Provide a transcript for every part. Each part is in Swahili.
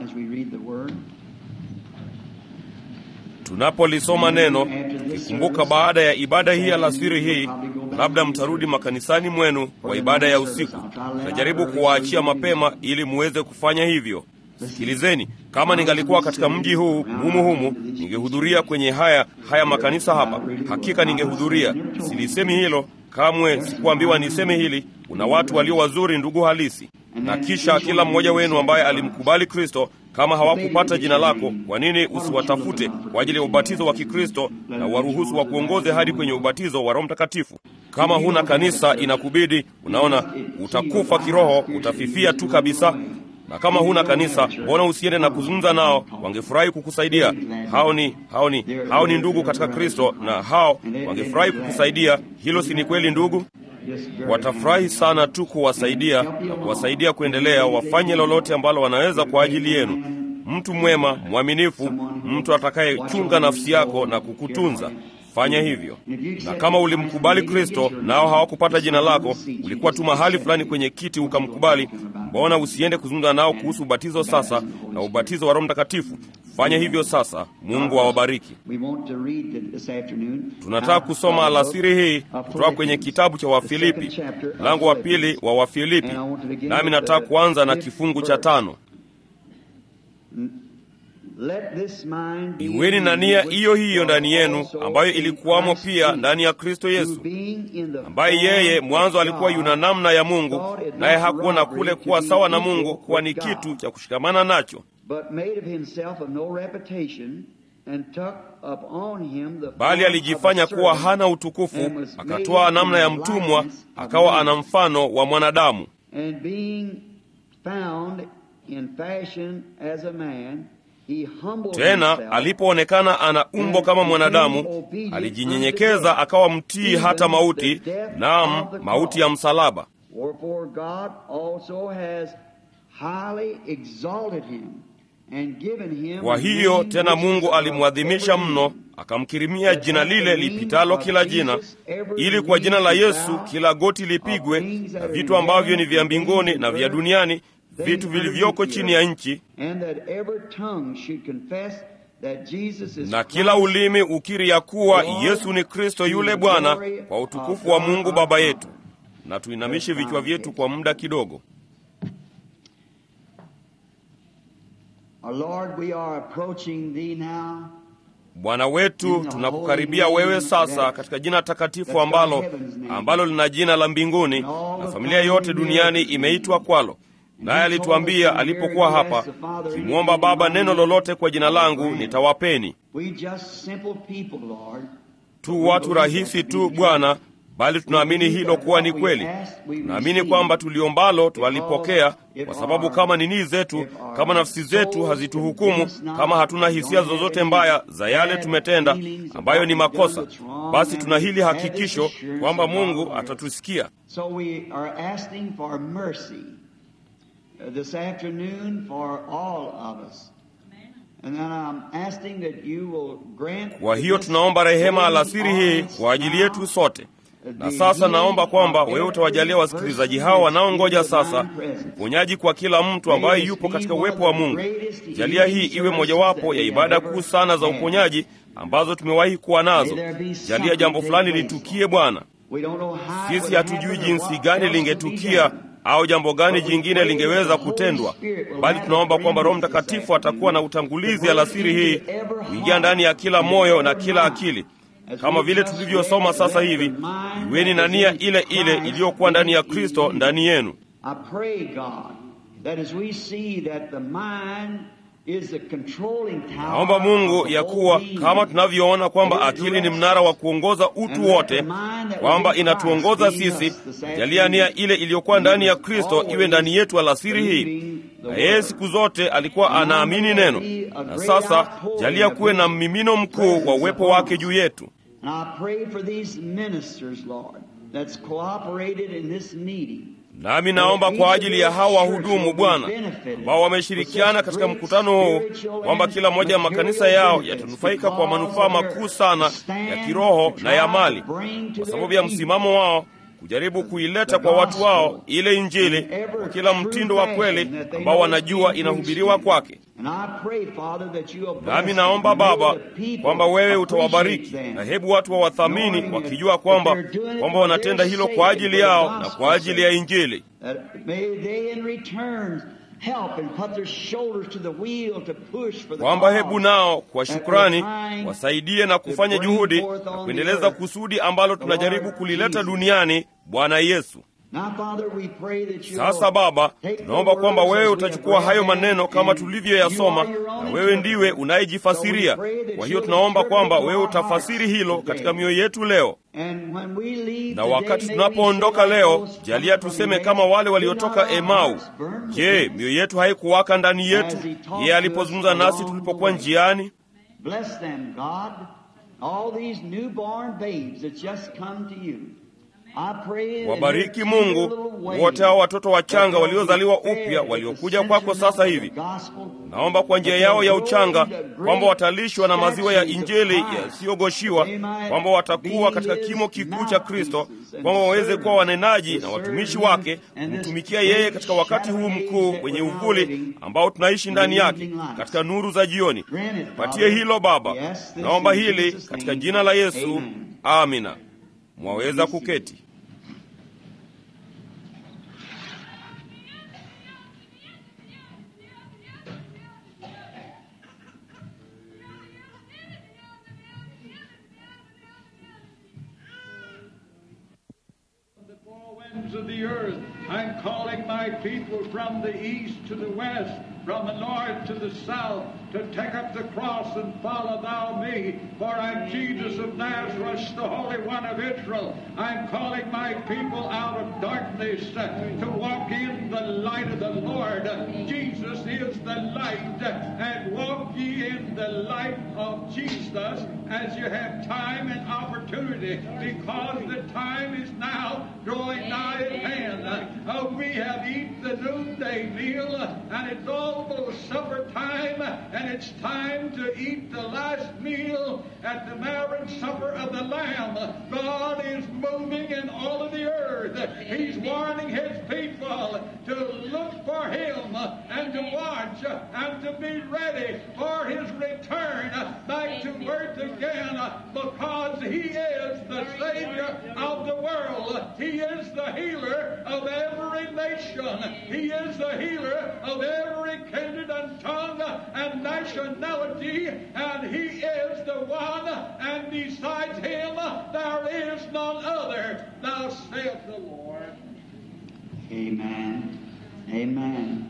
as we read the word. Tunapolisoma neno, kikumbuka baada ya ibada hii alasiri hii, labda mtarudi makanisani mwenu kwa ibada ya usiku. Najaribu kuwaachia mapema ili muweze kufanya hivyo. Sikilizeni, kama ningalikuwa katika mji huu humu humu, ningehudhuria kwenye haya haya makanisa hapa. Hakika ningehudhuria. Silisemi hilo kamwe, sikuambiwa niseme hili. Kuna watu walio wazuri, ndugu halisi, na kisha kila mmoja wenu ambaye alimkubali Kristo kama hawakupata jina lako, kwa nini usiwatafute kwa ajili ya ubatizo wa Kikristo na waruhusu wa kuongoze hadi kwenye ubatizo wa Roho Mtakatifu? Kama huna kanisa, inakubidi unaona, utakufa kiroho, utafifia tu kabisa. Na kama huna kanisa, mbona usiende na kuzungumza nao? Wangefurahi kukusaidia. Hao ni hao ni hao ni ndugu katika Kristo, na hao wangefurahi kukusaidia. Hilo si ni kweli, ndugu? Watafurahi sana tu kuwasaidia na kuwasaidia kuendelea, wafanye lolote ambalo wanaweza kwa ajili yenu. Mtu mwema, mwaminifu, mtu atakayechunga nafsi yako na kukutunza. Fanya hivyo. Na kama ulimkubali Kristo nao hawakupata jina lako, ulikuwa tu mahali fulani kwenye kiti ukamkubali, mbona usiende kuzungumza nao kuhusu ubatizo sasa na ubatizo wa Roho Mtakatifu? Fanya hivyo sasa. Mungu awabariki. Tunataka kusoma alasiri hii kutoka kwenye kitabu cha Wafilipi, mlango wa pili wa Wafilipi, nami nataka kuanza na kifungu cha tano. Iweni na nia hiyo hiyo ndani yenu ambayo ilikuwamo pia ndani ya Kristo Yesu, ambaye yeye mwanzo alikuwa yuna namna ya Mungu, naye hakuona kule kuwa sawa na Mungu kuwa ni kitu cha kushikamana nacho, bali alijifanya kuwa hana utukufu, akatoa namna ya mtumwa, akawa ana mfano wa mwanadamu. Tena alipoonekana ana umbo kama mwanadamu, alijinyenyekeza akawa mtii hata mauti, naam, mauti ya msalaba. Kwa hiyo tena Mungu alimwadhimisha mno, akamkirimia jina lile lipitalo kila jina, ili kwa jina la Yesu kila goti lipigwe, na vitu ambavyo ni vya mbinguni na vya duniani vitu vilivyoko chini ya nchi, na kila ulimi ukiri ya kuwa Yesu ni Kristo yule Bwana, kwa utukufu wa Mungu Baba yetu. Na tuinamishe vichwa vyetu kwa muda kidogo. Bwana wetu, tunakukaribia wewe sasa katika jina takatifu ambalo ambalo lina jina la mbinguni na familia yote duniani imeitwa kwalo naye alituambia alipokuwa hapa, kimwomba Baba neno lolote kwa jina langu nitawapeni. Tu watu rahisi tu Bwana, bali tunaamini hilo kuwa ni kweli. Tunaamini kwamba tuliombalo twalipokea, kwa sababu kama nini zetu, kama nafsi zetu hazituhukumu, kama hatuna hisia zozote mbaya za yale tumetenda ambayo ni makosa, basi tuna hili hakikisho kwamba Mungu atatusikia. This afternoon for all of us. And then I'm asking that you will grant. Kwa hiyo tunaomba rehema alasiri hii kwa ajili yetu sote. Na sasa naomba kwamba wewe utawajalia wasikilizaji hao wanaongoja sasa uponyaji kwa kila mtu ambaye yupo katika uwepo wa Mungu. Jalia hii iwe mojawapo ya ibada kuu sana za uponyaji ambazo tumewahi kuwa nazo. Jalia jambo fulani litukie Bwana. Sisi hatujui jinsi gani lingetukia au jambo gani jingine lingeweza kutendwa, bali tunaomba kwamba Roho Mtakatifu atakuwa na utangulizi alasiri hii kuingia ndani ya kila moyo na kila akili, kama vile tulivyosoma sasa hivi. Iweni na nia ile ile iliyokuwa ndani ya Kristo ndani yenu. Naomba Mungu ya kuwa kama tunavyoona kwamba akili ni mnara wa kuongoza utu wote, kwamba inatuongoza sisi. Jalia nia ile iliyokuwa ndani ya Kristo iwe ndani yetu alasiri hii. Na yeye siku zote alikuwa anaamini neno, na sasa jalia kuwe na mmimino mkuu wa uwepo wake juu yetu. Nami naomba kwa ajili ya hawa wahudumu Bwana, ambao wameshirikiana katika mkutano huu, kwamba kila moja ya makanisa yao yatanufaika kwa manufaa makuu sana ya kiroho na ya mali, kwa sababu ya msimamo wao kujaribu kuileta kwa watu wao ile Injili kwa kila mtindo wa kweli ambao wanajua inahubiriwa kwake. And I pray, Father, that you will bless Nami them. naomba And may Baba the people kwamba wewe appreciate utawabariki, them. na hebu watu wawathamini wakijua kwamba kwamba wanatenda hilo kwa ajili yao na kwa ajili ya Injili. That may they in return help and put their shoulders to the wheel to push for the kwamba hebu cause. nao kwa shukrani wasaidie na kufanya juhudi na kuendeleza kusudi ambalo tunajaribu kulileta duniani, Bwana Yesu. Now, Father, we pray that you Sasa Baba, tunaomba kwamba wewe utachukua hayo maneno kama tulivyoyasoma, na wewe ndiwe unayejifasiria. Kwa hiyo tunaomba kwamba wewe utafasiri hilo katika mioyo yetu leo, na wakati tunapoondoka leo, jalia tuseme kama wale waliotoka Emau. Je, mioyo yetu haikuwaka ndani yetu yeye alipozungumza nasi tulipokuwa njiani? Bless them, God. All these newborn babes that just come to you. I pray that Wabariki their Mungu little way wote hao watoto wachanga that waliozaliwa they'll be upya fed waliokuja with the kwako sasa sense hivi. of the gospel, Naomba kwa njia yao ya uchanga kwamba watalishwa na maziwa ya Injili yasiyogoshiwa, kwamba watakuwa katika kimo kikuu cha Kristo, kwamba waweze kuwa wanenaji na watumishi wake, kumtumikia yeye katika wakati huu mkuu wenye uvuli ambao tunaishi ndani yake, katika nuru za jioni. Patie hilo Baba, naomba hili katika jina la Yesu, amina. Mwaweza kuketi. the four winds of the earth. I'm calling my people from the east to the west, from the north to the south, to take up the cross and follow thou me. For I'm Jesus of Nazareth, the Holy One of Israel. I'm calling my people out of darkness uh, to walk in the light of the Lord. Jesus is the light, and walk ye in the light of Jesus as you have time and opportunity, because the time is now drawing nigh at hand. Uh, we have eaten the noonday meal, uh, and it's almost supper time, and it's time to eat the last meal at the marriage supper of the Lamb. God is moving in all of the earth. He's warning His people to look for Him and to watch and to be ready for His return back to earth again because He is the Savior of the world. He is the healer of every nation. He is the healer of every kindred and tongue and nationality, and He is the one, and besides Him there is none other. Thou saith the Lord. Amen. Amen.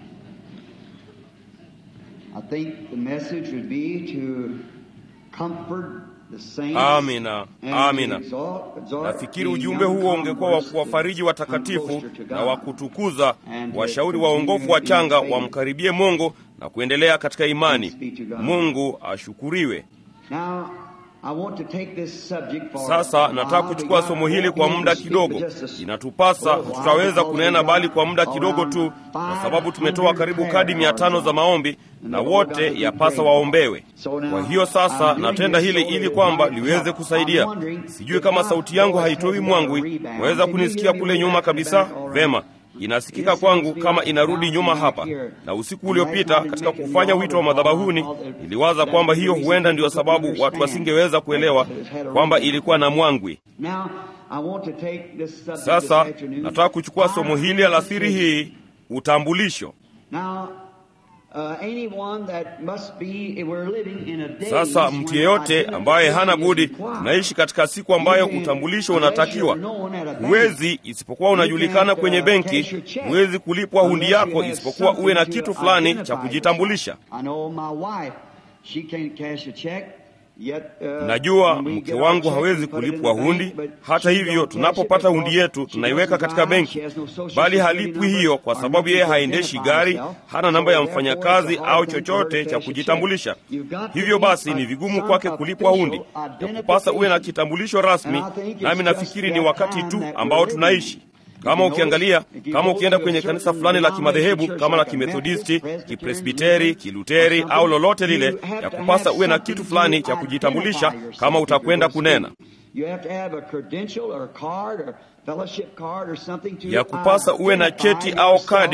I think the message would be to comfort the saints. Amina, and amina. exalt- exhort Nafikiri the ujumbe young huo ungekuwa wa converts to kuwafariji watakatifu come closer to na wa God. kutukuza And to washauri continue waongofu in wachanga faith. wamkaribie Mungu na kuendelea katika imani. Thanks be to God. Mungu ashukuriwe. Now, I want to take this subject for Sasa a while nataka kuchukua because somo I hili won't kwa be able muda to speak kidogo. for just a Inatupasa, little while hatutaweza because kunena we've bali got kwa muda kidogo tu, around kwa sababu tumetoa 500 karibu prayer kadi mia tano cards. za maombi na wote yapasa waombewe. Kwa hiyo sasa natenda hili ili kwamba liweze kusaidia. Sijui kama sauti yangu haitoi mwangwi, waweza kunisikia kule nyuma kabisa? Vema, inasikika kwangu kama inarudi nyuma hapa. Na usiku uliopita katika kufanya wito wa madhabahuni, niliwaza kwamba hiyo huenda ndio sababu watu wasingeweza kuelewa kwamba ilikuwa na mwangwi. Now, I want to take this subject Sasa this afternoon. nataka kuchukua somo hili alasiri hii, utambulisho. Now, uh, anyone that must be, we're living in a day Sasa mtu yeyote ambaye hana budi, tunaishi katika siku ambayo utambulisho unatakiwa. Huwezi isipokuwa unajulikana kwenye benki, huwezi kulipwa hundi yako isipokuwa uwe na kitu fulani cha kujitambulisha. I know my wife, she can't cash a check. Yet, uh, Najua when we mke get our wangu check, hawezi we put it in kulipwa the bank, hundi. but Hata she hivyo, don't cash it tunapopata because hundi yetu she tunaiweka doesn't katika drive, benki, she has no social bali security halipwi number hiyo kwa or sababu yeye nothing to haendeshi identify gari, herself. hana namba ya So therefore, mfanyakazi it's a hard au thing for her chochote to cha cash a kujitambulisha. check. You've got to Hivyo be basi a- ni vigumu some kwake kulipwa hundi, official yakupasa uwe na identification. kitambulisho rasmi, And I think it's nami just nafikiri ni that wakati time tu that ambao we're living. tunaishi. Kama ukiangalia, kama ukienda kwenye to a kanisa certain fulani la kimadhehebu denomination kama la church like a Kimethodisti, Methodist, Kipresbiteri, Kiluteri Lutheran, au lolote you lile, have to yakupasa have uwe na something kitu to fulani cha identify kujitambulisha yourself kama if utakwenda you're going to kunena. speak. You have to have a credential or a card or fellowship card or something to ya kupasa uwe na cheti au kadi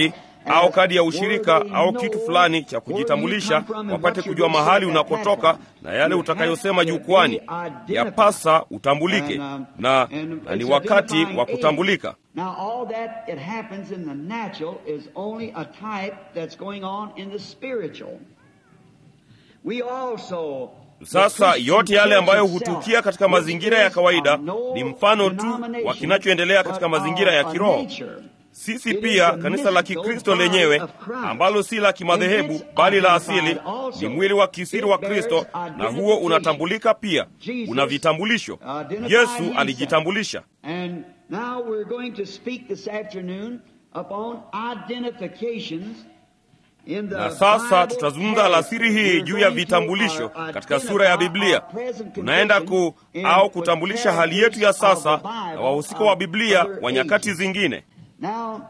au kadi ya ushirika au kitu fulani cha kujitambulisha, wapate kujua mahali unakotoka na yale utakayosema jukwani. Yapasa utambulike, na, na ni wakati wa kutambulika. Now all that it happens in the natural is only a type that's going on in the spiritual. We also Sasa yote yale ambayo hutukia katika mazingira ya kawaida ni mfano tu wa kinachoendelea katika mazingira ya kiroho. Sisi pia kanisa la Kikristo lenyewe ambalo si la kimadhehebu bali la asili ni mwili wa kisiri wa Kristo, na huo unatambulika pia, una vitambulisho. Yesu alijitambulisha. And now we're going to speak this afternoon upon identifications in the Na sasa Bible tutazungumza alasiri hii We're juu ya going to, vitambulisho uh, katika sura ya identify Biblia. our present Tunaenda ku condition in au kutambulisha the hali yetu ya sasa of the Bible na wahusika wa of Biblia other wa nyakati ages. zingine. Now,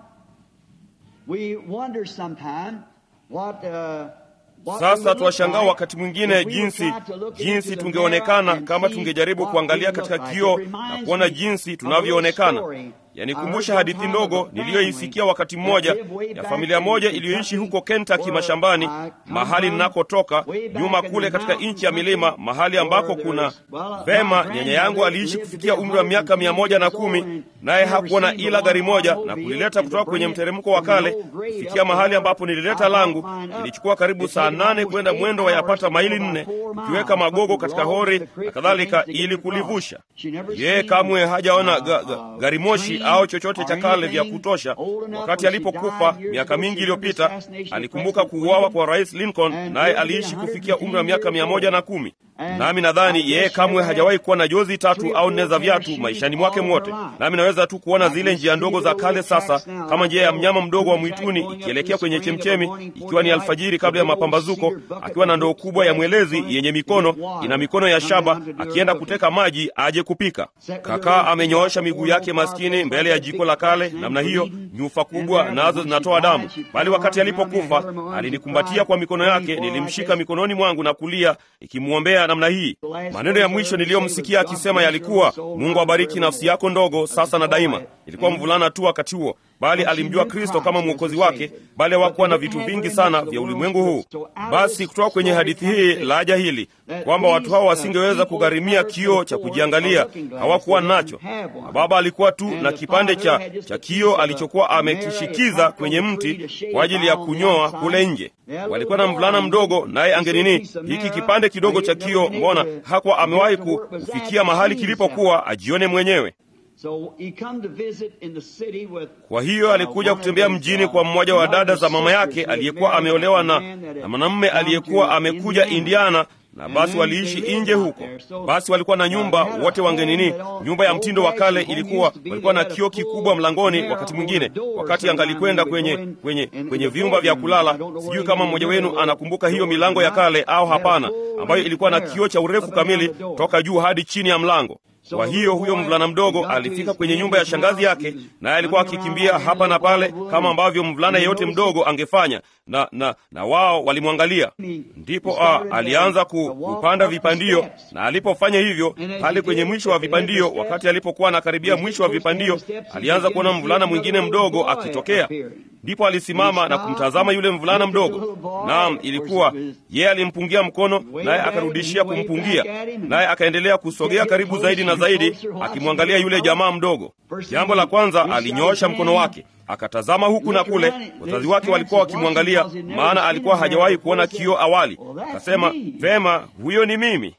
we wonder sometime what, uh, what we Sasa would twashangaa look like wakati mwingine if we jinsi would try to look jinsi into the tungeonekana mirror and kama see tungejaribu what kuangalia we katika look like. kioo It na reminds kuona me jinsi of a tunavyoonekana. little story. Yanikumbusha I heard hadithi one time of ndogo a niliyoisikia family wakati mmoja that lived way ya back familia in moja Kentucky, iliyoishi huko Kentucky where mashambani, I come mahali from, ninakotoka, way back nyuma in kule the katika mountain nchi ya milima, country, mahali ambako where kuna there's- well, vema. my Nyanya yangu grandmother aliishi lived to kufikia be umri wa miaka 110 mia moja na years old kumi and naye never hakuwa na seen ila the gari one moja na automobile kulileta and kutoka to kwenye bring it mteremko wa from the kale old grade kufikia up mahali to ambapo where nilileta I langu. brought mine up. Ilichukua karibu It saa taken nane almost kwenda eight mwendo wa hours yapata to go maili about nne four miles, ikiweka magogo putting katika logs hori in the creek na kadhalika and things to ili get across. kulivusha. She never Yeye seen, kamwe hajaona uh, ga, ga, uh, gari moshi train au chochote or cha kale vya anything kutosha. old enough Wakati when she alipokufa died years miaka ago, mingi she remembered the iliyopita, assassination of alikumbuka President kuuawa Lincoln kwa Rais Lincoln, and naye lived to be aliishi kufikia 110 umri wa miaka years mia moja na old. kumi. And Nami nadhani I yeye guess kamwe never hajawahi had kuwa na jozi three tatu or au four nne za pair of viatu shoes maishani all mwake her mwote. life. Nami naweza tu kuona I zile can njia see ndogo the za little kale sasa, tracks now, kama like njia ya the mnyama mdogo wa moon track mwituni going up ikielekea the kwenye spring of the chemchemi, morning before ikiwa ni the light, alfajiri the kabla ya big old mapambazuko, cedar bucket akiwa na with ndoo hooks kubwa ya dragging mwelezi from it yenye to mikono, get water. ina mikono ya Come shaba, down to do her akienda cooking. kuteka maji aje kupika. Kakaa amenyoosha miguu yake maskini mbele ya jiko la kale namna hiyo, nyufa kubwa nazo zinatoa damu. Bali wakati alipokufa alinikumbatia kwa mikono yake, nilimshika mikononi mwangu na kulia ikimwombea namna hii. Maneno ya mwisho niliyomsikia akisema yalikuwa, Mungu abariki nafsi yako ndogo sasa na daima. Ilikuwa mvulana tu wakati huo, bali alimjua Kristo kama mwokozi wake, bali hawakuwa na vitu vingi sana vya ulimwengu huu. Basi kutoka kwenye hadithi hii laja hili kwamba watu hao wasingeweza kugharimia kioo cha kujiangalia, hawakuwa nacho. Na baba alikuwa tu na kipande cha, cha kioo alichokuwa amekishikiza kwenye mti kwa ajili ya kunyoa kule nje. Walikuwa na mvulana mdogo, naye angenini hiki kipande kidogo cha kioo, mbona hakuwa amewahi ku- kufikia mahali kilipokuwa ajione mwenyewe. So he come to visit in the city with Kwa hiyo alikuja kutembea mjini kwa mmoja wa dada za mama yake aliyekuwa ameolewa na, na mwanamume aliyekuwa amekuja Indiana, na basi waliishi nje huko. Basi walikuwa na nyumba wote wangenini, nyumba ya mtindo wa kale ilikuwa, walikuwa na kioo kikubwa mlangoni. Wakati mwingine, wakati angalikwenda kwenye kwenye kwenye vyumba vya kulala, sijui kama mmoja wenu anakumbuka hiyo milango ya kale au hapana, ambayo ilikuwa na kioo cha urefu kamili toka juu hadi chini ya mlango. Kwa hiyo huyo mvulana mdogo alifika kwenye nyumba ya shangazi yake, naye alikuwa akikimbia hapa na pale kama ambavyo mvulana yeyote mdogo angefanya, na na na wao walimwangalia. Ndipo a, alianza ku, kupanda vipandio, na alipofanya hivyo, pale kwenye mwisho wa vipandio, wakati alipokuwa anakaribia mwisho wa vipandio, alianza kuona mvulana mwingine mdogo akitokea. Ndipo alisimama na kumtazama yule mvulana mdogo. Naam, ilikuwa yeye alimpungia mkono, naye akarudishia kumpungia, naye akaendelea kusogea karibu zaidi na zaidi, akimwangalia yule jamaa mdogo. Jambo la kwanza, alinyoosha mkono wake akatazama huku na kule. Wazazi wake walikuwa wakimwangalia, maana alikuwa hajawahi kuona kioo awali. Akasema, vema, huyo ni mimi.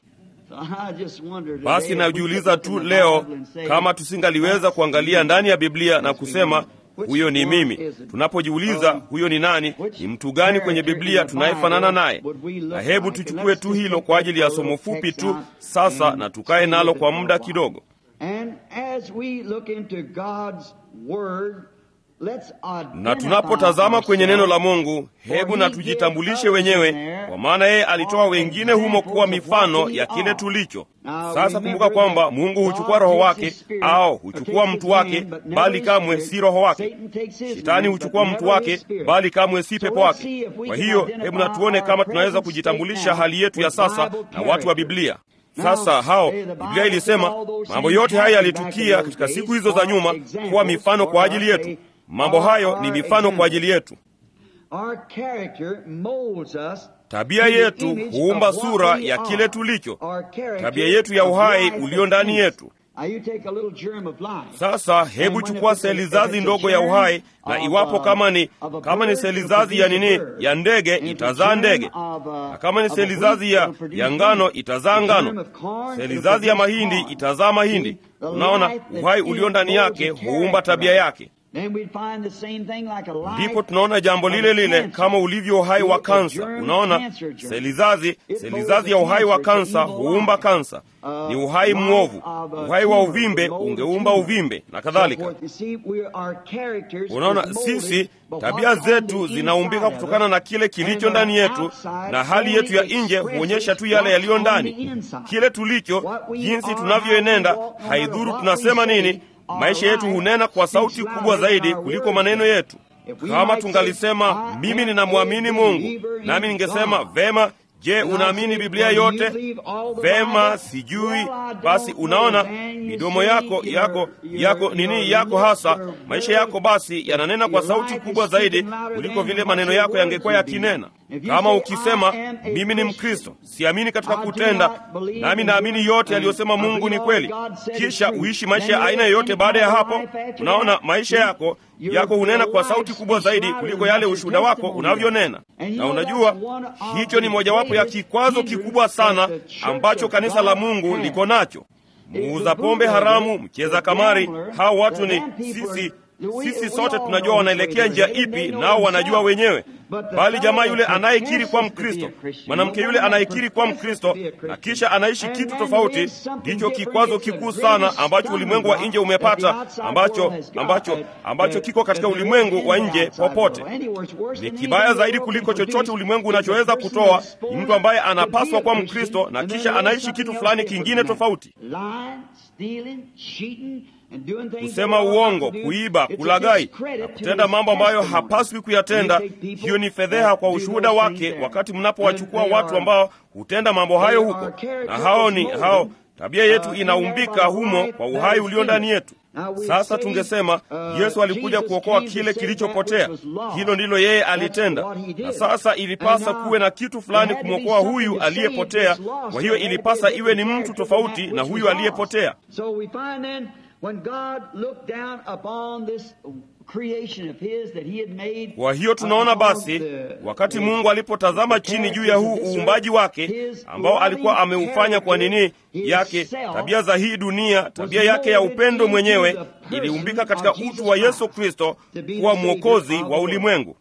Basi najiuliza tu leo kama tusingaliweza kuangalia ndani ya Biblia na kusema huyo ni mimi. Tunapojiuliza huyo ni nani, ni mtu gani kwenye Biblia tunayefanana naye? Na hebu tuchukue tu hilo kwa ajili ya somo fupi tu sasa, na tukae nalo kwa muda kidogo. Na tunapotazama kwenye neno la Mungu, hebu na tujitambulishe wenyewe, kwa maana yeye alitoa wengine humo kuwa mifano ya kile tulicho. Sasa kumbuka kwamba Mungu huchukua roho wake au huchukua mtu wake, bali kamwe si roho wake. Shetani huchukua mtu wake, bali kamwe si pepo wake. Kwa hiyo hebu na tuone kama tunaweza kujitambulisha hali yetu ya sasa na watu wa Biblia. Sasa hao, Biblia ilisema mambo yote haya yalitukia katika siku hizo za nyuma kuwa mifano kwa ajili yetu. Mambo hayo ni mifano kwa ajili yetu. Our character molds us tabia to the yetu image huumba of what sura we ya are. kile tulicho Our character tabia yetu ya of uhai life ulio ndani that yetu Now you take a little germ of life. sasa hebu chukua seli zazi ndogo ya uhai na iwapo kama ni kama ni seli zazi ya nini ya ndege itazaa ndege na kama ni seli zazi ya, ya ngano itazaa ngano seli zazi ya mahindi itazaa mahindi unaona uhai ulio ndani yake huumba tabia yake Then we'd find the same thing like a life ndipo tunaona jambo of lile lile cancer. kama ulivyo uhai wa It's a kansa germ unaona cancer germ. seli zazi It seli folds zazi ya the uhai wa cancer, kansa it's an evil huumba life. kansa Uh, ni uhai life mwovu of a uhai wa tumor uvimbe would mold a ungeumba tumor. uvimbe na So kadhalika forth. You see, we are- our characters unaona is molded sisi by tabia what's on zetu the zinaumbika inside of kutokana us. na kile kilicho And ndani our yetu outside na hali yetu ya only nje expresses huonyesha tu yale what's yaliyo on the ndani inside. kile tulicho What we jinsi are, tunavyoenenda how we walk, no haidhuru matter what tunasema we say, nini our maisha yetu life hunena kwa sauti speaks kubwa louder zaidi than our kuliko words. maneno yetu If we kama might tungalisema say, mimi I ninamwamini am a mungu believer in nami ningesema God. vema je And I unaamini say, biblia "Well, you yote believe all the vema Bible?" sijui Well, I don't basi know, unaona man. You midomo see, yako your- yako your- yako your nini yako lips hasa are maisha very- yako basi yananena kwa your sauti life kubwa is zaidi speaking louder kuliko than vile what maneno your yako words yangekuwa would be. yakinena If you kama say, ukisema "I am a mimi ni Christian, mkristo siamini katika I do kutenda not believe nami in naamini doing- yote and aliyosema I mungu believe ni all kweli God said is kisha true. uishi maisha Then ya you aina live yoyote any baada ya kind of hapo life after unaona that, maisha you- yako your- yako hunena your kwa life sauti kubwa speaks zaidi louder kuliko than yale your ushuhuda wako testimony unavyonena does. And you na know unajua that's one of hicho ni the mojawapo ya greatest kikwazo kikubwa sana hindrance that the church ambacho of kanisa la God mungu has. liko nacho muuza pombe haramu mcheza kamari hao watu ni sisi sisi sote tunajua wanaelekea njia ipi nao wanajua wenyewe bali jamaa yule anayekiri kwa mkristo mwanamke yule anayekiri kwa mkristo na kisha anaishi kitu tofauti ndicho kikwazo kikuu sana ambacho ulimwengu wa nje umepata ambacho ambacho ambacho kiko katika ulimwengu wa nje popote ni kibaya zaidi kuliko chochote ulimwengu unachoweza kutoa ni mtu ambaye anapaswa kuwa mkristo na kisha anaishi kitu fulani kingine tofauti kusema uongo kuiba kulagai na kutenda mambo ambayo hapaswi kuyatenda hiyo ni fedheha kwa ushuhuda wake wakati mnapowachukua watu ambao hutenda mambo hayo huko na hao ni hao tabia yetu inaumbika humo kwa uhai ulio ndani yetu sasa tungesema yesu alikuja kuokoa kile kilichopotea hilo ndilo yeye alitenda na sasa ilipasa kuwe na kitu fulani kumwokoa huyu aliyepotea kwa hiyo ilipasa iwe ni mtu tofauti na huyu aliyepotea kwa hiyo tunaona basi wakati mungu alipotazama chini juu ya huu uumbaji wake ambao alikuwa ameufanya kwa nini yake tabia za hii dunia tabia yake ya upendo mwenyewe iliumbika katika utu wa yesu kristo kuwa mwokozi wa ulimwengu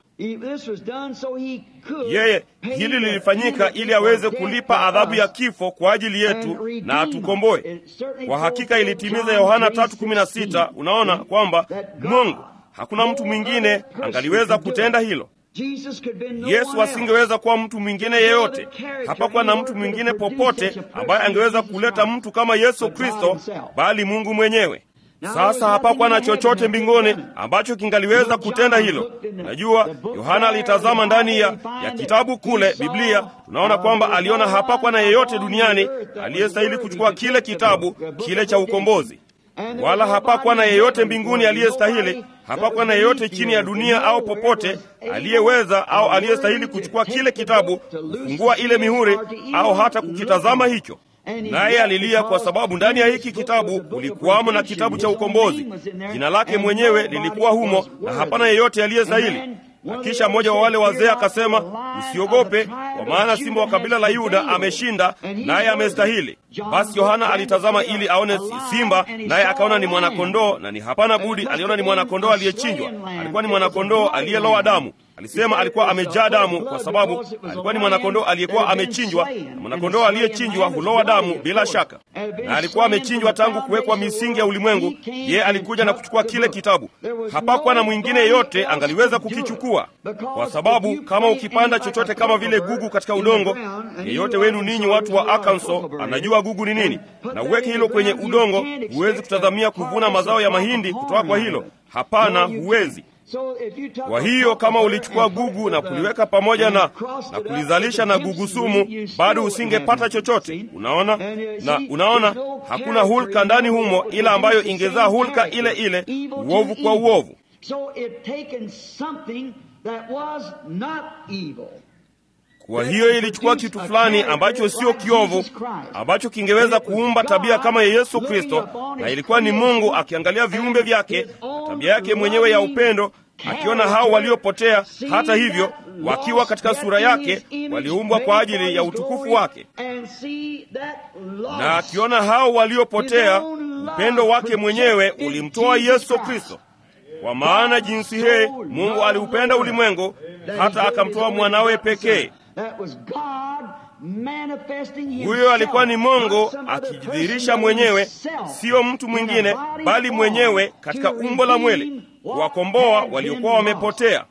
yeye hili lilifanyika ili aweze kulipa adhabu ya kifo kwa ajili yetu na atukomboe kwa hakika ilitimiza yohana 316 unaona kwamba mungu hakuna mtu mwingine angaliweza kutenda hilo yesu asingeweza kuwa mtu mwingine yeyote hapakuwa na mtu mwingine popote ambaye angeweza kuleta mtu kama yesu kristo bali mungu mwenyewe sasa hapakuwa na chochote mbinguni ambacho kingaliweza kutenda hilo najua yohana alitazama ndani ya, ya kitabu kule biblia tunaona kwamba aliona hapakuwa na yeyote duniani aliyestahili kuchukua kile kitabu kile cha ukombozi wala hapakuwa na yeyote mbinguni aliyestahili hapakuwa na yeyote chini ya dunia au popote aliyeweza au aliyestahili kuchukua kile kitabu kufungua ile mihuri au hata kukitazama hicho naye alilia kwa sababu ndani ya hiki kitabu kulikuwamo na kitabu cha ukombozi jina lake mwenyewe lilikuwa humo na hapana yeyote aliyestahili na kisha mmoja wa wale wazee akasema usiogope kwa maana simba wa kabila la yuda ameshinda naye amestahili basi yohana alitazama ili aone simba naye akaona ni mwanakondoo na ni hapana budi aliona ni mwanakondoo aliyechinjwa alikuwa ni mwanakondoo aliyeloa damu alisema alikuwa amejaa damu kwa sababu alikuwa ni mwanakondoo aliyekuwa amechinjwa na mwanakondoo aliyechinjwa huloa damu bila shaka na alikuwa amechinjwa tangu kuwekwa misingi ya ulimwengu yeye alikuja na kuchukua kile kitabu hapakuwa na mwingine yeyote angaliweza kukichukua kwa sababu kama ukipanda chochote kama vile gugu katika udongo yeyote wenu ninyi watu wa akanso anajua gugu ni nini na uweke hilo kwenye udongo huwezi kutazamia kuvuna mazao ya mahindi kutoka kwa hilo hapana huwezi kwa hiyo kama ulichukua gugu na kuliweka pamoja na, na kulizalisha na gugu sumu bado usingepata chochote unaona na unaona hakuna hulka ndani humo ila ambayo ingezaa hulka ile ile uovu kwa uovu that was not evil. Kwa hiyo ilichukua kitu fulani ambacho sio kiovu, ambacho kingeweza kuumba tabia kama ya Yesu Kristo, na ilikuwa ni Mungu akiangalia viumbe vyake, tabia yake mwenyewe ya upendo, akiona hao waliopotea, hata hivyo wakiwa katika sura yake, waliumbwa kwa ajili ya utukufu wake, na akiona hao waliopotea, upendo wake mwenyewe ulimtoa Yesu Kristo. Kwa maana jinsi hii Mungu aliupenda ulimwengu hata akamtoa mwanawe pekee. Huyo alikuwa ni Mungu akijidhihirisha mwenyewe, siyo mtu mwingine, bali mwenyewe katika umbo la mwili, kuwakomboa waliokuwa wamepotea.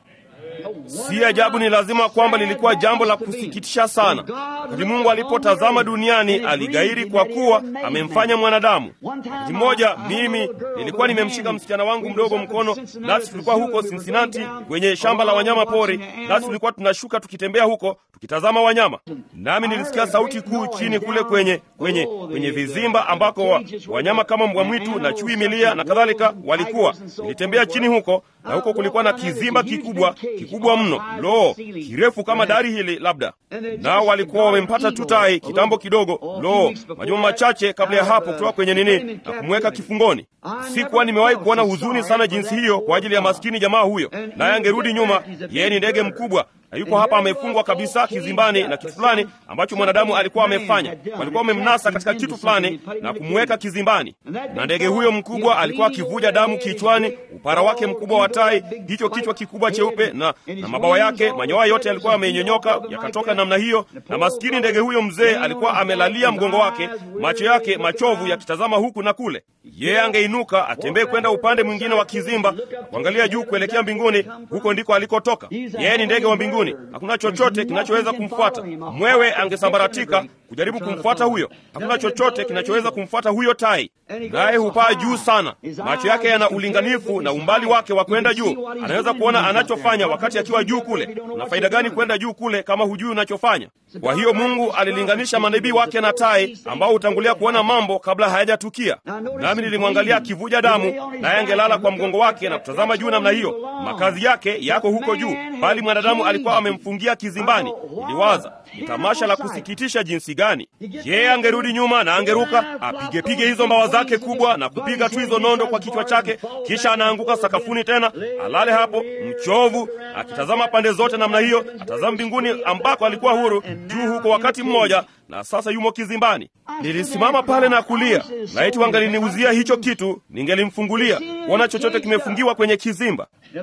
Si ajabu, ni lazima kwamba lilikuwa jambo la kusikitisha sana. Wakati Mungu alipotazama duniani, aligairi kwa kuwa amemfanya mwanadamu. Wakati mmoja mimi nilikuwa nimemshika msichana wangu mdogo mkono, nasi tulikuwa huko Cincinnati kwenye shamba la wanyama pori, nasi tulikuwa tunashuka tukitembea huko tukitazama wanyama, nami nilisikia sauti kuu chini kule kwenye kwenye kwenye vizimba ambako wa, wanyama kama mbwa mwitu na chui milia na kadhalika walikuwa. Nilitembea chini huko, na huko kulikuwa na kizimba kikubwa kikubwa mno, lo, kirefu kama dari hili labda, nao walikuwa wamempata tu tai kitambo kidogo, lo, majuma machache kabla ya hapo, kutoka kwenye nini na kumweka kifungoni. Sikuwa nimewahi kuona huzuni sana jinsi hiyo kwa ajili ya maskini jamaa huyo, naye angerudi nyuma. Yeye ni ndege mkubwa na yuko hapa amefungwa kabisa kizimbani na kitu fulani ambacho mwanadamu alikuwa amefanya. Walikuwa wamemnasa katika kitu fulani na kumweka kizimbani, na ndege huyo mkubwa alikuwa akivuja damu kichwani, upara wake mkubwa wa tai, hicho kichwa kikubwa cheupe na, na mabawa yake, manyoya yote yalikuwa yamenyonyoka yakatoka namna hiyo, na maskini ndege huyo mzee alikuwa amelalia mgongo wake, macho yake machovu yakitazama huku na kule. Yeye angeinuka atembee kwenda upande mwingine wa kizimba, kuangalia juu kuelekea mbinguni, huko ndiko alikotoka. Yeye ni ndege wa mbinguni. Hakuna chochote kinachoweza kumfuata. Mwewe angesambaratika kujaribu kumfuata huyo. Hakuna chochote kinachoweza kumfuata huyo tai, naye hupaa juu sana. Macho yake yana ulinganifu na umbali wake wa kwenda juu. Anaweza kuona anachofanya wakati akiwa juu kule. Una faida gani kwenda juu kule kama hujui unachofanya? Kwa hiyo Mungu alilinganisha manabii wake na tai ambao hutangulia kuona mambo kabla hayajatukia. Nami nilimwangalia akivuja damu, naye angelala kwa mgongo wake na kutazama juu namna hiyo. Makazi yake yako huko juu, bali mwanadamu alikuwa amemfungia kizimbani. Iliwaza ni tamasha la kusikitisha jinsi gani! Yeye angerudi nyuma na angeruka apigepige hizo mbawa zake kubwa na kupiga tu hizo nondo kwa kichwa chake, kisha anaanguka sakafuni tena, alale hapo mchovu, akitazama pande zote namna hiyo, atazama mbinguni ambako alikuwa huru juu huko wakati mmoja, na sasa yumo kizimbani. Nilisimama pale na kulia, laiti wangaliniuzia hicho kitu, ningelimfungulia kuona chochote kimefungiwa kwenye kizimba.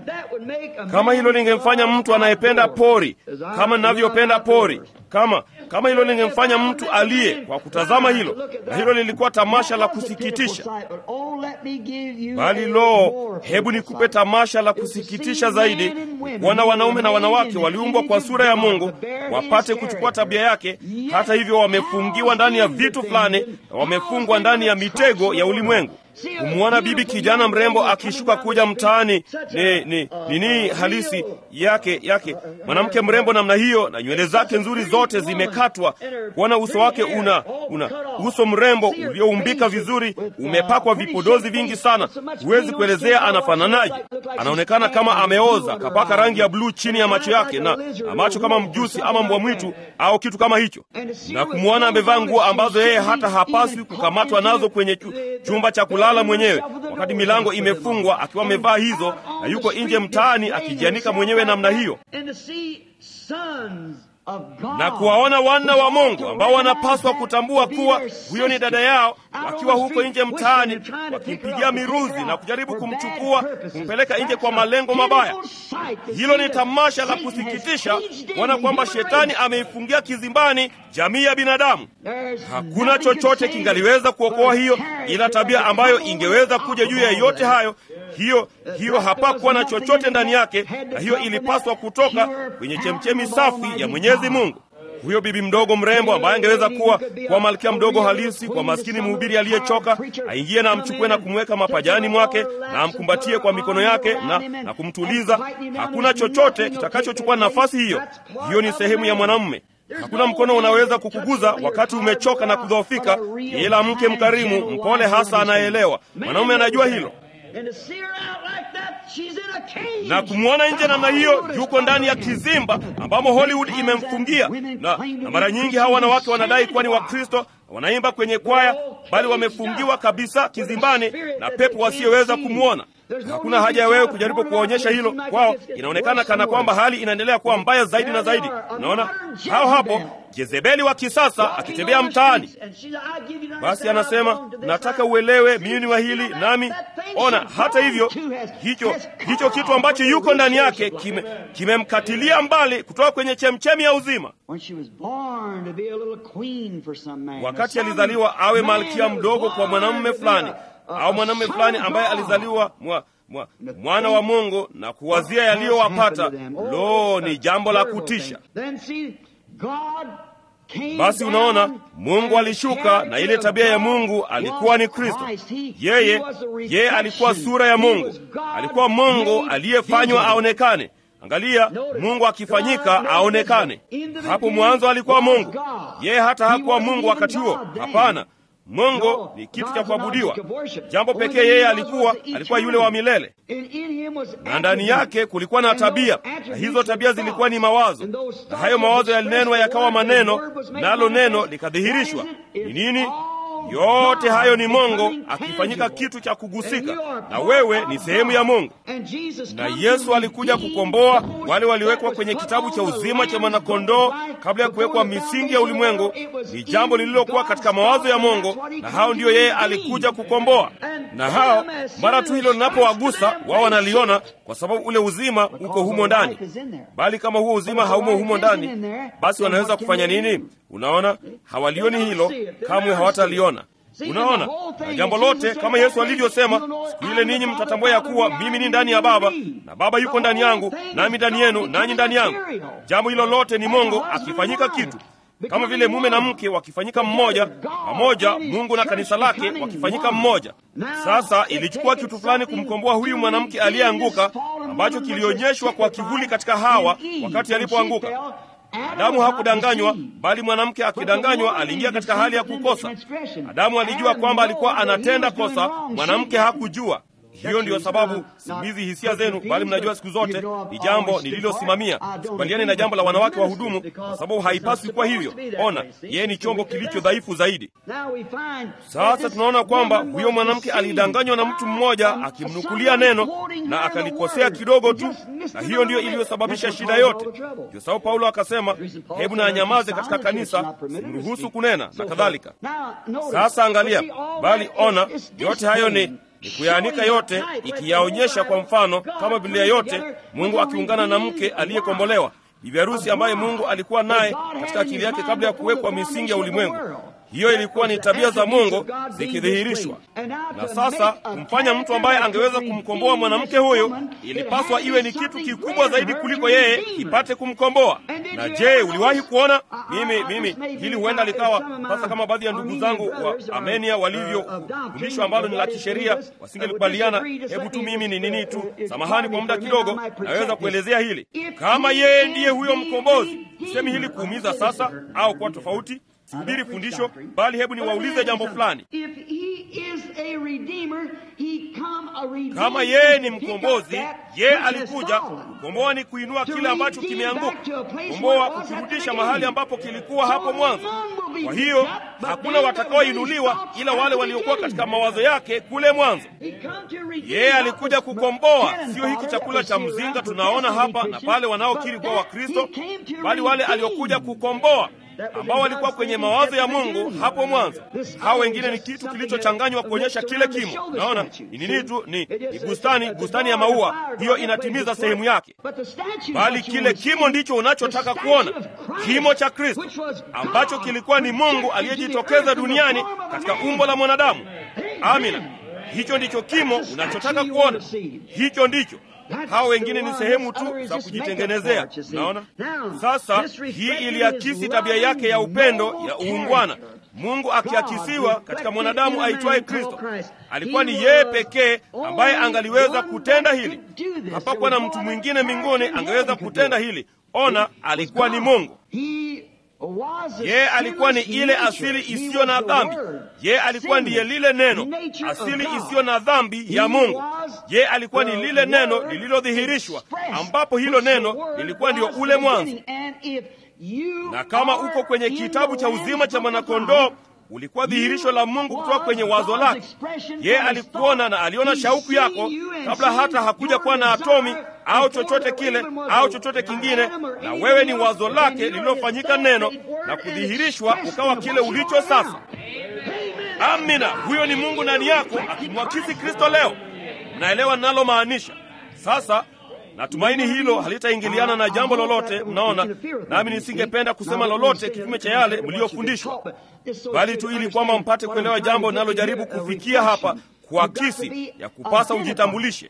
Kama hilo lingemfanya mtu anayependa pori kama ninavyopenda pori, kama kama hilo lingemfanya mtu aliye kwa kutazama hilo, na hilo lilikuwa tamasha la kusikitisha. Bali lo, hebu nikupe tamasha la kusikitisha zaidi, kuona wanaume na wanawake waliumbwa kwa sura ya Mungu wapate kuchukua tabia yake. Hata hivyo, wamefungiwa ndani ya vitu fulani na wamefungwa ndani ya mitego ya ulimwengu. Kumwona bibi kijana mrembo akishuka kuja mtaani ni ni nini halisi yake yake, mwanamke mrembo namna hiyo, na nywele zake nzuri zote zimekatwa. Kuona uso wake una una uso mrembo ulioumbika vizuri, umepakwa vipodozi vingi sana, huwezi kuelezea anafananaje. Anaonekana kama ameoza, kapaka rangi ya bluu chini ya macho yake na, na macho kama mjusi ama mbwa mwitu au kitu kama hicho, na kumwona amevaa nguo ambazo yeye hata hapaswi kukamatwa nazo kwenye chumba cha kulala mwenyewe, wakati milango imefungwa, akiwa amevaa hizo na yuko nje mtaani akijianika mwenyewe namna hiyo, na kuwaona wana wa Mungu ambao wanapaswa kutambua kuwa huyo ni dada yao, wakiwa huko nje mtaani wakimpigia miruzi na kujaribu kumchukua kumpeleka nje kwa malengo mabaya. Hilo ni tamasha la kusikitisha kuona kwamba shetani ameifungia kizimbani jamii ya binadamu. Hakuna chochote kingaliweza kuokoa hiyo, ila tabia ambayo ingeweza kuja juu ya yote hayo. Hiyo hiyo hapakuwa na chochote ndani yake, na hiyo ilipaswa kutoka kwenye chemchemi safi ya Mwenyezi Mungu. Huyo bibi mdogo mrembo ambaye angeweza kuwa kwa malkia mdogo halisi kwa maskini mhubiri aliyechoka, aingie na amchukue na kumweka mapajani mwake na amkumbatie kwa mikono yake na, na kumtuliza. Hakuna chochote kitakachochukua nafasi hiyo. Hiyo ni sehemu ya mwanamume. Hakuna mkono unaweza kukuguza wakati umechoka na kudhoofika, ila mke mkarimu, mpole, hasa anayeelewa. Mwanaume anajua hilo. And to see her out like that, she's in a cage. na kumwona nje namna hiyo, yuko ndani ya kizimba ambamo Hollywood imemfungia. Na, na mara nyingi hawa wanawake wanadai kuwa ni Wakristo, wanaimba kwenye kwaya, bali wamefungiwa kabisa kizimbani na pepo wasiyoweza kumwona. Hakuna haja ya wewe kujaribu kuwaonyesha hilo kwao. Inaonekana kana kwamba hali inaendelea kuwa mbaya zaidi na zaidi. Unaona hao hapo, Jezebeli wa kisasa akitembea mtaani. Basi anasema nataka uelewe mimi wa hili nami. Ona, hata hivyo hicho hicho kitu ambacho yuko ndani yake kime- kimemkatilia mbali kutoka kwenye chemchemi ya uzima. When she was born to be a little queen for some man. Wakati or some alizaliwa awe man malkia that was mdogo kwa born mwanamume to be fulani a- a- au a mwanamume son fulani of ambaye God. alizaliwa mwa, mwa, mwana wa Mungu na kuwazia yaliyowapata. Lo, ni jambo la kutisha. Then see, God came Basi unaona, down Mungu and alishuka na ile tabia ya Mungu alikuwa ni Kristo. Christ. He- Yeye he was a yeye alikuwa reflection. sura ya He Mungu, was God alikuwa Mungu made aliyefanywa visible. aonekane. Angalia, Mungu akifanyika aonekane. Hapo mwanzo alikuwa Mungu, yeye hata hakuwa Mungu wakati huo. Hapana, Mungu ni kitu cha kuabudiwa. Jambo pekee yeye alikuwa alikuwa yule wa milele, And in him was na ndani yake kulikuwa na tabia, na hizo tabia zilikuwa ni mawazo, na hayo mawazo yalinenwa yakawa maneno, nalo neno likadhihirishwa. Ni nini? Yote hayo ni Mungu akifanyika kitu cha kugusika, na wewe ni sehemu ya Mungu. Na Yesu alikuja kukomboa wale waliwekwa kwenye kitabu cha uzima cha mwanakondoo kabla ya kuwekwa misingi ya ulimwengu. Ni jambo lililokuwa katika mawazo ya Mungu, na hao ndiyo yeye alikuja kukomboa. Na hao mara tu hilo linapowagusa wao wanaliona, kwa sababu ule uzima uko humo ndani. Bali kama huo uzima haumo humo ndani, basi wanaweza kufanya nini? Unaona, hawalioni hilo, kamwe hawataliona. Unaona, na jambo lote kama Yesu alivyosema, siku ile ninyi mtatambua ya kuwa mimi ni ndani ya Baba na Baba yuko ndani yangu, nami ndani yenu, nanyi ndani yangu. Jambo hilo lote ni Mungu akifanyika kitu, kama vile mume na mke wakifanyika mmoja pamoja, Mungu na kanisa lake wakifanyika mmoja. Sasa ilichukua kitu fulani kumkomboa huyu mwanamke aliyeanguka, ambacho kilionyeshwa kwa kivuli katika Hawa wakati alipoanguka. Adamu hakudanganywa, bali mwanamke akidanganywa aliingia katika hali ya kukosa. Adamu alijua kwamba alikuwa anatenda kosa, mwanamke hakujua. Hiyo ndiyo sababu simizi hisia zenu, bali mnajua siku zote ni jambo nililosimamia. Sikubaliani na jambo la wanawake wa hudumu, kwa sababu haipaswi kuwa hivyo. Ona, yeye ni chombo kilicho dhaifu zaidi. Sasa tunaona kwamba huyo mwanamke alidanganywa na mtu mmoja akimnukulia neno na akalikosea kidogo tu, na hiyo ndiyo iliyosababisha shida yote. Ndio sababu Paulo akasema, hebu na anyamaze katika kanisa, simruhusu kunena na kadhalika. Sasa angalia, bali ona, yote hayo ni ni kuyaanika yote, ikiyaonyesha kwa mfano, kama Biblia yote, Mungu akiungana na mke aliyekombolewa, bibi harusi ambaye Mungu alikuwa naye katika akili yake kabla ya kuwekwa misingi ya ulimwengu. Hiyo ilikuwa ni tabia za Mungu zikidhihirishwa. Na sasa kumfanya mtu ambaye angeweza kumkomboa mwanamke huyo, ilipaswa iwe ni kitu kikubwa zaidi kuliko yeye ipate kumkomboa. Na je, uliwahi kuona? Mimi mimi hili huenda likawa sasa, kama baadhi ya ndugu zangu wa Armenia walivyofundishwa, ambalo ni la kisheria, wasingelikubaliana. Hebu tu mimi ni nini tu, samahani kwa muda kidogo, naweza kuelezea hili. Kama yeye ndiye huyo mkombozi, sisemi hili kuumiza sasa au kwa tofauti Sihubiri fundisho bali hebu niwaulize jambo fulani. Kama yeye ni mkombozi, yeye alikuja kukomboa, ni kuinua kile ambacho kimeanguka, kukomboa, kukirudisha mahali ambapo kilikuwa hapo mwanzo. Kwa hiyo hakuna watakaoinuliwa ila wale waliokuwa katika mawazo yake kule mwanzo. Yeye alikuja kukomboa, sio hiki chakula cha mzinga tunaona hapa na pale wanaokiri kuwa Wakristo, bali wale aliokuja kukomboa ambao walikuwa kwenye mawazo ya Mungu hapo mwanzo. Hao wengine ni kitu kilichochanganywa kuonyesha kile kimo. Naona ni nini tu, ni, ni bustani, bustani ya maua, hiyo inatimiza sehemu yake, bali kile kimo ndicho unachotaka kuona, kimo cha Kristo ambacho kilikuwa ni Mungu aliyejitokeza duniani katika umbo la mwanadamu. Amina, hicho ndicho kimo unachotaka kuona, hicho ndicho hao wengine ni sehemu tu za kujitengenezea. Naona sasa, hii iliakisi tabia yake ya upendo ya uungwana, Mungu akiakisiwa katika mwanadamu aitwaye Kristo. Alikuwa ni yeye pekee ambaye angaliweza kutenda hili. Hapakuwa na mtu mwingine mbinguni angeweza kutenda hili. Ona, alikuwa ni Mungu. yeye alikuwa ni ile asili isiyo na dhambi. Yeye alikuwa ndiye lile neno, asili isiyo na dhambi ya Mungu. Yeye alikuwa ni lile neno lililodhihirishwa, ambapo hilo neno lilikuwa ndio ule mwanzo. Na kama uko kwenye kitabu cha uzima cha mwanakondoo ulikuwa dhihirisho la Mungu kutoka kwenye wazo lake. Yeye alikuona na aliona shauku yako kabla hata hakuja kuwa na atomi au chochote kile au chochote kingine, na wewe ni wazo lake lililofanyika neno na kudhihirishwa ukawa kile ulicho sasa. Amina, huyo ni Mungu ndani yako akimwakisi Kristo leo. Naelewa ninalomaanisha sasa. Natumaini hilo halitaingiliana na jambo lolote, mnaona, nami nisingependa kusema lolote kinyume cha yale mliyofundishwa, bali tu ili kwamba mpate kuelewa jambo linalojaribu kufikia hapa, kuakisi ya kupasa ujitambulishe.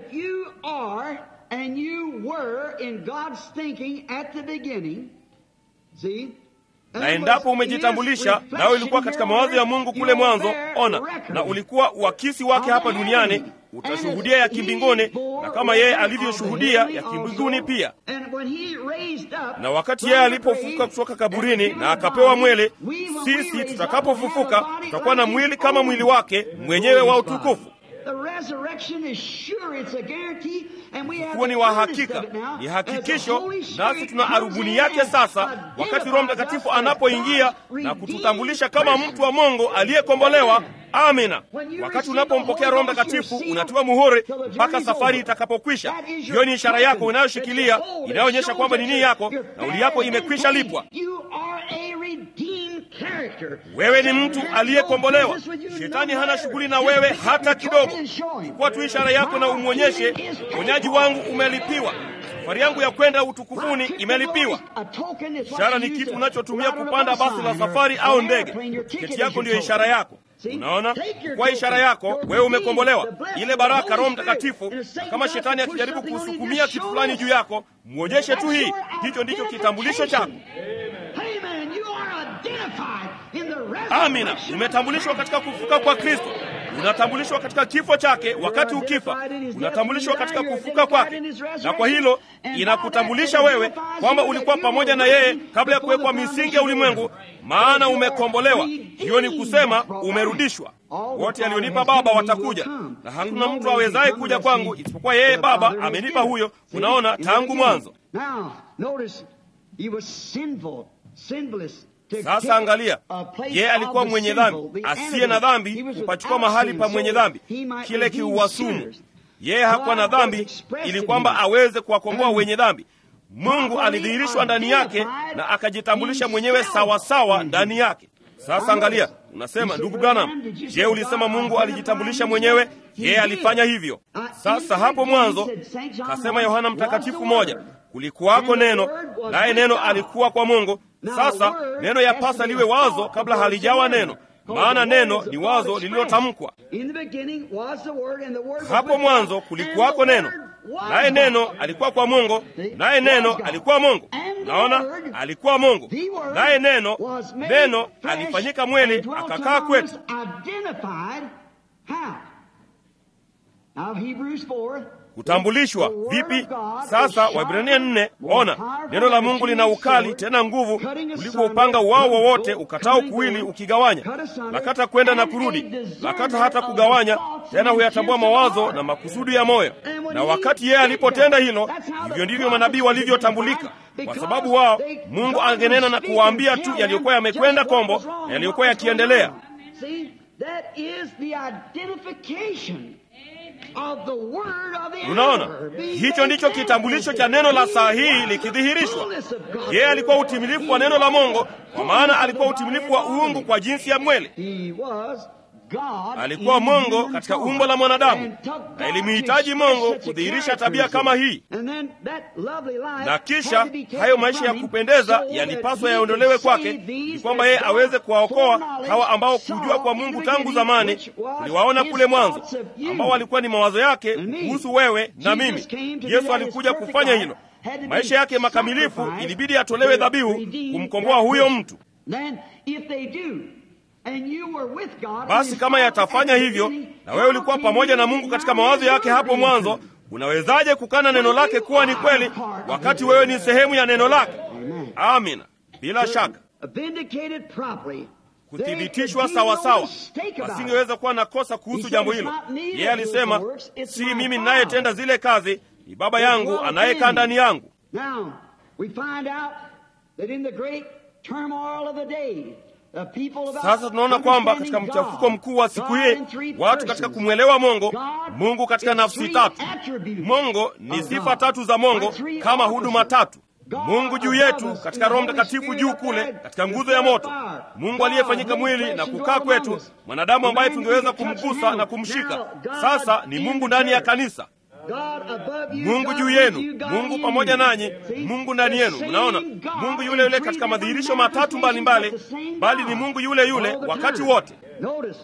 Na endapo umejitambulisha nawe ulikuwa katika mawazo ya Mungu kule mwanzo, ona, na ulikuwa uakisi wake hapa duniani, utashuhudia ya kimbinguni, na kama yeye alivyoshuhudia ya kimbinguni pia. Na wakati yeye alipofufuka kutoka kaburini na akapewa mwili, sisi tutakapofufuka tutakuwa na mwili kama mwili wake mwenyewe wa utukufu. Ufufuo ni wa hakika, ni hakikisho, nasi tuna arubuni yake sasa, wakati Roho Mtakatifu anapoingia na kututambulisha kama mtu wa Mungu aliyekombolewa. Amina. Wakati unapompokea Roho Mtakatifu unatiwa muhuri mpaka safari itakapokwisha. Hiyo ni ishara yako unayoshikilia inayoonyesha kwamba nini yako na uli yako imekwisha lipwa. Wewe ni mtu aliyekombolewa. Shetani hana shughuli na wewe hata kidogo. Chukua tu ishara yako na umwonyeshe, uponyaji wangu umelipiwa, safari yangu ya kwenda utukufuni imelipiwa. Ishara ni kitu unachotumia kupanda basi la safari au ndege. Tiketi yako ndiyo ishara yako. Unaona, kwa ishara yako wewe umekombolewa, ile baraka Roho Mtakatifu. Na kama shetani akijaribu kusukumia kitu fulani juu yako, mwonyeshe tu hii. Hicho ndicho kitambulisho chako. Amina, umetambulishwa katika kufuka kwa Kristo, unatambulishwa katika kifo chake. Wakati ukifa, unatambulishwa katika kufuka kwake, na kwa hilo inakutambulisha wewe kwamba ulikuwa pamoja na yeye kabla ya kuwekwa misingi ya ulimwengu, maana umekombolewa. Hiyo ni kusema umerudishwa. Wote alionipa Baba watakuja, na hakuna mtu awezaye kuja kwangu isipokuwa yeye Baba amenipa huyo. Unaona, tangu mwanzo. Sasa angalia, yeye alikuwa mwenye dhambi, asiye na dhambi, kupachukua mahali pa mwenye dhambi, kile kiuwasumu. Yeye hakuwa na dhambi, ili kwamba aweze kuwakomboa wenye dhambi. Mungu alidhihirishwa ndani yake na akajitambulisha mwenyewe sawasawa ndani yake. Sasa angalia, unasema ndugu Branham, je, ulisema Mungu alijitambulisha mwenyewe? Yeye alifanya hivyo. Sasa hapo mwanzo kasema Yohana Mtakatifu moja, kulikuwako neno, naye neno alikuwa kwa Mungu. Sasa neno yapasa liwe wazo kabla halijawa neno, maana neno ni wazo lililotamkwa. Hapo mwanzo kulikuwako neno, naye neno alikuwa kwa Mungu, naye neno alikuwa Mungu. Naona alikuwa Mungu, naye neno neno alifanyika mwili akakaa kwetu. Kutambulishwa vipi? Sasa Waebrania nne, ona neno la Mungu lina ukali tena nguvu kuliko upanga wao wowote ukatao kuwili ukigawanya, lakata kwenda na kurudi, lakata hata kugawanya, tena huyatambua mawazo na makusudi ya moyo. Na wakati yeye alipotenda hilo, hivyo ndivyo manabii walivyotambulika, kwa sababu wao Mungu angenena na kuwaambia tu yaliyokuwa yamekwenda kombo na yaliyokuwa yakiendelea. Unaona, hicho ndicho kitambulisho cha neno la saa hii likidhihirishwa. Yeye alikuwa utimilifu wa neno la Mungu, kwa maana alikuwa utimilifu wa uungu kwa jinsi ya mwili. Alikuwa Mungu katika umbo la mwanadamu, na ilimhitaji Mungu kudhihirisha tabia kama hii, na kisha hayo maisha ya kupendeza yalipaswa yaondolewe kwake, ni kwamba yeye aweze kuwaokoa hawa ambao kujua kwa Mungu tangu zamani uliwaona kule mwanzo, ambao walikuwa ni mawazo yake kuhusu wewe na mimi. Yesu alikuja kufanya hilo. Maisha yake makamilifu ilibidi atolewe dhabihu kumkomboa huyo mtu. Basi kama yatafanya hivyo, na wewe ulikuwa pamoja na Mungu katika mawazo yake hapo mwanzo, unawezaje kukana neno lake kuwa ni kweli wakati wewe ni sehemu ya neno lake? Amina, bila shaka. vindicated properly. kuthibitishwa sawasawa, asingeweza kuwa na kosa kuhusu jambo hilo. Yeye alisema, si mimi ninayetenda zile kazi, ni Baba yangu anayekaa ndani yangu. Now, we find out that in the great turmoil of the day, the people about Sasa tunaona kwamba katika understanding mchafuko God, mkuu wa siku God hii, in three watu katika persons. kumwelewa Mungu, God Mungu katika is nafsi three tatu. attributes Mungu ni of sifa God. tatu za Mungu By three kama offices. huduma tatu. God Mungu juu above yetu us katika in the Roho Holy Mtakatifu Spirit juu up kule there, katika the nguzo ya pillar moto. of fire. Mungu God aliyefanyika made mwili flesh na and kukaa dwelt kwetu, among us. mwanadamu ambaye The man tungeweza you can touch kumgusa and na handle. kumshika. Now, God Sasa ni in Mungu the ndani ya church. kanisa. God above you, Mungu God juu with yenu, you, God Mungu in pamoja you. nanyi, See? Mungu ndani The yenu. same Mnaona, God Mungu in yule yule three katika different madhihirisho matatu manifestations, mbalimbali, but the same bali God ni Mungu yule yule all the wakati time. wote. Notice,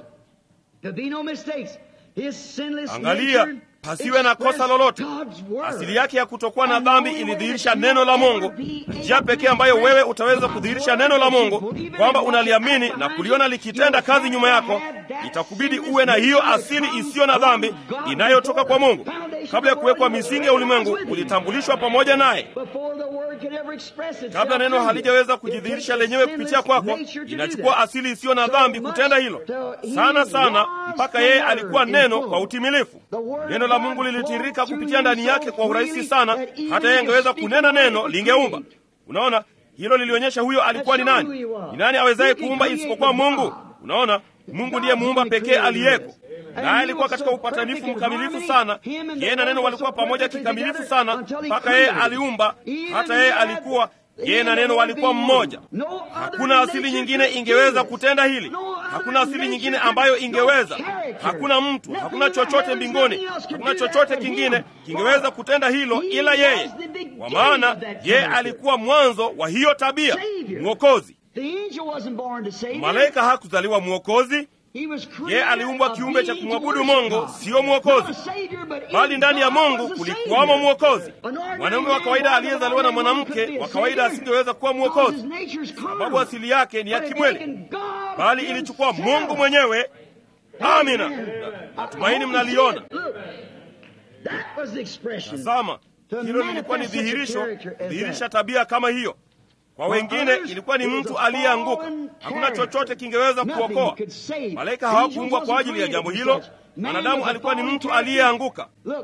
to be no mistakes, his sinless Angalia, nature pasiwe na kosa expressed lolote. God's word. Asili yake ya kutokuwa na And the dhambi only way ilidhihirisha that neno la you'll Mungu. ever be able Njia to pekee ambayo express wewe utaweza God's kudhihirisha word neno la that you Mungu, believe in kwamba and unaliamini walk na behind kuliona it, likitenda you'll kazi have nyuma to yako, have that itakubidi sinless uwe na hiyo nature asili that isiyo na comes dhambi from God inayotoka kwa before Mungu. the foundation Kabla ya of the world, kuwekwa you misingi ya were ulimwengu, with him. ulitambulishwa pamoja naye. Before the word could ever express itself Kabla neno through you. halijaweza It kujidhihirisha takes a lenyewe sinless kupitia kwako, nature to do inachukua that. asili isiyo na So dhambi much kutenda hilo. till he Sana sana was mpaka the yeye Word alikuwa in neno full. kwa utimilifu. The word Neno of la God Mungu lilitiririka flowed kupitia through ndani him yake so kwa urahisi freely sana, that even hata yeye he angeweza could kunena speak neno and lingeumba. create. Unaona, hilo lilionyesha huyo alikuwa ni That's who nani. he was. Ni nani awezaye Who can kuumba create isipokuwa but Mungu? God? Unaona, Mungu ndiye God's muumba only pekee creator aliyeko. is. And Naye he alikuwa was katika so upatanifu perfect in mkamilifu harmony, sana. him and the Yeye na Word neno were walikuwa so pamoja perfectly kikamilifu together sana until he mpaka yeye created. aliumba, Even hata he yeye had- alikuwa he yeye and na the neno Word walikuwa being mmoja. one. No other Hakuna asili nature nyingine could do ingeweza this. kutenda hili. No other Hakuna asili nature nyingine could- ambayo no ingeweza. character. Hakuna mtu, Nothing hakuna in the chochote heavens, mbinguni, nothing else could hakuna do that chochote but kingine him. kingeweza kutenda hilo He ila yeye, was the beginning kwa maana of that yeye character. alikuwa mwanzo wa hiyo tabia, Savior. mwokozi. The angel wasn't born to save him. Malaika hakuzaliwa mwokozi, He was created yeye aliumbwa a kiumbe cha being to kumwabudu worship Mungu, God. sio mwokozi. Not a savior, but in bali ndani ya God Mungu was a kulikuwamo savior. mwokozi. An ordinary Mwanaume wa man kawaida born aliyezaliwa na of a woman could mwanamke be a wa kawaida savior. asingeweza kuwa Because mwokozi, his nature's sababu carnal. asili yake ni ya But it kimwili, taken God bali ilichukua himself. Mungu mwenyewe. Amina, natumaini mnaliona. Look, that was the expression. Tazama, To hilo lilikuwa ni manifest such a dhihirisho, character as dhihirisha that. tabia kama hiyo. Kwa wengine others, ilikuwa ni it was mtu a aliyeanguka, fallen hakuna character. chochote kingeweza Nothing kuokoa. could save. Malaika Angels hawakuumbwa kwa wasn't ajili ya created jambo for hilo. such. Man Mwanadamu was a alikuwa ni fallen mtu character. aliyeanguka. Look,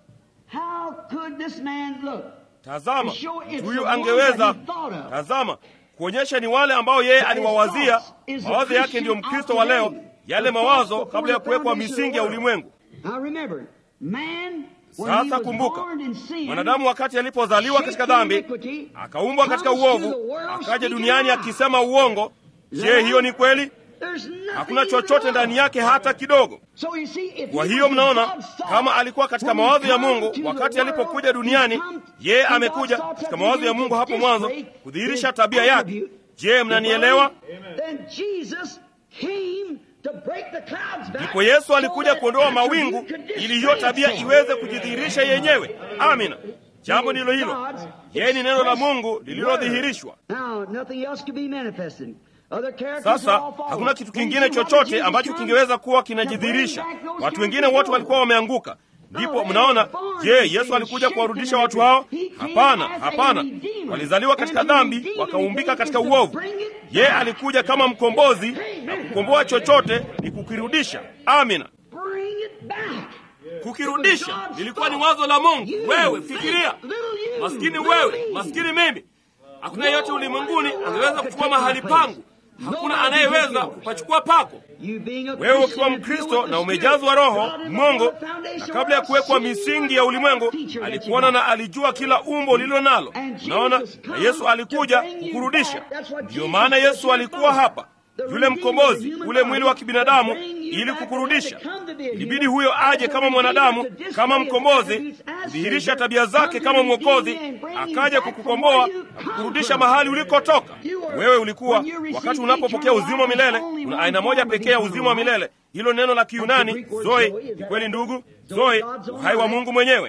how could this man look? Tazama, To show it's mtu the huyu one angeweza that he thought of. tazama, kuonyesha ni wale ambao yeye aliwawazia. Mawazo yake ndiyo Mkristo wa leo, yale mawazo kabla ya kuwekwa misingi ya ulimwengu. Now remember, man, when he Sasa was kumbuka, born in sin, mwanadamu wakati alipozaliwa katika dhambi, akaumbwa katika uovu, akaja duniani akisema uongo. Je, hiyo ni kweli? there's nothing Hakuna in chochote the ndani yake hata kidogo. So you see, if Kwa he hiyo was in mnaona, God's thought, kama alikuwa katika when he mawazo ya come Mungu to the wakati world, alipokuja he duniani, come yeye in God's amekuja thoughts katika at mawazo the ya beginning Mungu to hapo mwanzo display kudhihirisha his tabia yake. attribute. Je, mnanielewa? Then Jesus came to break the clouds back Ndipo Yesu so alikuja that kuondoa attribute mawingu could ili display hiyo tabia itself. iweze kujidhihirisha yenyewe. Amina. Jambo ndilo hilo. Yeye ni neno la Mungu lililodhihirishwa. Now, nothing else could be manifested. Other characters are Sasa all fallen. hakuna kitu When kingine you chochote Jesus ambacho come kingeweza kuwa to bring kinajidhihirisha. back those Watu wengine characters wote walikuwa wameanguka. Ndipo mnaona, je, Yesu alikuja kuwarudisha watu hao? Hapana, hapana. Walizaliwa katika dhambi, wakaumbika katika uovu. Yeye alikuja kama mkombozi, na kukomboa chochote ni kukirudisha. Amina. Bring it back. Kukirudisha lilikuwa ni wazo la Mungu. Wewe fikiria, maskini wewe, maskini mimi. Hakuna yeyote ulimwenguni angeweza kuchukua mahali pangu. Hakuna anayeweza kupachukua pako. Wewe ukiwa Mkristo na umejazwa Roho Mungu, na kabla ya kuwekwa misingi ya ulimwengu alikuona na alijua kila umbo lililo nalo. Unaona, na Yesu alikuja kukurudisha. Ndiyo maana Yesu alikuwa hapa, yule mkombozi, ule mwili wa kibinadamu, ili kukurudisha. Ilibidi huyo aje kama mwanadamu, kama mkombozi, kudhihirisha tabia zake kama mwokozi, akaja kukukomboa na kukurudisha mahali ulikotoka. Wewe ulikuwa, wakati unapopokea uzima wa milele, una aina moja pekee ya uzima wa milele. Hilo neno la Kiyunani zoe, ni kweli ndugu, zoe, uhai wa Mungu mwenyewe.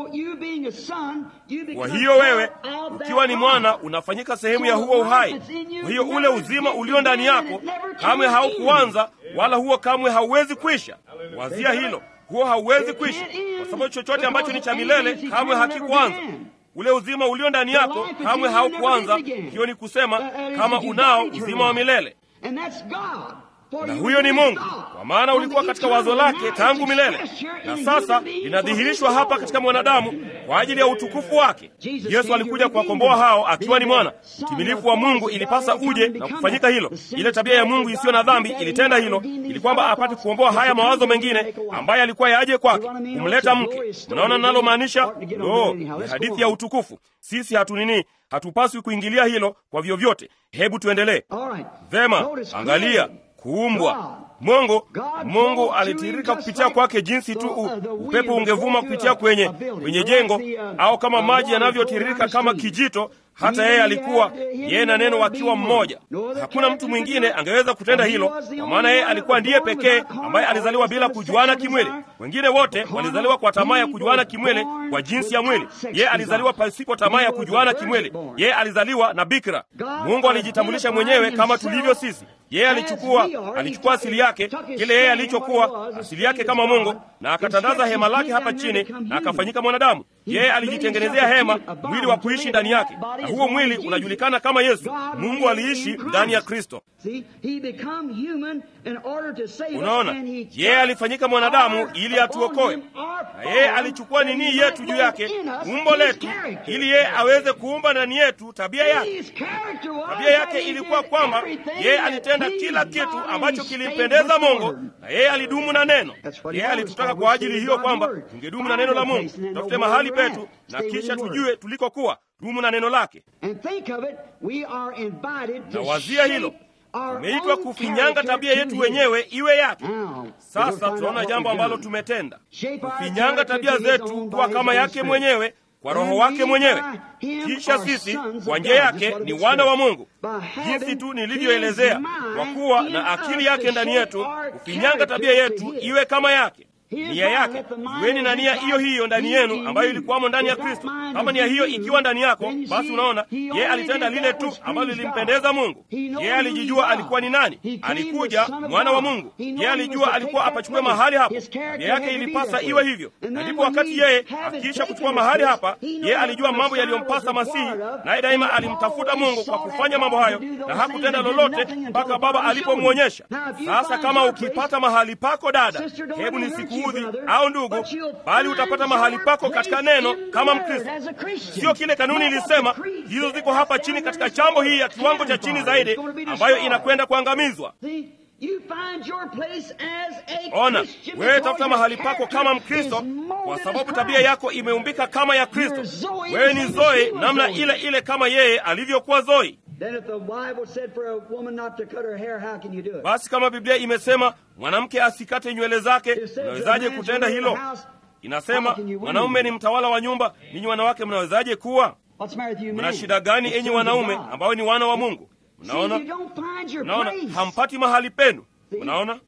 Kwa hiyo wewe ukiwa ni mwana unafanyika sehemu ya huo uhai. Kwa hiyo ule uzima ulio ndani yako kamwe haukuanza, wala huo kamwe hauwezi kwisha. Wazia hilo, huo hauwezi kwisha, kwa sababu chochote ambacho ni cha milele kamwe hakikuanza. ule uzima ulio ndani yako kamwe haukuanza. Hiyo ni kusema kama unao uzima wa milele, na huyo ni Mungu, kwa maana ulikuwa katika wazo lake tangu milele, na sasa linadhihirishwa hapa katika mwanadamu kwa ajili ya utukufu wake. Yesu alikuja kuwakomboa hao akiwa ni mwana mtimilifu wa Mungu. Ilipasa uje na kufanyika hilo. Ile tabia ya Mungu isiyo na dhambi ilitenda hilo, ili kwamba apate kukomboa haya mawazo mengine ambaye alikuwa yaje kwake, kumleta mke. Mnaona ninalomaanisha? No, ni hadithi ya utukufu. Sisi hatunini, hatupaswi kuingilia hilo kwa vyovyote. Hebu tuendelee. Vema, angalia kuumbwa Mungu Mungu alitiririka kupitia kwake jinsi tu upepo ungevuma kupitia kwenye kwenye jengo, au kama maji yanavyotiririka kama kijito. Hata yeye alikuwa yeye na neno wakiwa mmoja. Hakuna mtu mwingine angeweza kutenda hilo, kwa maana yeye alikuwa ndiye pekee ambaye alizaliwa bila kujuana kimwili. Wengine wote walizaliwa kwa tamaa ya kujuana kimwili kwa jinsi ya mwili. Yeye alizaliwa pasipo tamaa ya kujuana kimwili. Yeye alizaliwa na bikira. Mungu alijitambulisha mwenyewe kama tulivyo sisi. Yeye alichukua alichukua asili yake, kile yeye alichokuwa asili yake kama Mungu, na akatandaza hema lake hapa chini na akafanyika mwanadamu. Yeye alijitengenezea hema, mwili wa kuishi ndani yake, na huo mwili unajulikana kama Yesu. Mungu aliishi ndani ya Kristo. Unaona, yeye alifanyika mwanadamu ili atuokoe, na yeye alichukua nini yetu juu yake, umbo letu, ili yeye aweze kuumba ndani yetu tabia yake. Tabia yake ilikuwa kwamba yeye alitenda kila kitu ambacho kilimpendeza Mungu, na yeye alidumu na neno. Yeye alitutaka kwa ajili hiyo kwamba tungedumu na neno la Mungu, tutafute mahali petu na kisha tujue tulikokuwa. Dumu na neno lake. Na wazia hilo tumeitwa kufinyanga tabia yetu wenyewe iwe yake. Sasa tunaona jambo ambalo tumetenda, kufinyanga tabia zetu kuwa kama yake mwenyewe kwa Roho wake mwenyewe. Kisha sisi kwa njia yake ni wana wa Mungu, jinsi tu nilivyoelezea, kwa kuwa na akili yake ndani yetu, kufinyanga tabia yetu iwe kama yake nia yake. Iweni na nia hiyo hiyo ndani yenu ambayo ilikuwamo ndani ya Kristo. Kama nia hiyo ikiwa ndani yako, basi unaona yeye alitenda lile tu ambalo lilimpendeza Mungu. Yeye alijijua alikuwa ni nani, alikuja mwana wa Mungu. Yeye alijua alikuwa apachukue mahali hapo, nia yake ilipasa iwe hivyo. Na ndipo wakati yeye akiisha kuchukua mahali hapa, yeye alijua mambo yaliyompasa Masihi, naye daima alimtafuta Mungu kwa kufanya mambo hayo, na hakutenda lolote mpaka Baba alipomwonyesha. Sasa kama ukipata mahali pako, dada, hebu nisiku udhi au ndugu, bali utapata mahali pako katika neno kama Mkristo. Sio kile kanuni ilisema, hizo ziko hapa chini katika chambo hii ya kiwango cha chini zaidi, ambayo inakwenda kuangamizwa. Ona, wewe tafuta mahali pako kama Mkristo, kwa sababu tabia yako imeumbika kama ya Kristo. Wewe ni Zoe namna ile ile kama yeye alivyokuwa Zoe. Basi kama Biblia imesema mwanamke asikate nywele zake, unawezaje kutenda hilo? Inasema mwanaume ni mtawala wa nyumba, ninyi wanawake mnawezaje kuwa? Mna shida gani enyi wanaume ambao ni wana wa Mungu? Mnaona, mnaona hampati mahali penu. Mnaona,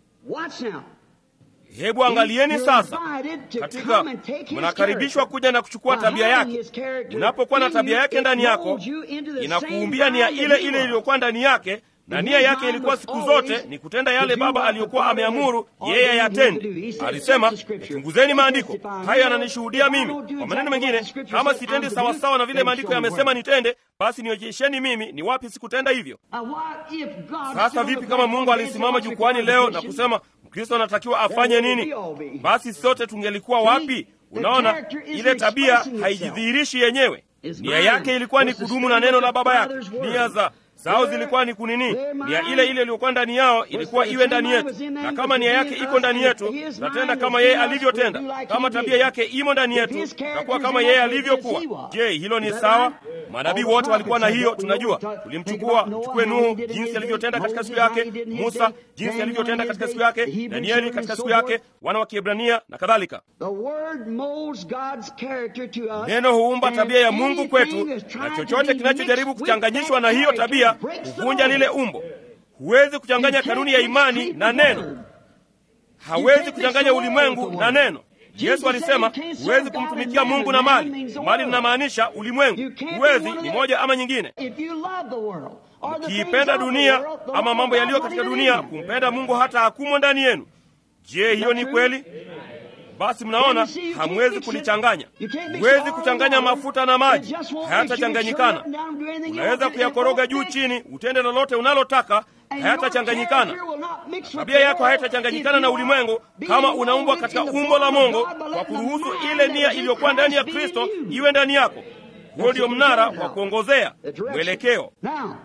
hebu angalieni sasa, katika mnakaribishwa kuja na kuchukua tabia yake. Unapokuwa na tabia yake ndani yako, inakuumbia nia ile ile iliyokuwa ndani yake na nia yake ilikuwa siku zote ni kutenda yale Baba aliyokuwa ameamuru yeye yatende. Alisema, chunguzeni maandiko, hayo yananishuhudia mimi. Kwa maneno mengine, kama sitendi sawasawa na vile maandiko yamesema nitende, basi nionyesheni mimi ni wapi sikutenda hivyo. Sasa vipi kama Mungu alisimama jukwani leo na kusema Mkristo anatakiwa afanye nini? Basi sote tungelikuwa wapi? Unaona, ile tabia haijidhihirishi yenyewe. Nia yake ilikuwa ni kudumu na neno la Baba yake. Nia za zao zilikuwa ni kunini? Nia ile ile iliyokuwa ndani yao ilikuwa iwe ndani yetu, na kama nia yake iko ndani yetu, tutatenda kama yeye alivyotenda. Kama tabia yake imo ndani yetu, tutakuwa kama yeye alivyokuwa. Je, hilo ni sawa? Manabii wote walikuwa na hiyo, tunajua. Tulimchukua, mchukue Nuhu jinsi alivyotenda katika siku yake, Musa jinsi alivyotenda katika siku yake, Danieli katika siku yake, wana wa Kiebrania na kadhalika. Neno huumba tabia ya Mungu kwetu, na chochote kinachojaribu kuchanganyishwa na hiyo tabia kuvunja lile umbo. Huwezi kuchanganya kanuni ya imani na neno, hawezi kuchanganya ulimwengu na neno. Yesu alisema huwezi kumtumikia Mungu na mali. Mali linamaanisha ulimwengu. Huwezi, ni moja ama nyingine. Ukiipenda dunia ama mambo yaliyo katika dunia, kumpenda Mungu hata hakumo ndani yenu. Je, hiyo ni kweli? basi mnaona hamwezi kulichanganya. Huwezi kuchanganya mafuta na maji, hayatachanganyikana. Unaweza kuyakoroga juu chini, utende lolote unalotaka, hayatachanganyikana. Tabia yako hayatachanganyikana na ulimwengu kama unaumbwa katika umbo la Mungu kwa kuruhusu ile nia iliyokuwa ndani ya Kristo iwe ndani yako. Huo ndio mnara wa kuongozea mwelekeo.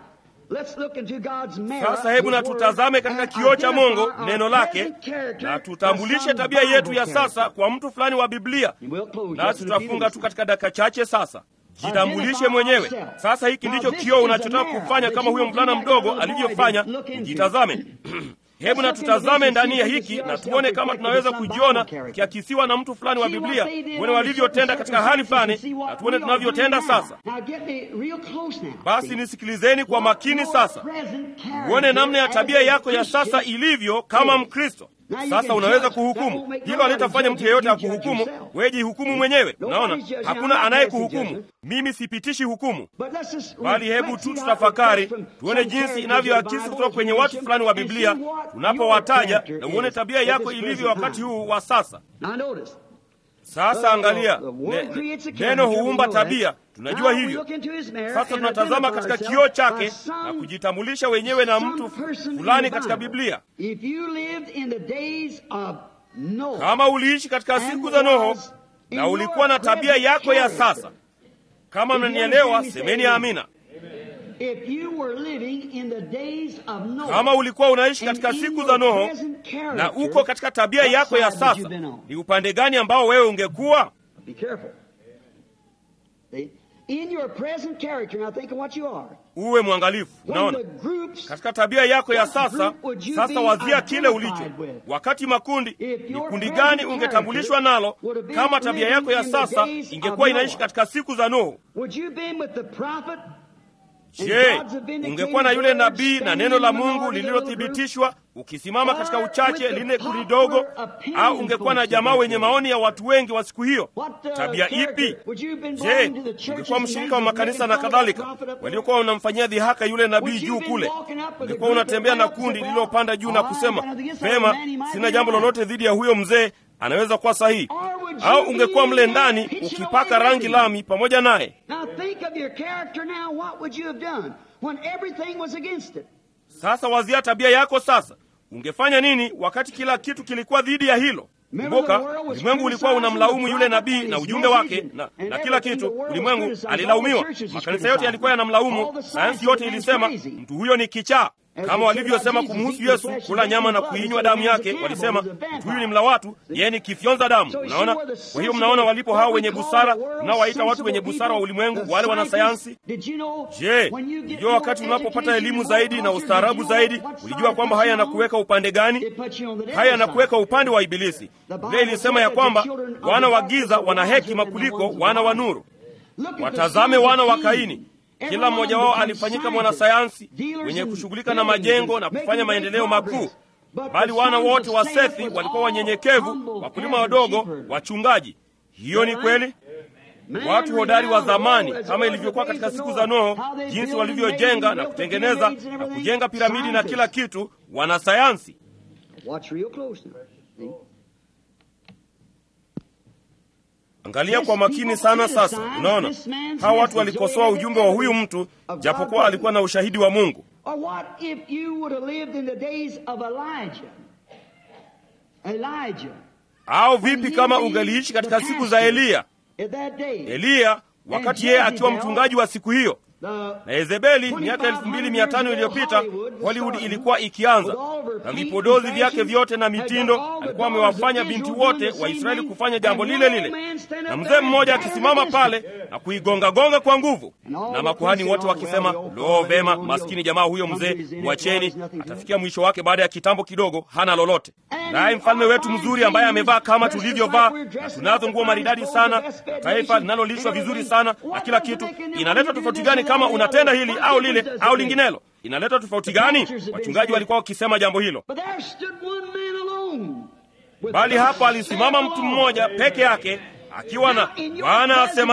Sasa hebu na tutazame katika kioo cha Mungu, neno lake, na tutambulishe tabia yetu ya sasa kwa mtu fulani wa Biblia, na tutafunga tu katika dakika chache. Sasa jitambulishe mwenyewe. Sasa hiki ndicho kioo unachotaka kufanya, kama huyo mvulana mdogo alivyofanya. Jitazame. Hebu na tutazame ndani ya hiki na tuone kama tunaweza kujiona kiakisiwa na mtu fulani wa Biblia, tuone walivyotenda katika hali fulani na tuone tunavyotenda sasa. Basi nisikilizeni kwa makini sasa, uone namna ya tabia yako ya sasa ilivyo kama Mkristo. Sasa unaweza kuhukumu hilo, halitafanya mtu yeyote akuhukumu. Wewe jihukumu mwenyewe. Unaona, hakuna anayekuhukumu. Mimi sipitishi hukumu, bali hebu tu tutafakari, tuone jinsi inavyoakisi kutoka kwenye watu fulani wa Biblia tunapowataja, na uone tabia yako ilivyo wakati huu wa sasa. Sasa angalia, ne, neno huumba tabia, tunajua hivyo. Sasa tunatazama katika kioo chake na kujitambulisha wenyewe na mtu fulani katika Biblia. Kama uliishi katika siku za Noho na ulikuwa na tabia yako ya sasa, kama mnanielewa, semeni amina. Kama ulikuwa unaishi katika siku za Noho na uko katika tabia yako ya sasa, ni upande gani ambao wewe ungekuwa? Uwe mwangalifu. Unaona, katika tabia yako ya sasa. Sasa wazia kile ulicho. Wakati makundi, ni kundi gani ungetambulishwa nalo kama tabia yako ya sasa ingekuwa inaishi katika siku za Noho? Je, ungekuwa na yule nabii na neno la Mungu lililothibitishwa ukisimama katika uchache lile kundi dogo, au ungekuwa na jamaa wenye maoni ya watu wengi wa siku hiyo? Tabia ipi? Je, ungekuwa mshirika wa makanisa na kadhalika waliokuwa wanamfanyia dhihaka yule nabii juu kule? Ungekuwa unatembea na kundi lililopanda juu na kusema vema, sina jambo lolote dhidi ya huyo mzee, anaweza kuwa sahihi au ungekuwa mle ndani ukipaka rangi lami pamoja naye? Sasa wazia tabia yako sasa, ungefanya nini wakati kila kitu kilikuwa dhidi ya hilo? Kumbuka, ulimwengu ulikuwa unamlaumu yule nabii na ujumbe wake na, na kila kitu. Ulimwengu alilaumiwa, makanisa yote yalikuwa yanamlaumu, sayansi yote ilisema mtu huyo ni kichaa kama walivyosema kumhusu Yesu, kula nyama na kuinywa damu yake. Walisema mtu huyu ni mla watu, yeye ni kifyonza damu. Unaona, kwa hiyo mnaona walipo hao wenye busara, unaowaita watu wenye busara wa ulimwengu, wale wanasayansi. Je, ulijua wakati unapopata elimu zaidi na ustaarabu zaidi, ulijua kwamba haya yanakuweka upande gani? Haya yanakuweka upande wa Ibilisi. Biblia ilisema ya kwamba wana wa giza wana hekima kuliko wana wa nuru. Watazame wana wa Kaini. Kila mmoja wao alifanyika mwanasayansi mwenye kushughulika na majengo na kufanya maendeleo makuu, bali wana wote wa Sethi walikuwa wanyenyekevu, wakulima wadogo, wachungaji. Hiyo ni kweli. Watu hodari wa zamani, kama ilivyokuwa katika siku za Noho, jinsi walivyojenga na kutengeneza na kujenga piramidi na kila kitu, wanasayansi. Angalia kwa makini sana sasa. Unaona, hawa watu walikosoa ujumbe wa huyu mtu, japokuwa alikuwa na ushahidi wa Mungu. Au vipi kama ungeliishi katika siku za Eliya? Eliya wakati yeye akiwa mchungaji wa siku hiyo na Yezebeli miaka elfu mbili mia tano iliyopita Hollywood ilikuwa ikianza na vipodozi vyake vyote na mitindo. Alikuwa amewafanya binti wote wa Israeli kufanya jambo lile lile, na mzee mmoja akisimama pale na kuigongagonga kwa nguvu, na makuhani wote wakisema, lo, vema, maskini jamaa huyo mzee, mwacheni, atafikia mwisho wake baada ya kitambo kidogo, hana lolote. Naye mfalme wetu mzuri ambaye amevaa kama tulivyovaa na tunazo nguo maridadi sana, na taifa linalolishwa vizuri sana na kila kitu, inaleta tofauti gani kama unatenda hili au lile au linginelo? Inaleta tofauti gani? Wachungaji walikuwa wakisema jambo hilo, bali hapa alisimama mtu mmoja peke yake akiwa na Bwana asema hivi.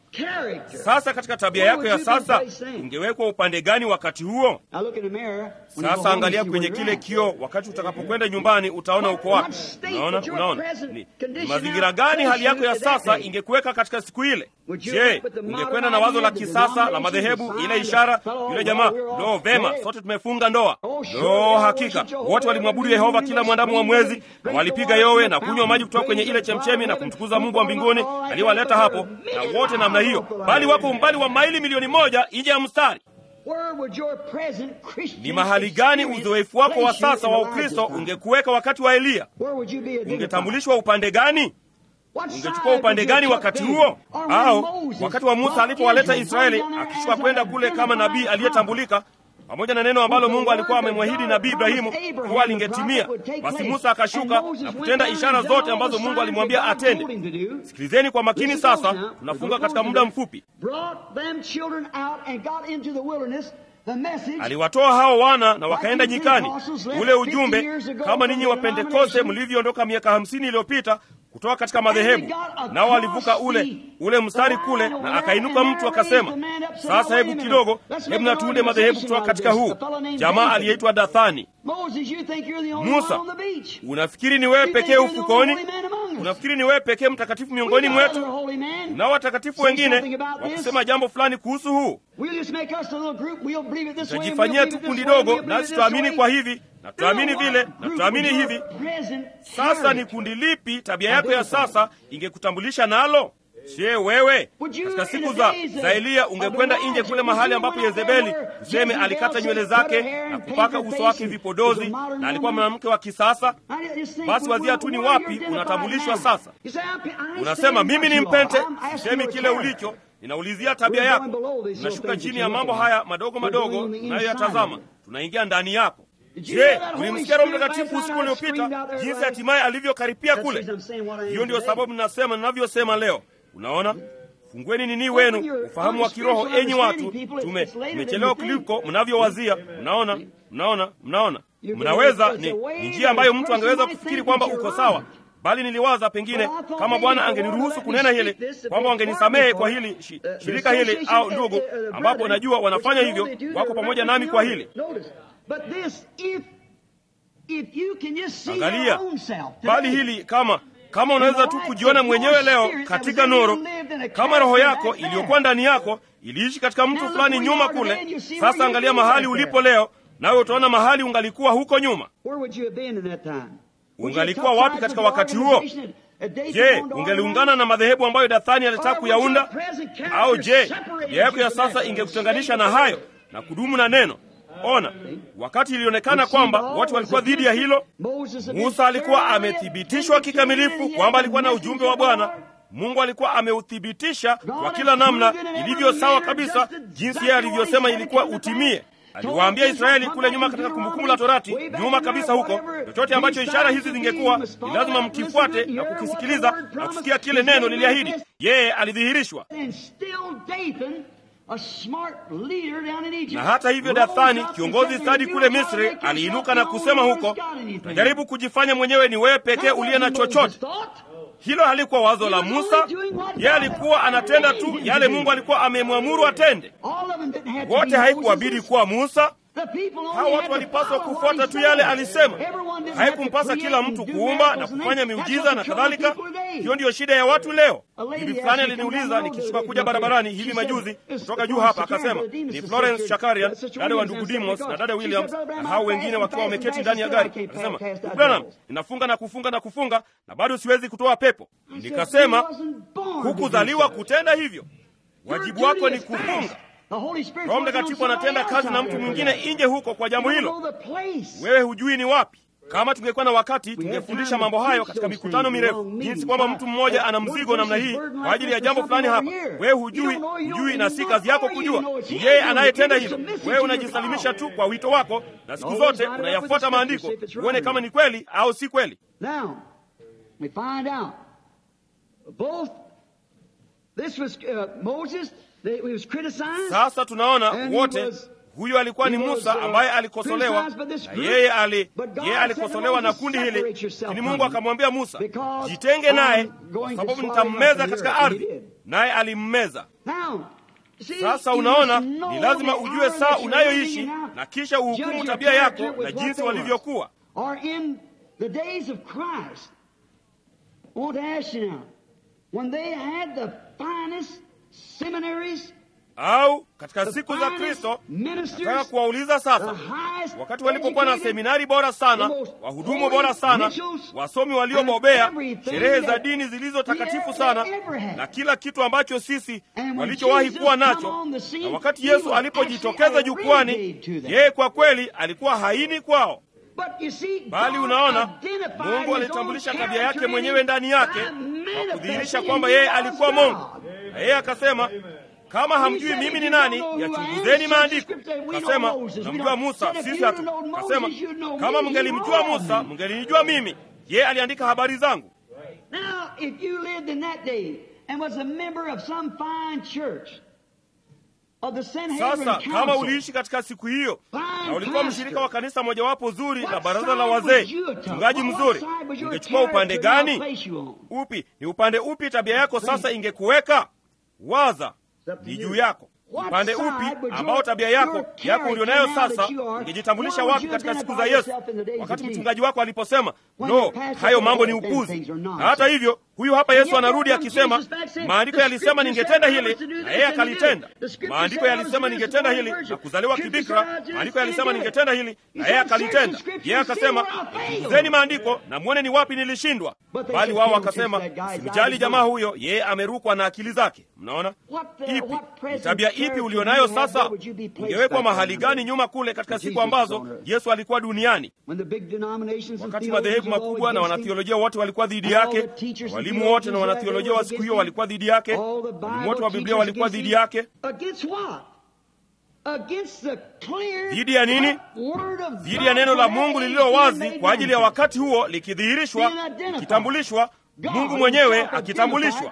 character. Sasa katika tabia Where yako would ya you sasa be placed then? ungewekwa upande gani wakati huo? Now look in the mirror. when you go Sasa home, angalia you see kwenye where kile you're at. kioo, wakati utakapokwenda nyumbani utaona uko wapi. What state Unaona, would your unaona present ni, ni condition mazingira now gani hali yako ya place you at sasa that day? ingekuweka katika siku ile? Would you Je, look with the modern ungekwenda na wazo la idea, the kisasa la denomination, madhehebu, the ile sign, ishara, the fellow, yule well, jamaa, we're all lo, vema, dead. sote tumefunga ndoa. Oh, sure, Lo, they all hakika worship Jehovah, wote walimwabudu every Yehova evening kila they mwandamu wa scream, mwezi, they na drink walipiga the water yowe from na the kunywa maji kutoka fountain, kwenye ile praise chemchemi the na God of kumtukuza heaven, Mungu wa mbinguni all right, aliyewaleta but hapo, they're na wote namna hiyo, miserable. bali wako umbali wa maili milioni moja nje ya mstari. Where would your present Christian Ni mahali gani experience uzoefu wako wa place you sasa in wa Elijah's Ukristo time? ungekuweka wakati wa Eliya? Where would you be identified? Ungetambulishwa upande gani? What side Ungechukua upande would you gani have wakati been? huo? Or when Au Moses wakati wa Musa brought alipowaleta Israel Israeli down there akishuka as kwenda an kule kama nabii identified aliyetambulika pamoja na neno ambalo Mungu alikuwa amemwahidi nabii Ibrahimu kuwa lingetimia. Basi Musa akashuka na kutenda ishara zote ambazo Mungu alimwambia atende. Sikilizeni kwa makini sasa, tunafunga katika muda mfupi. Brought them children out and got into the wilderness. The message Aliwatoa hao wana na wakaenda nyikani. Ule ujumbe kama ninyi wa Pentekoste mlivyoondoka miaka hamsini iliyopita kutoka katika madhehebu, nao walivuka ule ule mstari kule, na akainuka mtu akasema, sasa hebu kidogo, hebu na tuunde madhehebu kutoka katika huu. Jamaa aliyeitwa Dathani. Moses, you think you're the only Musa, one on the beach. unafikiri ni wewe You think pekee you're the only ufukoni? holy man among us. Unafikiri ni wewe pekee mtakatifu We miongoni got mwetu? other holy men. Na watakatifu Say something wengine about wa this. kusema jambo fulani kuhusu huu. We'll just make us a little group. We'll believe it this way. and we'll Tutajifanyia believe tu it this kundi way, and dogo, we'll believe it nasi this tutaamini way. kwa hivi na tutaamini Now, vile what na group tutaamini would your hivi. present Sasa ni character kundi lipi tabia yako ya sasa ingekutambulisha nalo? Je, wewe Would you, katika in siku the za days of- za Eliya of ungekwenda Elijah, nje kule would mahali you ambapo go out there Yezebeli where tuseme Jezebel alikata said, nywele "Cut her zake hair na and kupaka paint her uso face wake and vipodozi was a modern na alikuwa woman?" mwanamke wa kisasa? I just think, Basi well, wazia well, tu ni where wapi you're identified unatambulishwa now. sasa. You say, I- I Unasema understand mimi ni what you are. mpente, I'm asking sisemi your kile character. ulicho, ninaulizia tabia We're yako. going below these Tunashuka little things chini that ya you're mambo looking haya at. madogo We're madogo going on the inside unayoyatazama, of it. tunaingia ndani yako. Did you hear Je, that Holy ulimsikia Roho Spirit Mtakatifu last usiku night screamed uliopita out there jinsi right? hatimaye alivyokaripia That's the kule? reason I'm saying what I am Hiyo ndio today. sababu ninasema ninavyosema leo. Unaona, fungueni nini wenu ufahamu wa kiroho, enyi watu. Tume tumechelewa kuliko mnavyowazia. Mnaona, mnaona, mnaona, mnaweza ni, ni njia ambayo mtu angeweza kufikiri kwamba uko sawa bali niliwaza pengine kama Bwana angeniruhusu kunena hili kwamba wangenisamehe kwa hili shi, shirika hili au ndugu, ambapo najua wanafanya hivyo, wako pamoja nami kwa hili. Angalia, bali hili kama kama unaweza tu kujiona mwenyewe leo katika nuru, kama roho yako iliyokuwa ndani yako iliishi katika mtu fulani nyuma kule. Sasa angalia mahali ulipo leo, nawe utaona mahali ungalikuwa huko nyuma. Ungalikuwa wapi katika wakati huo? Je, ungeliungana na madhehebu ambayo Dathani alitaka kuyaunda? Au je, tabia yako ya sasa ingekutenganisha na hayo na kudumu na neno? Ona, wakati ilionekana kwamba watu walikuwa dhidi ya hilo, Musa alikuwa amethibitishwa kikamilifu kwamba alikuwa na ujumbe wa Bwana. Mungu alikuwa ameuthibitisha kwa kila namna ilivyo sawa kabisa, jinsi yeye alivyosema ilikuwa utimie. Aliwaambia Israeli kule nyuma katika Kumbukumbu la Torati, nyuma kabisa huko, chochote ambacho ishara hizi zingekuwa, ni lazima mkifuate na kukisikiliza na kusikia kile neno liliahidi. Yeye alidhihirishwa. Na hata hivyo, Dathani, kiongozi stadi kule Misri, aliinuka na kusema huko, utajaribu kujifanya mwenyewe ni wewe pekee uliye na chochote. Hilo halikuwa wazo la Musa. Yeye alikuwa anatenda tu yale Mungu alikuwa amemwamuru atende. Wote haikuwabidi kuwa Musa. Hawa watu walipaswa kufuata tu yale alisema. Haikumpasa kila mtu kuumba na kufanya miujiza na kadhalika. Hiyo ndiyo shida ya watu leo. Bibi fulani aliniuliza nikishuka kuja barabarani hivi majuzi kutoka juu hapa, akasema ni Florence Shakarian, dada wa ndugu Dimos na dada Williams na hao wengine wakiwa wameketi ndani ya gari. Akasema, Branham, ninafunga na kufunga na kufunga na bado siwezi kutoa pepo. Nikasema, hukuzaliwa kutenda hivyo, wajibu wako ni kufunga. Roho Mtakatifu anatenda kazi na mtu mwingine nje huko kwa jambo hilo. Wewe hujui ni wapi. Kama tungekuwa na wakati, tungefundisha mambo hayo katika mikutano mirefu, jinsi kwamba mtu mmoja ana mzigo namna hii kwa ajili ya jambo fulani hapa. Wewe hujui, hujui, na si kazi yako kujua. Ni yeye anayetenda hilo. Wewe unajisalimisha tu kwa wito wako, na siku zote unayafuata maandiko uone kama ni kweli au si kweli. Sasa tunaona wote huyu alikuwa ni Musa ambaye alikosolewa na yeye ali, yeye alikosolewa na kundi hili, lakini Mungu akamwambia Musa, jitenge naye kwa sababu nitammeza katika ardhi, naye alimmeza. Sasa unaona, ni lazima ujue saa unayoishi na kisha uhukumu tabia yako na jinsi walivyokuwa. au katika siku za Kristo. Nataka kuwauliza sasa, wakati walipokuwa na seminari bora sana, wahudumu bora sana, wasomi waliobobea, sherehe za dini zilizo takatifu sana, na kila kitu ambacho sisi walichowahi kuwa nacho, na wakati Yesu alipojitokeza jukwani, yeye kwa kweli alikuwa haini kwao bali unaona, Mungu alitambulisha tabia yake mwenyewe ndani yake kwa kudhihirisha kwamba yeye alikuwa Mungu, na yeye akasema kama hamjui mimi ni nani, yachunguzeni maandiko. Kasema namjua Musa, sisi hatu. Kasema kama mngelimjua Musa, mngelinijua mimi, yeye aliandika habari zangu. Sasa kama uliishi katika siku hiyo na ulikuwa mshirika wa kanisa mojawapo zuri na baraza la wazee, mchungaji mzuri, ungechukua upande gani? Upi ni upande upi tabia yako sasa ingekuweka? Waza ni juu yako upande upi ambao tabia yako yako ulionayo sasa ingejitambulisha wapi katika siku za Yesu, wakati mchungaji wako aliposema no, hayo mambo ni upuzi. Na hata hivyo, huyu hapa Yesu anarudi akisema, maandiko yalisema ningetenda hili na yeye akalitenda. Maandiko yalisema ningetenda hili na kuzaliwa kibikra. Maandiko yalisema ningetenda hili na yeye akalitenda. Yeye akasema, chunguzeni maandiko na mwone ni wapi nilishindwa. Bali wao wakasema, simjali jamaa huyo, yeye amerukwa na akili zake. Mnaona ipi ni tabia ipi ulionayo sasa? Ungewekwa mahali gani nyuma kule katika siku ambazo Yesu alikuwa duniani? Wakati madhehebu makubwa na wanathiolojia wote walikuwa dhidi yake, walimu wote na wanathiolojia wa siku hiyo walikuwa dhidi yake, walimu wote wa Biblia walikuwa dhidi yake. Dhidi ya nini? Dhidi ya neno la Mungu lililo wazi kwa ajili ya wakati huo, likidhihirishwa, likitambulishwa, Mungu mwenyewe akitambulishwa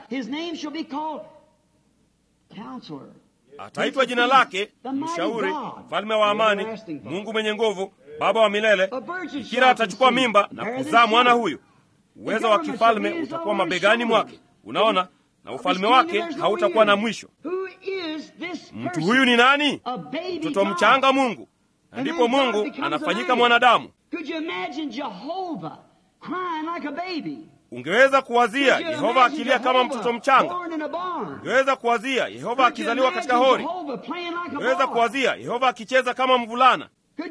ataitwa jina lake Mshauri, Mfalme wa Amani, Mungu mwenye nguvu, Baba wa milele. Bikira atachukua mimba na kuzaa mwana huyu. Uwezo wa kifalme utakuwa mabegani mwake, unaona, na ufalme wake hautakuwa na mwisho. Mtu huyu ni nani? Mtoto mchanga Mungu, na ndipo Mungu anafanyika mwanadamu. Ungeweza kuwazia Yehova akilia kama mtoto mchanga. Ungeweza kuwazia Yehova akizaliwa katika hori. Ungeweza kuwazia Yehova akicheza kama mvulana.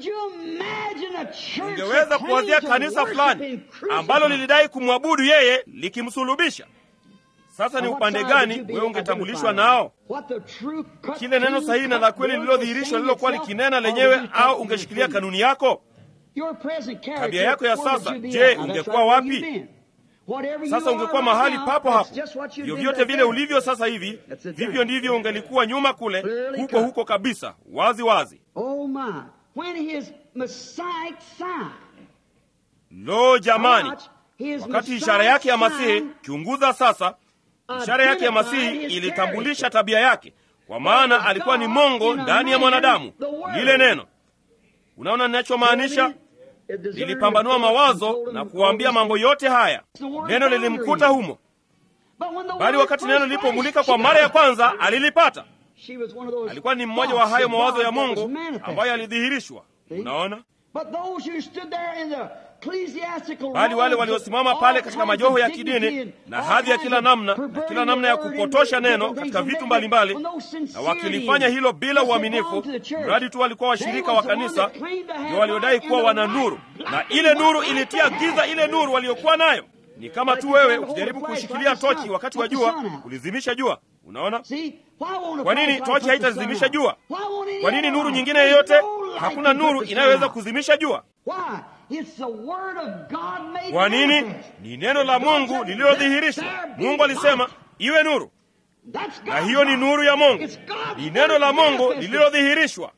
Ungeweza kuwazia kanisa fulani ambalo lilidai kumwabudu yeye likimsulubisha. Sasa ni upande gani wewe ungetambulishwa nao? Kile neno sahihi na la kweli lililodhihirishwa lililokuwa likinena lenyewe, au ungeshikilia kanuni yako? Tabia yako ya sasa, je, ungekuwa wapi? Sasa ungekuwa mahali papo hapo. Vyovyote vile ulivyo sasa hivi, vivyo ndivyo ungelikuwa nyuma kule, huko huko kabisa, wazi wazi. Lo, jamani! Wakati ishara yake ya Masihi, chunguza sasa, ishara yake ya Masihi ilitambulisha tabia yake, kwa maana alikuwa ni Mungu ndani ya mwanadamu, lile neno. Unaona ninachomaanisha? Lilipambanua mawazo na kuwaambia mambo yote haya. Neno lilimkuta humo, bali wakati neno lilipomulika kwa mara ya kwanza alilipata. Alikuwa ni mmoja wa hayo mawazo ya Mungu ambayo alidhihirishwa. Unaona, bali wale waliosimama pale katika majoho ya kidini na hadhi ya kila namna na kila namna ya kupotosha neno katika vitu mbalimbali, na wakilifanya hilo bila uaminifu, mradi tu walikuwa washirika wa kanisa, ndio waliodai kuwa wana nuru, na ile nuru ilitia giza ile nuru waliokuwa nayo. Ni kama tu wewe ukijaribu kushikilia tochi wakati wa jua, ulizimisha jua. Unaona kwa nini tochi haitazimisha jua? Kwa nini nuru nyingine yoyote? Hakuna nuru inayoweza kuzimisha jua. Kwa nini? Ni neno la Mungu lililodhihirishwa. Mungu alisema iwe nuru, na hiyo ni nuru ya Mungu. Ni neno la Mungu lililodhihirishwa.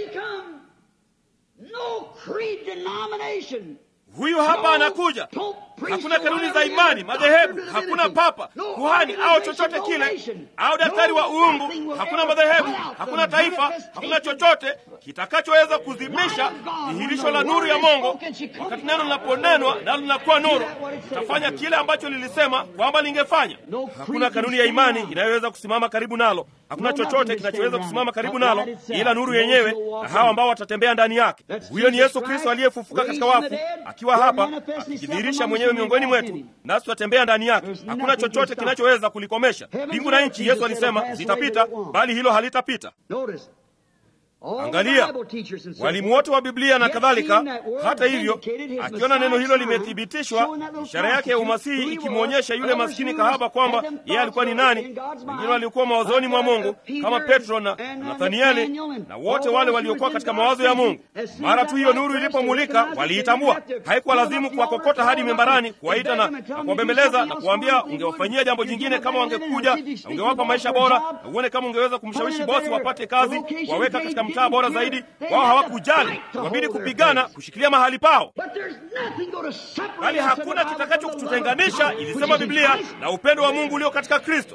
Huyu hapa anakuja, hakuna kanuni za imani, madhehebu, hakuna papa, kuhani au chochote kile, au daktari wa uungu, hakuna madhehebu, hakuna taifa, hakuna chochote kitakachoweza kuzimisha dhihirisho la nuru ya Mungu. Wakati neno linaponenwa nalo linakuwa nuru, litafanya kile ambacho lilisema kwamba lingefanya. Hakuna kanuni ya imani inayoweza kusimama karibu nalo, hakuna chochote kinachoweza kusimama karibu nalo ila nuru yenyewe na hawa ambao watatembea ndani yake. Huyo ni Yesu Kristo aliyefufuka katika wafu, akiwa hapa akijidhihirisha mwenyewe miongoni mwetu, nasi tutatembea ndani yake. Hakuna chochote kinachoweza kulikomesha. Mbingu na nchi, Yesu alisema, zitapita, bali hilo halitapita. Angalia walimu wote wa Biblia na kadhalika. Hata hivyo, akiona neno hilo limethibitishwa, ishara yake ya umasihi ikimwonyesha yule maskini kahaba kwamba yeye alikuwa ni nani. Wengine waliokuwa mawazoni mwa Mungu kama Petro na Nathanieli na wote wale waliokuwa katika mawazo ya Mungu. Mara tu hiyo nuru ilipomulika, waliitambua. Haikuwa lazimu kuwakokota hadi membarani, kuwaita na, na kuwabembeleza na kuwaambia ungewafanyia jambo jingine kama wangekuja na ungewapa maisha bora, na uone kama ungeweza kumshawishi bosi wapate kazi, waweka katika mtaa bora zaidi. Wao hawakujali, wabidi kupigana kushikilia mahali pao, bali hakuna kitakacho kututenganisha, ilisema Biblia, na upendo wa Mungu ulio katika Kristo.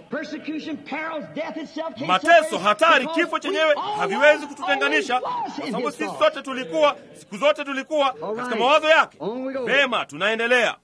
Mateso, hatari, kifo chenyewe haviwezi kututenganisha, kwa sababu sisi sote tulikuwa, siku zote tulikuwa katika mawazo yake. Vema, tunaendelea.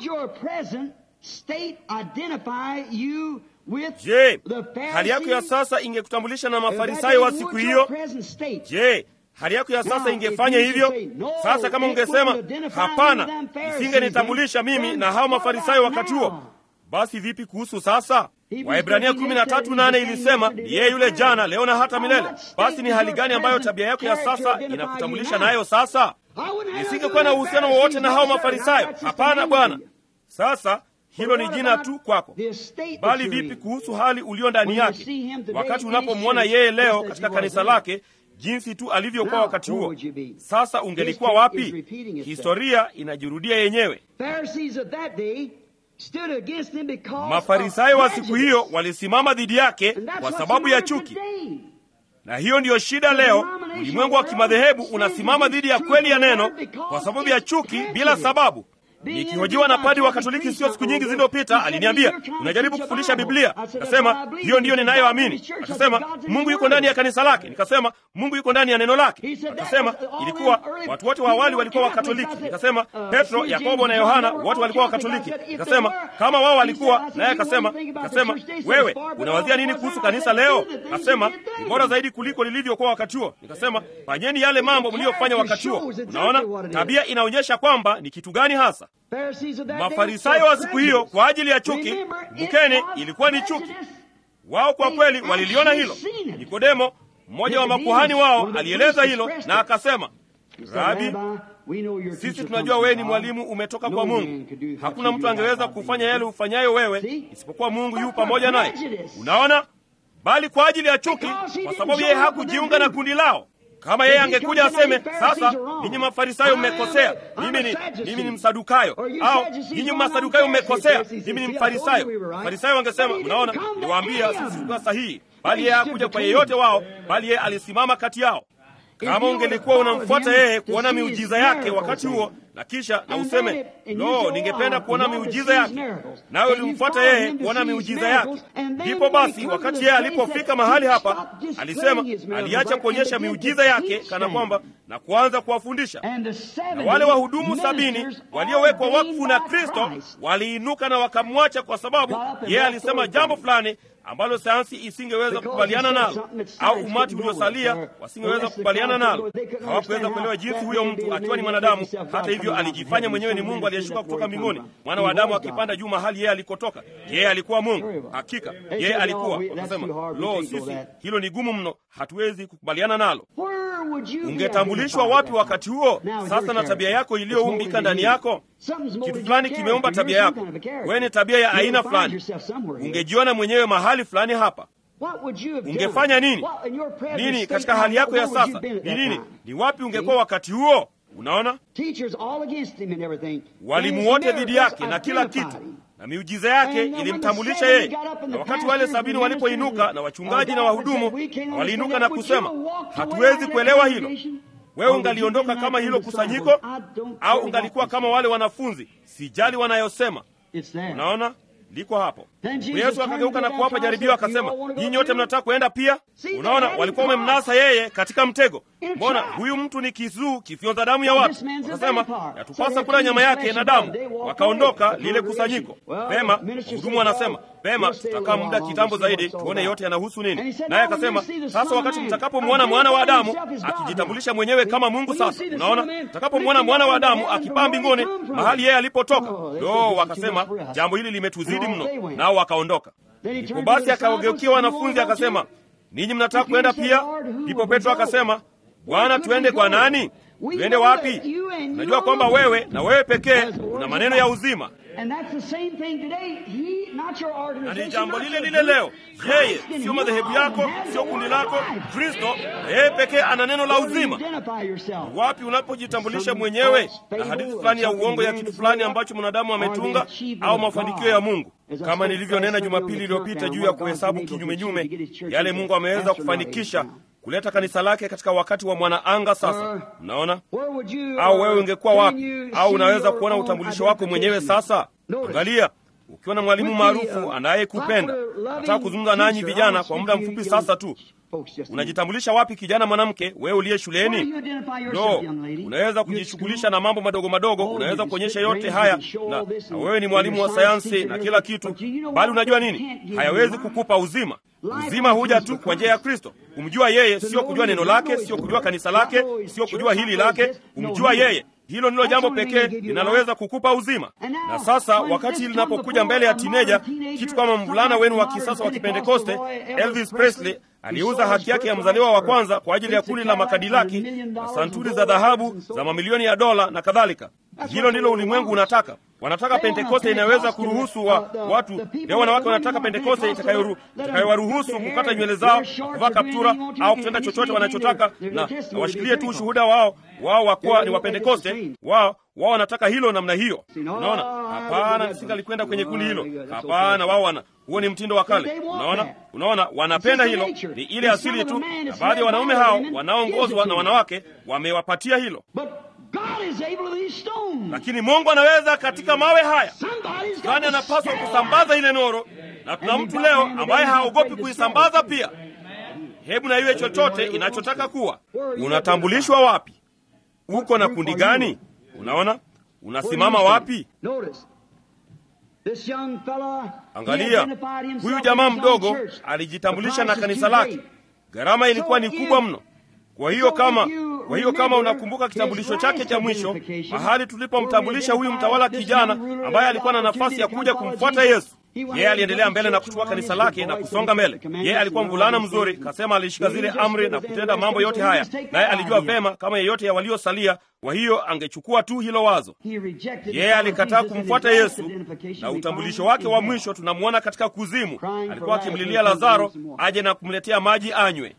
Je, hali yako ya sasa ingekutambulisha na Mafarisayo wa siku hiyo? Je, hali yako ya sasa ingefanya hivyo? Sasa kama ungesema hapana, isingenitambulisha mimi na hao Mafarisayo wakati huo, basi vipi kuhusu sasa? Waebrania 13:8 ilisema yeye yule jana, leo na hata milele. Basi ni hali gani ambayo tabia yako ya sasa inakutambulisha nayo sasa? Nisingekuwa na uhusiano wowote na hao Mafarisayo. Hapana, Bwana. Sasa hilo ni jina tu kwako, bali vipi kuhusu hali ulio ndani yake, wakati unapomwona yeye leo katika kanisa lake, jinsi tu alivyokuwa wakati huo? Sasa ungelikuwa wapi? Historia inajirudia yenyewe. Mafarisayo wa siku hiyo walisimama dhidi yake kwa sababu ya chuki, na hiyo ndiyo shida leo. Ulimwengu wa kimadhehebu unasimama dhidi ya kweli ya neno kwa sababu ya chuki bila sababu. Nikihojiwa na padi wa Katoliki sio siku nyingi zilizopita, aliniambia unajaribu kufundisha Biblia. Nikasema hiyo ndiyo ninayoamini. Akasema Mungu yuko ndani ya kanisa lake. Nikasema Mungu yuko ndani ya neno lake. Akasema ilikuwa watu wote wa awali walikuwa Wakatoliki. Nikasema Petro, Yakobo na Yohana wote walikuwa Wakatoliki. Nikasema kama wao walikuwa naye. Akasema akasema wewe unawazia nini kuhusu kanisa leo? Akasema ni bora zaidi kuliko lilivyokuwa wakati huo. Nikasema fanyeni yale mambo mliyofanya wakati huo. Unaona, tabia inaonyesha kwamba ni kitu gani hasa Mafarisayo wa siku hiyo kwa ajili ya chuki, kumbukeni, ilikuwa ni chuki. Wao kwa kweli waliliona hilo. Nikodemo, mmoja wa makuhani wao, alieleza hilo na akasema, Rabi, sisi tunajua wewe ni mwalimu umetoka kwa Mungu. Hakuna mtu angeweza kufanya yale ufanyayo wewe isipokuwa Mungu yu pamoja naye. Unaona, bali kwa ajili ya chuki, kwa sababu yeye hakujiunga na kundi lao kama yeye angekuja aseme, sasa ninyi Mafarisayo mmekosea, mimi ni mimi ni Msadukayo, au ninyi Masadukayo mmekosea, mimi ni Mfarisayo. Mafarisayo wangesema, unaona, niwaambia sisi tulikuwa sahihi, bali yeye hakuja kwa yeyote wao, bali yeye alisimama kati yao. Kama ungelikuwa unamfuata yeye kuona miujiza yake wakati huo, na kisha na useme lo, ningependa kuona miujiza yake, nawe ulimfuata yeye kuona miujiza yake, ndipo basi, wakati yeye alipofika mahali hapa, alisema aliacha kuonyesha miujiza yake kana kwamba na kuanza kuwafundisha. Na wale wahudumu sabini waliowekwa wakfu na Kristo waliinuka na wakamwacha, kwa sababu yeye alisema jambo fulani ambalo sayansi isingeweza kukubaliana nalo au umati uliosalia wasingeweza kukubaliana nalo. Hawakuweza kuelewa jinsi huyo mtu akiwa ni mwanadamu, hata hivyo alijifanya mwenyewe ni Mungu aliyeshuka kutoka mbinguni, mwana wa Adamu akipanda juu mahali yeye alikotoka. Yeye alikuwa Mungu, hakika yeye alikuwa. Wakasema, lo, sisi hilo ni gumu mno, hatuwezi kukubaliana nalo. Ungetambulishwa wapi wakati huo? Sasa na tabia yako iliyoumbika ndani yako, kitu fulani kimeumba tabia yako. Wewe ni tabia ya aina fulani, ungejiona mwenyewe mahali fulani hapa ungefanya nini? Nini katika hali yako ya sasa ni nini? Ni wapi ungekuwa wakati huo? Unaona, walimu wote dhidi yake na kila kitu, na miujiza yake ilimtambulisha yeye. Na wakati wale sabini walipoinuka na wachungaji na wahudumu waliinuka na kusema, hatuwezi kuelewa hilo. wewe ungaliondoka kama hilo kusanyiko au ungalikuwa kama wale wanafunzi sijali wanayosema unaona liko hapo yesu akageuka na kuwapa jaribio akasema nyinyi nyote mnataka kuenda pia unaona walikuwa wamemnasa yeye katika mtego mbona huyu mtu ni kizuu kifyonza damu ya watu wakasema yatupasa kula nyama yake na damu wakaondoka lile kusanyiko pema mhudumu anasema pema tutakaa muda kitambo zaidi tuone yote yanahusu nini naye akasema sasa wakati mtakapomwona mwana wa adamu akijitambulisha mwenyewe kama mungu sasa unaona mtakapomwona mwana wa adamu akipaa mbinguni mahali yeye alipotoka do wakasema jambo hili limetuzidi mno nao wakaondoka ndipo basi akawageukia wanafunzi akasema ninyi mnataka kwenda pia ndipo petro akasema bwana tuende kwa nani tuende wapi najua kwamba wewe na wewe pekee una maneno ya uzima na ni jambo lile lile leo yeye sio madhehebu yako sio kundi lako kristo yeye pekee ana neno la uzima wapi unapojitambulisha mwenyewe na hadithi fulani ya uongo ya kitu fulani ambacho mwanadamu ametunga au mafanikio ya mungu kama nilivyonena jumapili iliyopita juu ya kuhesabu kinyumenyume yale mungu ameweza kufanikisha kuleta kanisa lake katika wakati wa mwanaanga sasa mnaona au wewe ungekuwa wapi au unaweza kuona utambulisho wako mwenyewe sasa angalia ukiwa na mwalimu maarufu anayekupenda nataka kuzungumza nanyi vijana kwa muda mfupi sasa tu unajitambulisha wapi kijana mwanamke wewe uliye shuleni no unaweza kujishughulisha na mambo madogo madogo unaweza kuonyesha yote haya na, na wewe ni mwalimu wa sayansi na kila kitu bali unajua nini hayawezi kukupa uzima uzima huja tu kwa njia ya kristo kumjua yeye sio kujua neno lake sio kujua kanisa lake sio kujua hili lake kumjua yeye hilo ndilo jambo pekee linaloweza kukupa uzima na sasa wakati linapokuja mbele ya tineja kitu kama mvulana wenu wa kisasa wa kipentekoste elvis presley aliuza haki yake ya mzaliwa wa kwanza kwa ajili ya kundi la makadilaki na santuri za dhahabu za mamilioni ya dola na kadhalika hilo ndilo ulimwengu unataka wanataka pentekoste inayoweza kuruhusu wa, watu leo wanawake wanataka pentekoste itakayowaruhusu kukata nywele zao kuvaa kaptura au kutenda chochote wanachotaka na, na washikilie tu ushuhuda wao wao wakuwa ni wapentekoste wao wao wanataka hilo namna hiyo unaona hapana nisingalikwenda kwenye kundi hilo hapana wao wana huo ni mtindo wa kale unaona unaona wanapenda hilo ni ile asili tu na baadhi ya wanaume hao wanaoongozwa na wanawake wamewapatia hilo lakini mungu anaweza katika mawe haya fulani anapaswa kusambaza ile noro na tuna mtu leo ambaye haogopi kuisambaza pia hebu na iwe chochote inachotaka kuwa unatambulishwa wapi uko na kundi gani unaona unasimama wapi angalia huyu jamaa mdogo alijitambulisha na kanisa lake gharama ilikuwa ni kubwa mno kwa hiyo kama kwa hiyo kama unakumbuka kitambulisho chake cha mwisho mahali tulipomtambulisha huyu mtawala kijana ambaye alikuwa na nafasi ya kuja kumfuata yesu yeye aliendelea mbele na kuchukua kanisa lake na kusonga mbele yeye alikuwa mvulana mzuri kasema alishika zile amri na kutenda mambo yote haya naye alijua vema kama yeyote ya waliosalia kwa hiyo angechukua tu hilo wazo yeye alikataa kumfuata yesu na utambulisho wake wa mwisho tunamwona katika kuzimu alikuwa akimlilia lazaro aje na kumletea maji anywe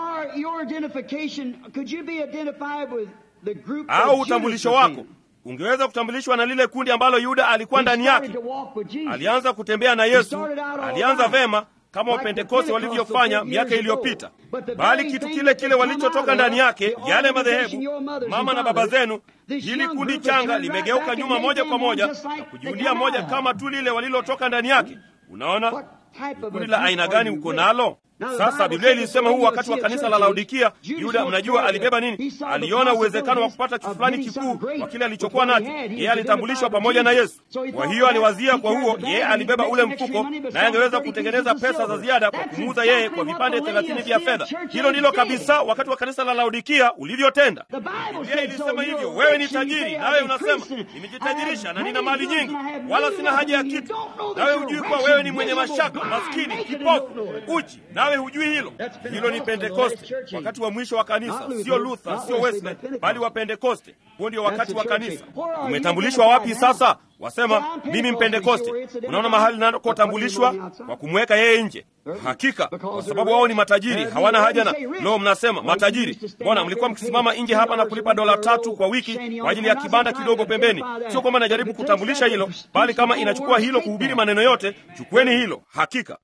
au utambulisho wako ungeweza kutambulishwa na lile kundi ambalo yuda alikuwa ndani yake alianza kutembea na yesu alianza vema kama wapentekoste walivyofanya miaka iliyopita bali kitu kile kile walichotoka ndani yake yale madhehebu mama na baba zenu hili kundi changa limegeuka nyuma moja kwa moja na kujiundia moja kama tu lile walilotoka ndani yake unaona kundi la aina gani uko nalo sasa biblia ilisema huu wakati wa kanisa la laodikia yuda mnajua alibeba nini aliona uwezekano wa kupata kitu fulani kikuu kwa kile alichokuwa nacho yeye alitambulishwa pamoja na yesu kwa hiyo aliwazia kwa huo yeye alibeba ule mfuko naye angeweza kutengeneza pesa za ziada kwa kumuuza yeye kwa vipande thelathini vya fedha hilo ndilo kabisa wakati wa kanisa la laodikia ulivyotenda biblia ilisema hivyo wewe ni tajiri nawe unasema nimejitajirisha na nina mali nyingi wala sina haja ya kitu nawe hujui kuwa wewe ni mwenye mashaka maskini kipofu uchi nawe hujui hilo hilo ni pentekoste wakati wa mwisho wa kanisa sio luther sio wesley bali wa pentekoste huo ndio wakati wa kanisa. Umetambulishwa wapi sasa? Wasema mimi Mpentekoste. Unaona mahali ninakotambulishwa kwa kumweka yeye nje. Hakika, kwa sababu wao ni matajiri, hawana haja na lo. Mnasema matajiri, mbona mlikuwa mkisimama nje hapa na kulipa dola tatu kwa wiki kwa ajili ya kibanda kidogo pembeni? Sio kwamba najaribu kutambulisha hilo, bali kama inachukua hilo kuhubiri maneno yote, chukueni hilo. Hakika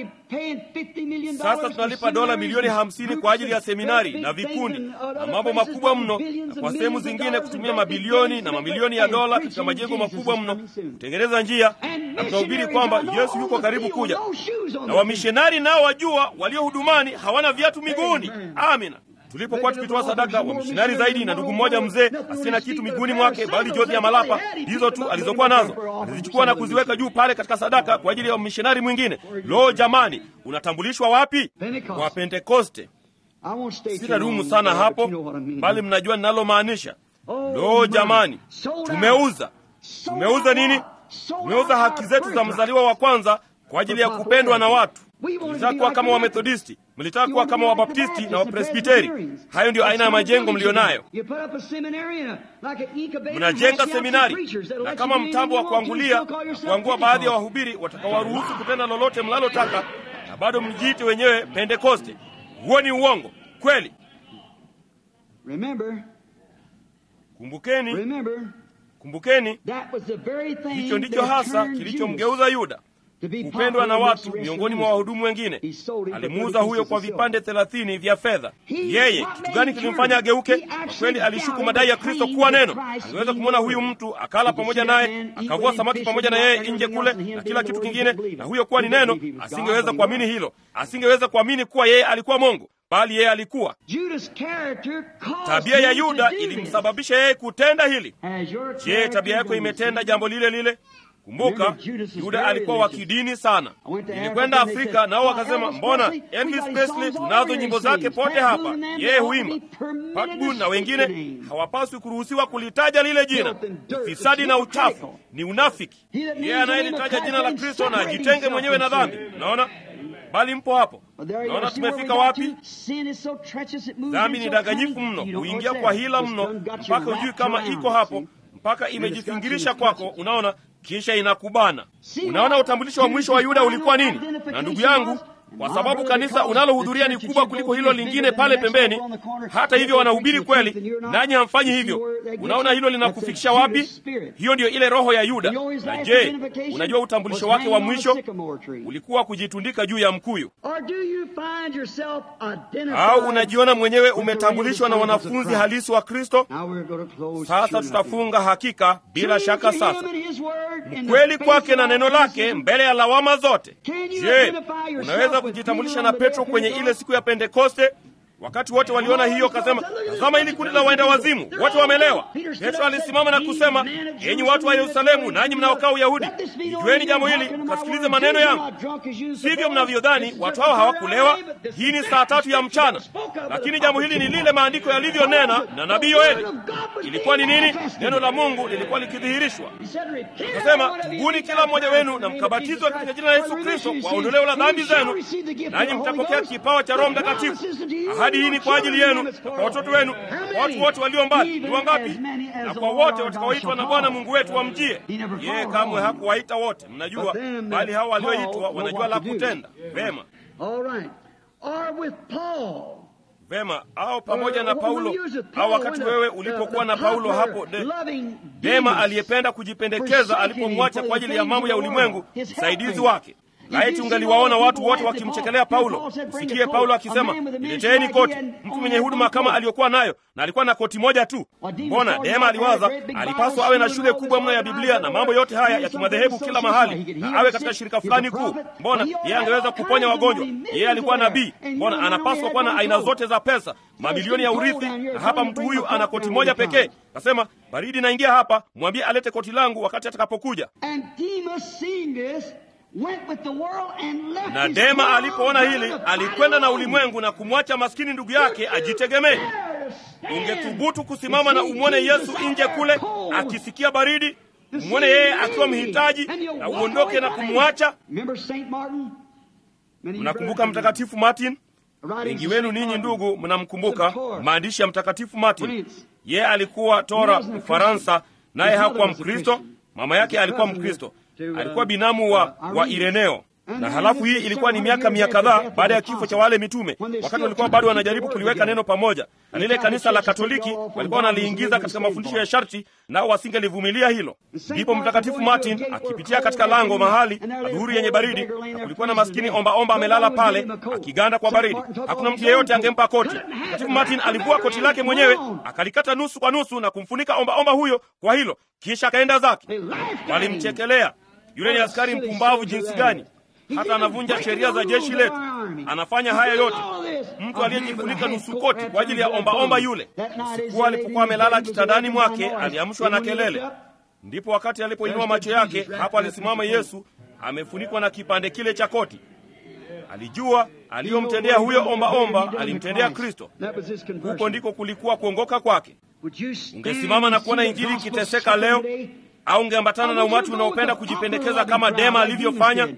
sasa tunalipa dola milioni hamsini kwa ajili ya seminari na vikundi na mambo makubwa mno, na kwa sehemu zingine kutumia mabilioni na mamilioni ya dola katika majengo makubwa mno kutengeneza njia, na tunahubiri kwamba Yesu yuko karibu kuja, na wamishonari nao wajua, walio hudumani hawana viatu miguuni. Amina. Tulipokuwa tukitoa sadaka, wamishonari zaidi na ndugu mmoja mzee asiye na kitu miguuni mwake, bali jozi ya malapa hizo tu alizokuwa nazo alizichukua na kuziweka juu pale katika sadaka kwa ajili ya mishonari mwingine. Lo, jamani, unatambulishwa wapi? Kwa Pentekoste. Sitadumu sana hapo, bali mnajua ninalomaanisha. Lo, jamani, tumeuza tumeuza nini? Tumeuza haki zetu za mzaliwa wa kwanza kwa ajili ya kupendwa na watu. Mlitaka kuwa kama Wamethodisti, mlitaka kuwa kama Wabaptisti na Wapresbiteri. Hayo ndiyo aina ya majengo mlionayo. Mnajenga seminari na kama mtambo wa kuangulia na kuangua baadhi ya wahubiri watakawaruhusu kutenda lolote mlalotaka, na bado mjiite wenyewe Pentekoste. Huo ni uongo kweli. Kumbukeni, kumbukeni, hicho ndicho hasa kilichomgeuza Yuda kupendwa na watu miongoni mwa wahudumu wengine. Alimuuza huyo kwa vipande thelathini vya fedha. Yeye kitu gani kilimfanya ageuke? Kwa kweli alishuku madai ya Kristo kuwa neno. Angeweza kumwona huyu mtu akala pamoja naye, akavua samaki pamoja na yeye nje kule na kila kitu kingine, na huyo kuwa ni neno. Asingeweza kuamini hilo, asingeweza kuamini kuwa yeye alikuwa Mungu, bali yeye alikuwa. Tabia ya Yuda ilimsababisha yeye kutenda hili. Je, tabia yako imetenda jambo lile lile? Kumbuka, Yuda alikuwa wa kidini sana. Nilikwenda Afrika nao wakasema, mbona Elvis Presley tunazo nyimbo zake pote hapa, yeye huimba. Pat Boone na wengine hawapaswi kuruhusiwa kulitaja lile jina. Ufisadi na uchafu ni unafiki. Yeye anayelitaja jina la Kristo na ajitenge mwenyewe na dhambi. Unaona, bali mpo hapo. Naona tumefika wapi? Dhambi ni danganyifu mno, huingia kwa hila mno, mpaka hujui kama iko hapo, mpaka imejifingirisha kwako. Unaona, kisha inakubana. Unaona, utambulisho wa mwisho wa Yuda ulikuwa nini? Na ndugu yangu, kwa sababu kanisa unalohudhuria ni kubwa kuliko hilo lingine pale pembeni, hata hivyo wanahubiri kweli, nanyi hamfanyi hivyo. Unaona hilo linakufikisha wapi? Hiyo ndiyo ile roho ya Yuda. Na je, unajua utambulisho wake wa mwisho ulikuwa kujitundika juu ya mkuyu? Au unajiona mwenyewe umetambulishwa na wanafunzi halisi wa Kristo? Sasa tutafunga hakika, bila shaka. Sasa mkweli kwake na neno lake mbele ya lawama zote. Je, unaweza kujitambulisha na Petro kwenye ile siku ya Pentekoste? Wakati wote waliona hiyo, akasema, tazama, hili kundi la waenda wazimu, wote wamelewa. Petro alisimama na kusema, enyi watu wa Yerusalemu, nanyi mnaokaa Uyahudi, ijueni jambo hili, mkasikilize maneno yangu. Sivyo mnavyodhani, watu hao hawakulewa. Hii ni saa tatu ya mchana, lakini jambo hili ni lile maandiko yalivyonena na nabii Yoeli. Ilikuwa ni nini? Neno la Mungu lilikuwa likidhihirishwa. Akasema, tubuni kila mmoja wenu na mkabatizwa katika jina la Yesu Kristo kwa ondoleo la dhambi zenu, nanyi mtapokea kipawa cha Roho Mtakatifu. Ahadi hii ni kwa ajili yenu na kwa watoto wenu, kwa watu wote walio mbali. Ni wangapi? Na kwa wote watakaoitwa na Bwana Mungu wetu wamjie. Yeye kamwe hakuwaita wote, mnajua, bali hao walioitwa wanajua la kutenda. Vema, vema. Au pamoja na Paulo, au wakati wewe ulipokuwa na Paulo hapo de, Dema aliyependa kujipendekeza alipomwacha kwa ajili ya mambo ya ulimwengu, msaidizi wake Laiti ungaliwaona watu wote wakimchekelea Paulo. Usikie Paulo akisema, nileteeni koti. Mtu mwenye huduma kama aliyokuwa nayo, na alikuwa na koti moja tu. Mbona Dema aliwaza alipaswa awe na shule kubwa mno ya Biblia na mambo yote haya ya kimadhehebu kila mahali, na awe katika shirika fulani kuu. Mbona yeye angeweza kuponya wagonjwa? Yeye alikuwa nabii. Mbona anapaswa kuwa na aina zote za pesa, mamilioni ya urithi, na hapa mtu huyu ana koti moja pekee. Kasema, baridi naingia hapa, mwambie alete koti langu wakati atakapokuja. Na Dema alipoona hili alikwenda na ulimwengu na kumwacha maskini ndugu yake ajitegemee. Ungethubutu kusimama na umwone Yesu nje kule akisikia baridi, umwone yeye akiwa mhitaji na uondoke na kumwacha? Mnakumbuka Mtakatifu Martin? Wengi wenu ninyi ndugu mnamkumbuka maandishi ya Mtakatifu Martin. yeye alikuwa tora Ufaransa, naye hakuwa Mkristo. Mama yake alikuwa Mkristo, alikuwa binamu wa, wa Ireneo na halafu hii ilikuwa ni miaka mia kadhaa baada ya kifo cha wale mitume, wakati walikuwa bado wanajaribu kuliweka neno pamoja, na lile kanisa la Katoliki walikuwa wanaliingiza katika mafundisho ya sharti, nao wasingelivumilia hilo. Ndipo Mtakatifu Martin akipitia katika lango mahali adhuhuri yenye baridi, na kulikuwa na maskini ombaomba amelala pale akiganda kwa baridi. Hakuna mtu yeyote angempa koti. Mtakatifu Martin alivua koti lake mwenyewe akalikata nusu kwa nusu na kumfunika ombaomba huyo kwa hilo, kisha akaenda zake. Walimchekelea, yule ni askari mpumbavu jinsi gani hata anavunja sheria za jeshi letu. Anafanya haya yote, mtu aliyejifunika nusu koti kwa ajili ya ombaomba omba yule. Siku alipokuwa amelala kitandani mwake, aliamshwa na kelele. Ndipo wakati alipoinua macho yake, hapo alisimama Yesu amefunikwa na kipande kile cha koti. Alijua aliyomtendea huyo ombaomba omba, alimtendea Kristo. Huko ndiko kulikuwa kuongoka kwake. Ungesimama na kuona injili ikiteseka leo, au ungeambatana na umati unaopenda kujipendekeza kama Dema alivyofanya?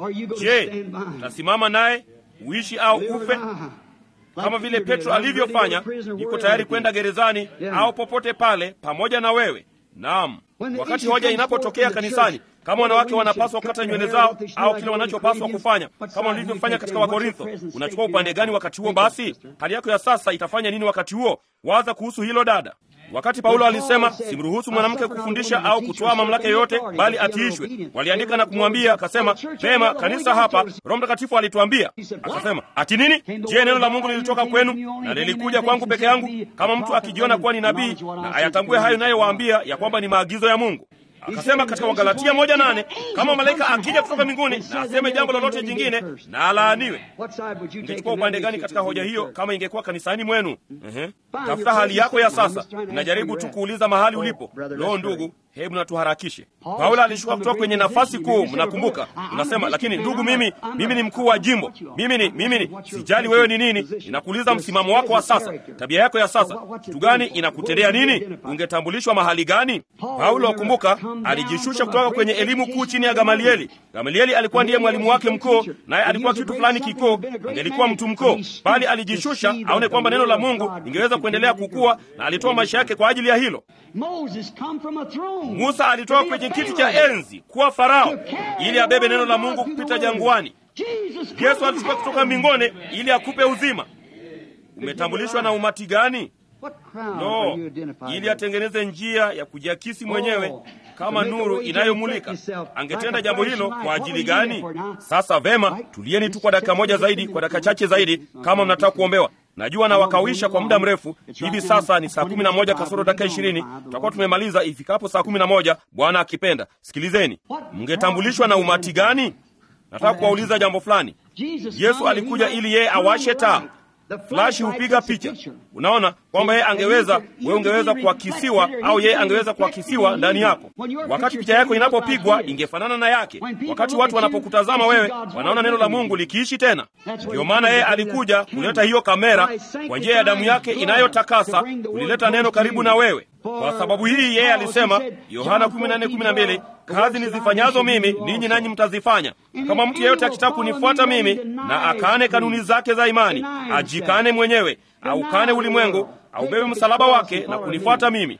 Je, utasimama naye uishi au ufe? Kama vile Petro alivyofanya, yuko tayari kwenda gerezani au popote pale pamoja na wewe. Naam, wakati hoja inapotokea kanisani, kama wanawake wanapaswa kukata nywele zao au kile wanachopaswa kufanya, kama walivyofanya katika Wakorintho, unachukua upande gani wakati huo? Basi hali yako ya sasa itafanya nini wakati huo? Waza kuhusu hilo, dada. Wakati Paulo alisema simruhusu mwanamke kufundisha au kutoa mamlaka yoyote, bali atiishwe, waliandika na kumwambia akasema, pema kanisa hapa, Roho Mtakatifu alituambia. Akasema, ati nini? Je, neno la Mungu lilitoka kwenu na lilikuja kwangu peke yangu? Kama mtu akijiona kuwa ni nabii na ayatambue hayo nayewaambia ya kwamba ni maagizo ya Mungu. Akasema katika Wagalatia moja nane kama malaika akija kutoka mbinguni na aseme jambo lolote jingine na alaaniwe. Ungechukua upande gani katika hoja hiyo kama ingekuwa kanisani mwenu? Ehe, tafuta hali yako ya sasa. Najaribu tu kuuliza mahali ulipo. Loo ndugu, hebu na tuharakishe. Paulo alishuka kutoka kwenye nafasi kuu, mnakumbuka. Unasema, lakini ndugu, mimi mimi ni mkuu wa jimbo, mimi ni mimi ni sijali wewe ni nini. Ninakuuliza msimamo wako wa sasa, tabia yako ya sasa, kitu gani inakutendea nini? Ungetambulishwa mahali gani? Paulo, kumbuka, alijishusha kutoka kwenye elimu kuu chini ya Gamalieli. Gamalieli alikuwa ndiye mwalimu wake mkuu, naye alikuwa kitu fulani kikuu, angelikuwa mtu mkuu, bali alijishusha aone kwamba neno la Mungu lingeweza kuendelea kukua, na alitoa maisha yake kwa ajili ya hilo. Musa alitoka kwenye kiti cha enzi kuwa Farao ili abebe neno la Mungu kupita jangwani. Yesu alishuka kutoka mbinguni ili akupe uzima. Umetambulishwa na umati gani? No, ili atengeneze njia ya kujiakisi mwenyewe kama nuru inayomulika. Angetenda jambo hilo kwa ajili gani? Sasa vema, tulieni tu kwa dakika moja zaidi, kwa dakika chache zaidi, kama mnataka kuombewa. Najua na wakawisha kwa muda mrefu. Hivi sasa ni saa kumi na moja kasoro dakika ishirini. Tutakuwa tumemaliza ifikapo saa kumi na moja Bwana akipenda. Sikilizeni, mngetambulishwa na umati gani? Nataka kuwauliza jambo fulani. Yesu alikuja ili yeye awashe taa Flashi hupiga picha. Unaona kwamba yeye angeweza, wewe ungeweza kuakisiwa, au yeye angeweza kuakisiwa ndani yako. Wakati picha yako inapopigwa ingefanana na yake. Wakati watu wanapokutazama wewe, wanaona neno la Mungu likiishi tena. Ndiyo maana yeye alikuja kuleta hiyo kamera kwa njia ya damu yake inayotakasa, kulileta neno karibu na wewe. Kwa sababu hii yeye alisema, Yohana 14:12, kazi nizifanyazo mimi ninyi nanyi mtazifanya. Kama mtu yeyote akitaka kunifuata mimi na akaane kanuni zake za imani, ajikane mwenyewe, aukane ulimwengu, aubebe msalaba wake na kunifuata mimi.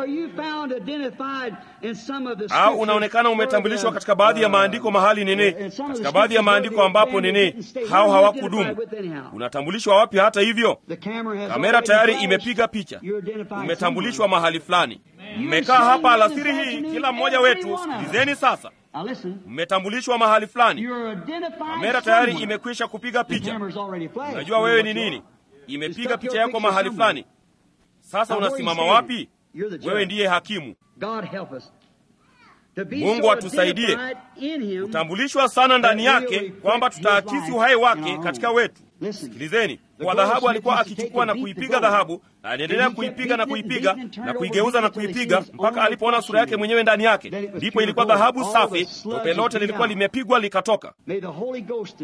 Au unaonekana umetambulishwa katika baadhi ya maandiko mahali nini, katika baadhi ya maandiko ambapo nini, hao hawakudumu. Unatambulishwa wapi? Hata hivyo, kamera tayari imepiga picha, umetambulishwa mahali fulani. Mmekaa hapa alasiri hii, kila mmoja wetu, sikilizeni sasa, mmetambulishwa mahali fulani. Kamera tayari imekwisha kupiga picha. Unajua wewe ni nini, imepiga picha yako mahali fulani. Sasa unasimama wapi? Wewe ndiye hakimu. Mungu atusaidie kutambulishwa sana ndani yake, kwamba tutaakisi uhai wake katika wetu. Sikilizeni, kwa dhahabu alikuwa akichukua na kuipiga dhahabu, na aliendelea kuipiga na kuipiga na kuigeuza na kuipiga mpaka alipoona sura yake mwenyewe ndani yake. Ndipo ilikuwa dhahabu safi, tope lote lilikuwa limepigwa likatoka.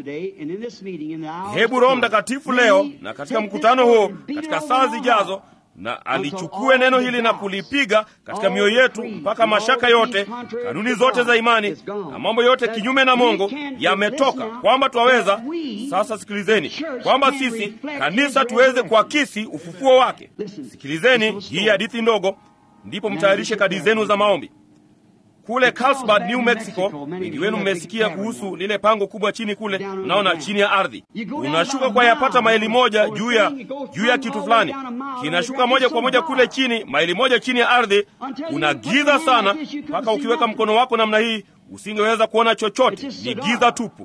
Hebu Roho Mtakatifu leo na katika mkutano huu, katika saa zijazo na alichukue neno hili na kulipiga katika mioyo yetu mpaka mashaka yote, kanuni zote za imani na mambo yote kinyume na Mungu yametoka, kwamba twaweza sasa. Sikilizeni, kwamba sisi kanisa tuweze kuakisi ufufuo wake. Sikilizeni hii hadithi ndogo, ndipo mtayarishe kadi zenu za maombi. Kule Carlsbad, New Mexico, wengi wenu mmesikia kuhusu lile pango kubwa chini kule, unaona chini ya ardhi. Unashuka kwa yapata maili moja juu ya juu ya kitu fulani, kinashuka moja kwa moja kule chini, maili moja chini ya ardhi. Kuna giza sana, mpaka ukiweka mkono wako namna hii usingeweza kuona chochote, ni giza tupu.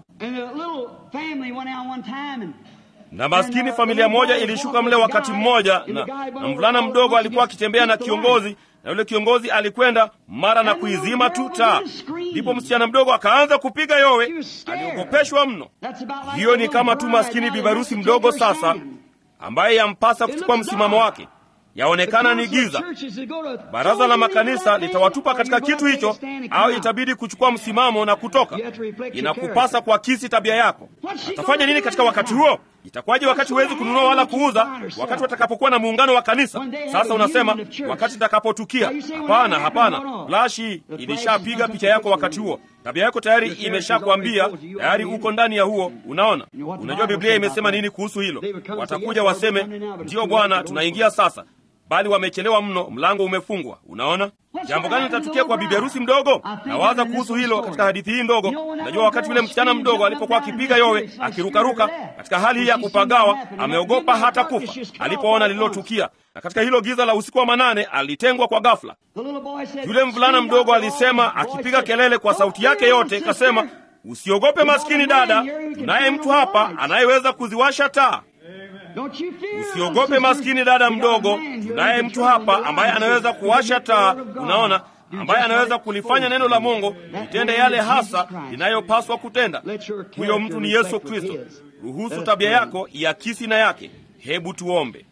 Na maskini familia moja ilishuka mle wakati mmoja, na, na mvulana mdogo alikuwa akitembea na kiongozi na yule kiongozi alikwenda mara na kuizima tu taa. Ndipo msichana mdogo akaanza kupiga yowe, aliogopeshwa mno. Hiyo ni kama tu maskini bibarusi mdogo sasa, ambaye yampasa kuchukua msimamo wake. Yaonekana ni giza. Baraza la makanisa litawatupa katika kitu hicho, au itabidi kuchukua msimamo na kutoka. Inakupasa kuakisi tabia yako. Atafanya nini katika wakati huo? Itakuwaje wakati huwezi kununua wala kuuza, wakati watakapokuwa na muungano wa kanisa? Sasa unasema wakati itakapotukia. Hapana, hapana, flashi ilishapiga picha yako wakati huo. Tabia yako tayari imeshakwambia, tayari uko ndani ya huo. Unaona, unajua Biblia imesema nini kuhusu hilo? Watakuja waseme, ndiyo Bwana, tunaingia sasa bali wamechelewa mno, mlango umefungwa. Unaona jambo gani litatukia kwa bibi harusi mdogo? Nawaza kuhusu hilo katika hadithi hii ndogo. Unajua, wakati yule msichana mdogo alipokuwa akipiga yowe, akirukaruka katika hali hii ya kupagawa, ameogopa hata kufa alipoona lililotukia, na katika hilo giza la usiku wa manane alitengwa kwa ghafla. Yule mvulana mdogo alisema, akipiga kelele kwa sauti yake yote, kasema, usiogope maskini dada, tunaye mtu hapa anayeweza kuziwasha taa. Usiogope maskini dada mdogo, tunaye mtu hapa ambaye anaweza kuwasha taa. Unaona, ambaye anaweza kulifanya neno la Mungu litende yale hasa linayopaswa kutenda. Huyo mtu ni Yesu Kristo. Ruhusu tabia yako iakisi na yake. Hebu tuombe.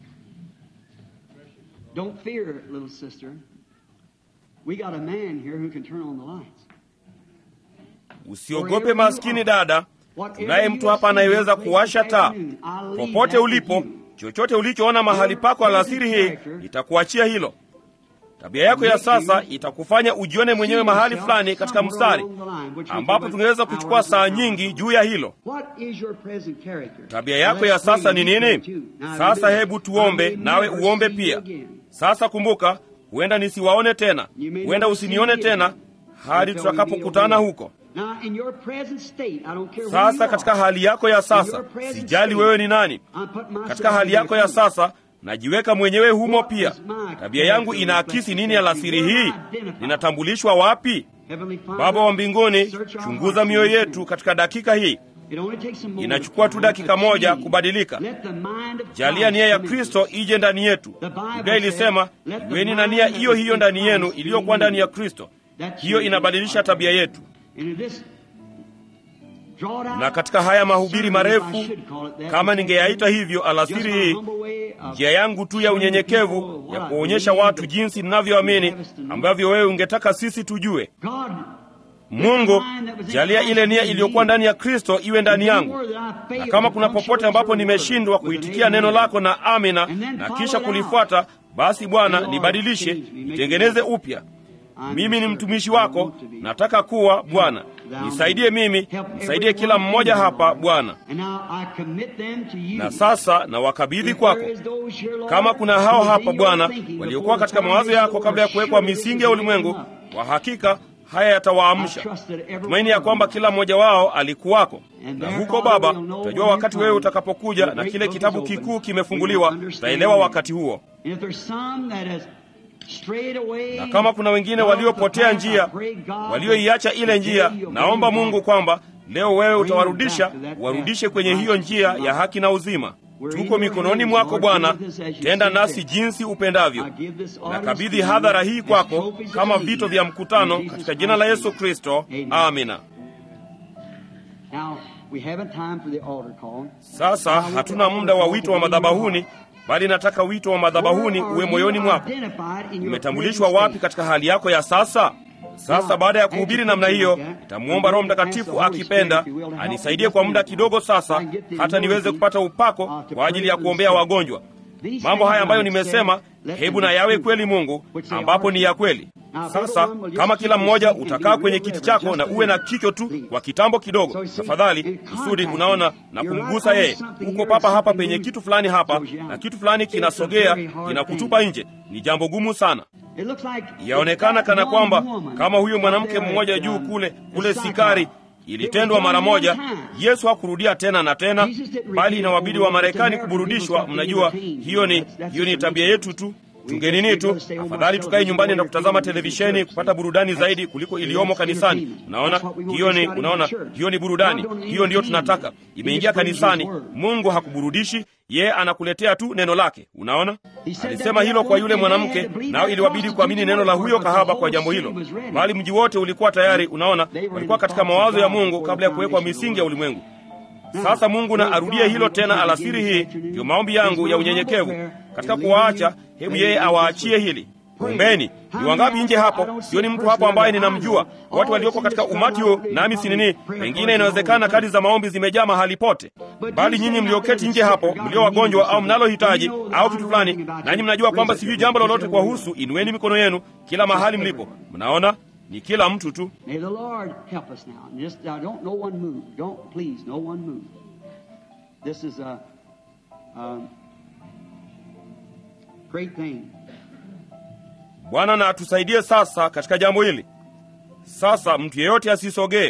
Usiogope maskini dada tunaye mtu hapa anayeweza kuwasha taa. Popote ulipo, chochote ulichoona mahali pako alasiri hii, itakuachia hilo. Tabia yako ya sasa itakufanya ujione mwenyewe mahali fulani katika mstari, ambapo tungeweza kuchukua saa nyingi juu ya hilo. Tabia yako ya sasa ni nini? Sasa hebu tuombe, nawe uombe pia. Sasa kumbuka, huenda nisiwaone tena, huenda usinione tena hadi tutakapokutana huko. Sasa katika hali yako ya sasa, sijali wewe ni nani. Katika hali yako ya sasa, najiweka mwenyewe humo pia. Tabia yangu inaakisi nini alasiri hii? Ninatambulishwa wapi? Baba wa mbinguni, chunguza mioyo yetu katika dakika hii. Inachukua tu dakika moja kubadilika. Jalia nia ya Kristo ije ndani yetu. Biblia ilisema, iweni na nia hiyo hiyo ndani yenu iliyokuwa ndani ya Kristo. Hiyo inabadilisha tabia yetu na katika haya mahubiri marefu, kama ningeyaita hivyo alasiri hii, njia yangu tu ya unyenyekevu ya kuonyesha watu jinsi ninavyoamini ambavyo wewe ungetaka sisi tujue. Mungu, jalia ile nia iliyokuwa ndani ya Kristo iwe ndani yangu, na kama kuna popote ambapo nimeshindwa kuitikia neno lako na amina na kisha kulifuata, basi Bwana, nibadilishe, nitengeneze upya. Mimi ni mtumishi wako, nataka kuwa Bwana. Nisaidie mimi, nisaidie kila mmoja hapa Bwana. Na sasa na wakabidhi kwako. Kama kuna hao hapa Bwana waliokuwa katika mawazo yako kabla ya kuwekwa misingi ya ulimwengu, kwa hakika haya yatawaamsha. Natumaini ya kwamba kila mmoja wao alikuwako. Na huko Baba, utajua wakati wewe utakapokuja na kile kitabu kikuu kimefunguliwa, utaelewa wakati huo na kama kuna wengine waliopotea njia, walioiacha ile njia, naomba Mungu kwamba leo wewe utawarudisha, warudishe kwenye hiyo njia ya haki na uzima. Tuko mikononi mwako Bwana, tenda nasi jinsi upendavyo. Nakabidhi hadhara hii kwako kama vito vya mkutano, katika jina la Yesu Kristo, amina. Sasa hatuna muda wa wito wa madhabahuni bali nataka wito wa madhabahuni uwe moyoni mwako. Umetambulishwa wapi katika hali yako ya sasa? Sasa baada ya kuhubiri namna hiyo, nitamwomba Roho Mtakatifu akipenda anisaidie kwa muda kidogo sasa, hata niweze kupata upako kwa ajili ya kuombea wagonjwa. mambo haya ambayo nimesema, hebu na yawe kweli Mungu, ambapo ni ya kweli. Sasa kama kila mmoja utakaa kwenye kiti chako na uwe na kichwa tu kwa kitambo kidogo, tafadhali, kusudi unaona na kumgusa yeye. Uko papa hapa penye kitu fulani hapa, na kitu fulani kinasogea, kinakutupa nje. Ni jambo gumu sana. Yaonekana kana kwamba kama huyo mwanamke mmoja juu kule kule Sikari ilitendwa mara moja. Yesu hakurudia tena na tena, bali inawabidi wa Marekani kuburudishwa. Mnajua hiyo ni hiyo ni tabia yetu tu. Tungenini tu, afadhali tukae nyumbani na kutazama televisheni kupata burudani zaidi kuliko iliyomo kanisani. Unaona, hiyo ni unaona, hiyo ni burudani. Hiyo ndiyo tunataka. Imeingia kanisani. Mungu hakuburudishi yeye, anakuletea tu neno lake. Unaona, alisema hilo kwa yule mwanamke, nao iliwabidi kuamini neno la huyo kahaba kwa jambo hilo, bali mji wote ulikuwa tayari. Unaona, walikuwa katika mawazo ya Mungu kabla ya kuwekwa misingi ya ulimwengu. Sasa Mungu na arudie hilo tena alasiri hii. Ndiyo maombi yangu ya unyenyekevu katika kuwaacha. Hebu yeye awaachie hili. Ombeni. Ni wangapi nje hapo? Sioni mtu hapo ambaye ninamjua. Watu walioko katika umati huu, nami si nini, pengine inawezekana kadi za maombi zimejaa mahali pote, bali nyinyi mlioketi nje hapo, mlio wagonjwa au mnalohitaji au kitu fulani, nanyi mnajua kwamba sijui jambo lolote kuwahusu, inueni mikono yenu kila mahali mlipo. Mnaona, ni kila mtu tu. May the Lord help us now. And Just, uh, don't no one move. Don't please, no one move. This is a, a great thing. Bwana na atusaidie sasa katika jambo hili. Sasa mtu yeyote asisogee,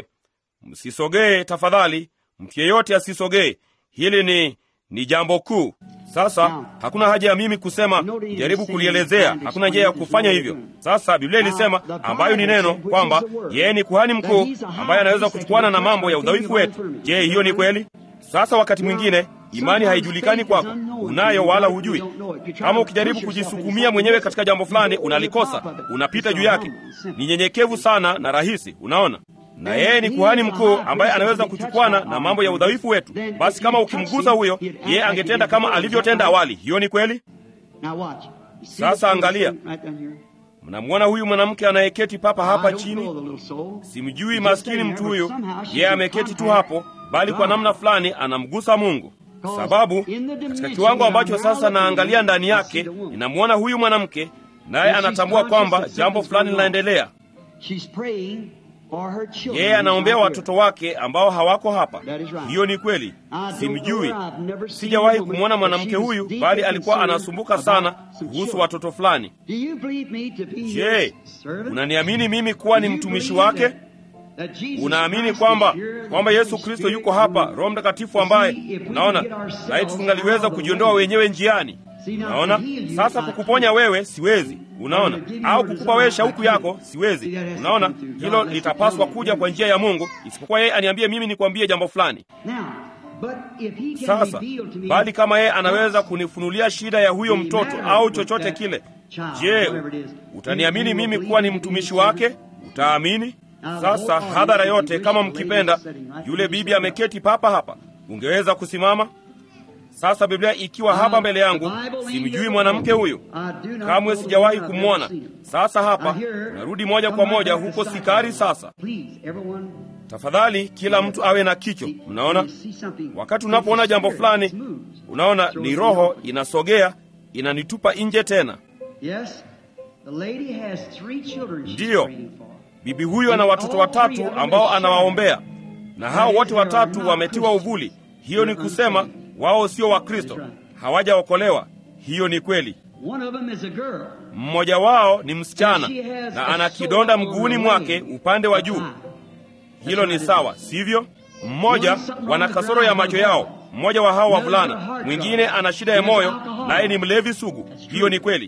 msisogee tafadhali, mtu yeyote asisogee. Hili ni ni jambo kuu. Sasa hakuna haja ya mimi kusema, jaribu kulielezea. Hakuna njia ya kufanya hivyo. Sasa Biblia ilisema, ambayo ni neno, kwamba yeye ni kuhani mkuu ambaye anaweza kuchukuana na mambo ya udhaifu wetu. Je, hiyo ni kweli? Sasa wakati mwingine imani haijulikani kwako, unayo wala hujui. Kama ukijaribu kujisukumia mwenyewe katika jambo fulani, unalikosa, unapita juu yake. Ni nyenyekevu sana na rahisi, unaona na yeye ni kuhani mkuu ambaye anaweza kuchukwana na mambo ya udhaifu wetu. Basi kama ukimgusa huyo, yeye angetenda kama alivyotenda awali. Hiyo ni kweli. Now watch. You see Sasa this angalia. person right down here? Mnamwona huyu mwanamke anayeketi papa hapa I don't know chini? the little soul. Simjui She's maskini just mtu there, huyu, but somehow she's yeye in ameketi tu contact hapo, bali kwa God. namna fulani anamgusa Mungu, sababu katika kiwango ambacho sasa naangalia ndani yake, ninamwona huyu mwanamke, naye anatambua kwamba jambo fulani linaendelea. She's praying for her children. Yeye anaombea who's not watoto wake ambao hawako hapa. That is right. Hiyo ni kweli, here. I don't simjui, know her. I've never seen sijawahi a woman, kumwona but mwanamke she was huyu, deeply bali alikuwa concerned anasumbuka about sana some kuhusu children. watoto fulani. Do you believe me to be Je, his servant? unaniamini mimi kuwa ni Do you mtumishi believe wake? that- that Jesus Unaamini Christ kwamba is here, the kwamba Holy Yesu Kristo Spirit yuko hapa, who- Roho Mtakatifu ambaye See, if we unaona, get ourselves laiti tungaliweza out of the kujiondoa way. wenyewe njiani. See, now, Unaona, to heal you, sasa I kukuponya can't. wewe siwezi, unaona, Or to give you au your kukupa wewe desire, I shauku can't. yako siwezi, See, that has to unaona. come through God. Hilo That's the litapaswa command. kuja kwa njia ya Mungu, isipokuwa yeye aniambie mimi nikwambie jambo fulani. Now, but if he can Sasa reveal to me bali kama yeye anaweza kunifunulia shida ya huyo mtoto au chochote kile, je, utaniamini mimi kuwa ni mtumishi wake? Utaamini? Sasa hadhara yote, kama mkipenda, yule bibi ameketi papa hapa, ungeweza kusimama sasa. Biblia ikiwa hapa mbele yangu, simjui mwanamke huyu, kamwe sijawahi kumwona. Sasa hapa narudi moja kwa moja huko Sikari. Sasa tafadhali, kila mtu awe na kicho. Mnaona, wakati unapoona jambo fulani, unaona ni roho inasogea, inanitupa nje tena. Ndiyo, bibi huyu ana watoto watatu ambao anawaombea, na hao wote watatu wametiwa uvuli. Hiyo ni kusema wao sio Wakristo, hawajaokolewa. Hiyo ni kweli. Mmoja wao ni msichana na ana kidonda mguuni mwake upande wa juu. Hilo ni sawa, sivyo? Mmoja wana kasoro ya macho yao, mmoja wa hao wavulana, mwingine ana shida ya moyo, naye ni mlevi sugu. Hiyo ni kweli.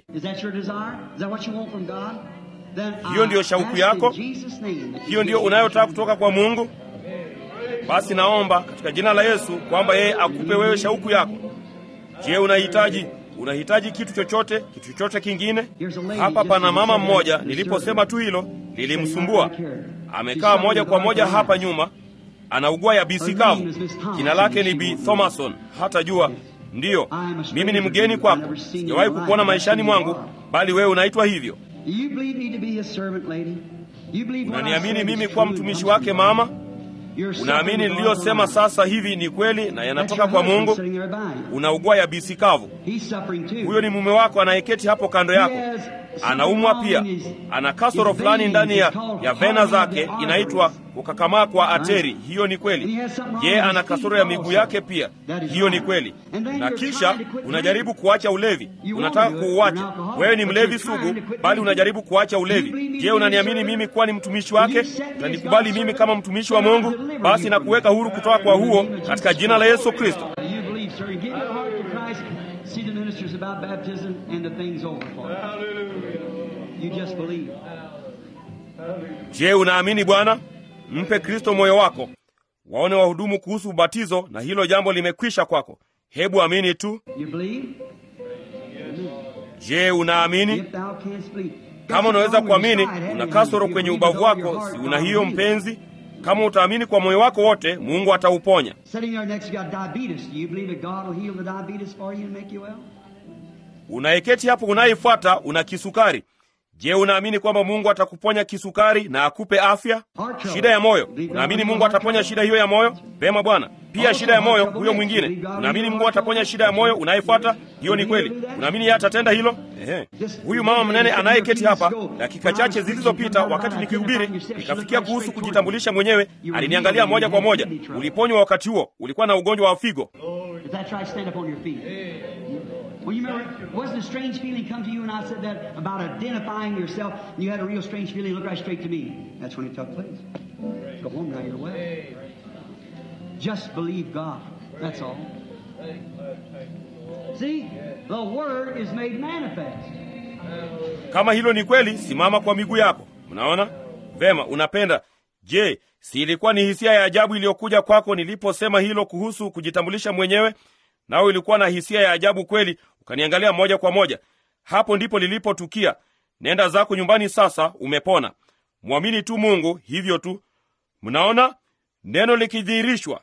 Hiyo ndiyo shauku yako? Hiyo ndiyo unayotaka kutoka kwa Mungu? Basi naomba katika jina la Yesu kwamba yeye akupe wewe shauku yako. Je, unahitaji unahitaji kitu chochote, kitu chochote kingine? Hapa pana mama mmoja, niliposema tu hilo lilimsumbua. Amekaa moja kwa moja hapa nyuma, anaugua ya bisi kavu. Jina lake ni Bi Thomason. Hata jua ndiyo, mimi ni mgeni kwako, sijawahi kukuona maishani mwangu, bali wewe unaitwa hivyo. Unaniamini mimi kuwa mtumishi wake mama? Unaamini niliyosema sasa hivi ni kweli na yanatoka kwa Mungu? Unaugua yabisi kavu. Huyo ni mume wako anayeketi hapo kando yako, anaumwa pia, ana kasoro fulani ndani ya, ya vena zake inaitwa kukakamaa kwa ateri. Hiyo ni kweli. Je, ana kasoro ya miguu yake pia? Hiyo ni kweli. Na kisha unajaribu kuacha ulevi, unataka kuuacha. Wewe ni mlevi sugu, bali unajaribu kuacha ulevi. Je, unaniamini mimi kuwa ni mtumishi wake? Utanikubali mimi kama mtumishi wa Mungu? Basi na kuweka huru kutoka kwa huo katika jina la Yesu Kristo. Je, unaamini Bwana? Mpe Kristo moyo wako, waone wahudumu kuhusu ubatizo, na hilo jambo limekwisha kwako. Hebu amini tu. Je, unaamini? Kama unaweza kuamini, una kasoro kwenye ubavu wako, si una hiyo mpenzi? Kama utaamini kwa moyo wako wote, Mungu atauponya. Unayeketi hapo unayefuata una kisukari. Je, unaamini kwamba Mungu atakuponya kisukari na akupe afya? Shida ya moyo, unaamini Mungu ataponya shida hiyo ya moyo? Vema Bwana. Pia shida ya moyo huyo mwingine, unaamini Mungu ataponya shida ya moyo unayefuata? Hiyo ni kweli. Unaamini yeye atatenda hilo? Ehe. Huyu mama mnene anayeketi hapa, dakika chache zilizopita, wakati nikihubiri, nikafikia kuhusu kujitambulisha mwenyewe, aliniangalia moja kwa moja. Uliponywa wakati huo, ulikuwa na ugonjwa wa figo. Well, you remember, wasn't a strange feeling come to you when I said that about identifying yourself? And you had a real strange feeling. Look right straight to me. That's when it took place. Go home now. You're well. Just believe God. That's all. See, the Word is made manifest. Kama hilo ni kweli, simama kwa miguu yako. Mnaona vema, unapenda. Je, si ilikuwa ni hisia ya ajabu iliyokuja kwako niliposema hilo kuhusu kujitambulisha mwenyewe? Nawe ilikuwa na hisia ya ajabu kweli, ukaniangalia moja kwa moja. Hapo ndipo lilipotukia. Nenda zako nyumbani sasa, umepona. Mwamini tu Mungu, hivyo tu. Mnaona neno likidhihirishwa,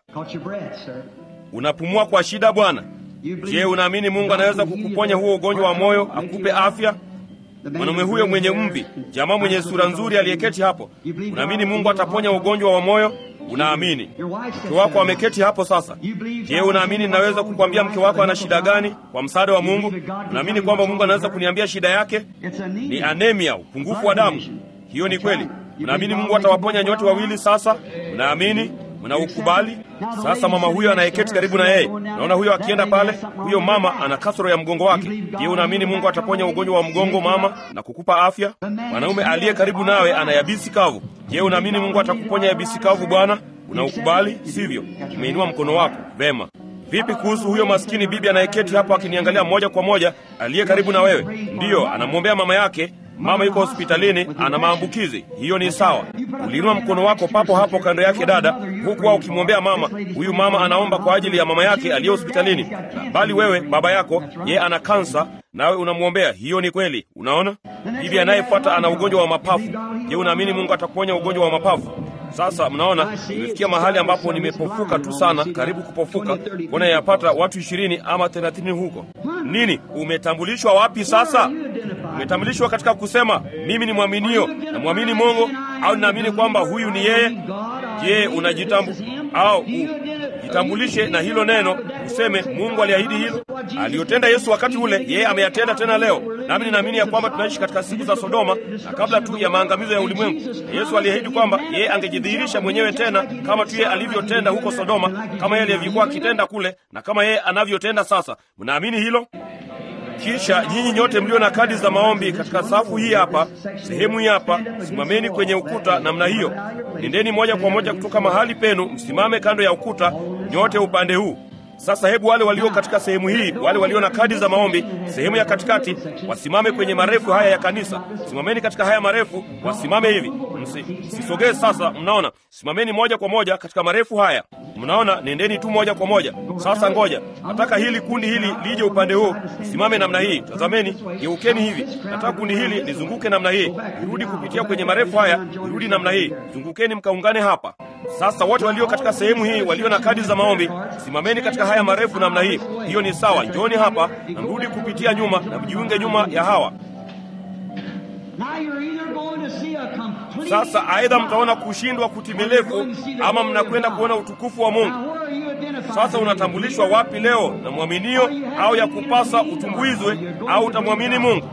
unapumua kwa shida, Bwana. Je, unaamini Mungu anaweza kukuponya huo ugonjwa wa moyo, akupe afya? Mwanamume huyo mwenye mvi, jamaa mwenye sura nzuri aliyeketi hapo, unaamini Mungu ataponya ugonjwa wa moyo? Unaamini? Mke wako ameketi hapo sasa. Je, unaamini ninaweza kukwambia mke wako ana shida gani kwa msaada wa Mungu? Unaamini kwamba Mungu anaweza kuniambia shida yake ni anemia, upungufu wa damu? Hiyo ni kweli. Unaamini Mungu atawaponya nyote wawili sasa? Unaamini? Mnaukubali? Sasa mama huyo anayeketi karibu na yeye, naona huyo akienda pale, huyo mama ana kasoro ya mgongo wake. Je, unaamini Mungu ataponya ugonjwa wa mgongo mama na kukupa afya? Mwanaume aliye karibu nawe ana yabisi kavu. Je, unaamini Mungu atakuponya yabisi kavu Bwana? Unaukubali, sivyo? Umeinua mkono wako. Vema. Vipi kuhusu huyo maskini bibi anayeketi hapo akiniangalia moja kwa moja, aliye karibu na wewe? Ndiyo, anamwombea mama yake. Mama yuko hospitalini, ana maambukizi. Hiyo ni sawa. Uliinua mkono wako papo hapo kando yake dada, huku wao ukimwombea mama. Huyu mama anaomba kwa ajili ya mama yake aliye hospitalini, bali wewe baba yako ye ana kansa, nawe unamwombea. Hiyo ni kweli. Unaona, bibi anayefuata ana ugonjwa wa mapafu. Je, unaamini Mungu atakuponya ugonjwa wa mapafu? Sasa mnaona, nimefikia mahali ambapo nimepofuka tu sana, karibu kupofuka. Mbona yapata watu ishirini ama thelathini huko. Nini, umetambulishwa wapi sasa? Umetambulishwa katika kusema mimi ni mwaminio na mwamini Mungu, au ninaamini kwamba huyu ni yeye? Je, unajitambu au jitambulishe na hilo neno, useme Mungu aliahidi hilo aliyotenda Yesu wakati ule, yeye ameyatenda tena leo. Nami ninaamini ya kwamba tunaishi katika siku za Sodoma na kabla tu ya maangamizo ya ulimwengu. Yesu aliahidi kwamba yeye angejidhihirisha mwenyewe tena kama tu yeye alivyotenda huko Sodoma, kama yeye alivyokuwa akitenda kule na kama yeye anavyotenda sasa. Mnaamini hilo? Kisha nyinyi nyote mlio na kadi za maombi katika safu hii hapa, sehemu hii hapa, simameni kwenye ukuta namna hiyo. Nendeni moja kwa moja kutoka mahali penu, msimame kando ya ukuta, nyote upande huu. Sasa hebu wale walio katika sehemu hii, wale walio na kadi za maombi, sehemu ya katikati, wasimame kwenye marefu haya ya kanisa. Simameni katika haya marefu, wasimame hivi. Msisogee sasa, mnaona? Simameni moja kwa moja katika marefu haya. Mnaona, nendeni tu moja kwa moja. Sasa ngoja, nataka hili kundi hili lije upande huu, simame namna hii. Tazameni, geukeni hivi. Nataka kundi hili lizunguke namna hii, irudi kupitia kwenye marefu haya, irudi namna hii. Zungukeni mkaungane hapa. Sasa wote walio katika sehemu hii, walio na kadi za maombi, simameni katika haya marefu namna hii. Hiyo ni sawa. Njoni hapa na mrudi kupitia nyuma na mjiunge nyuma ya hawa. Now you're either going to see a Sasa aidha mtaona kushindwa kutimilifu, ama mnakwenda kuona utukufu wa Mungu. Now, where are you identified? Sasa unatambulishwa wapi leo, na mwaminio au ya kupasa utumbuizwe, au utamwamini Mungu?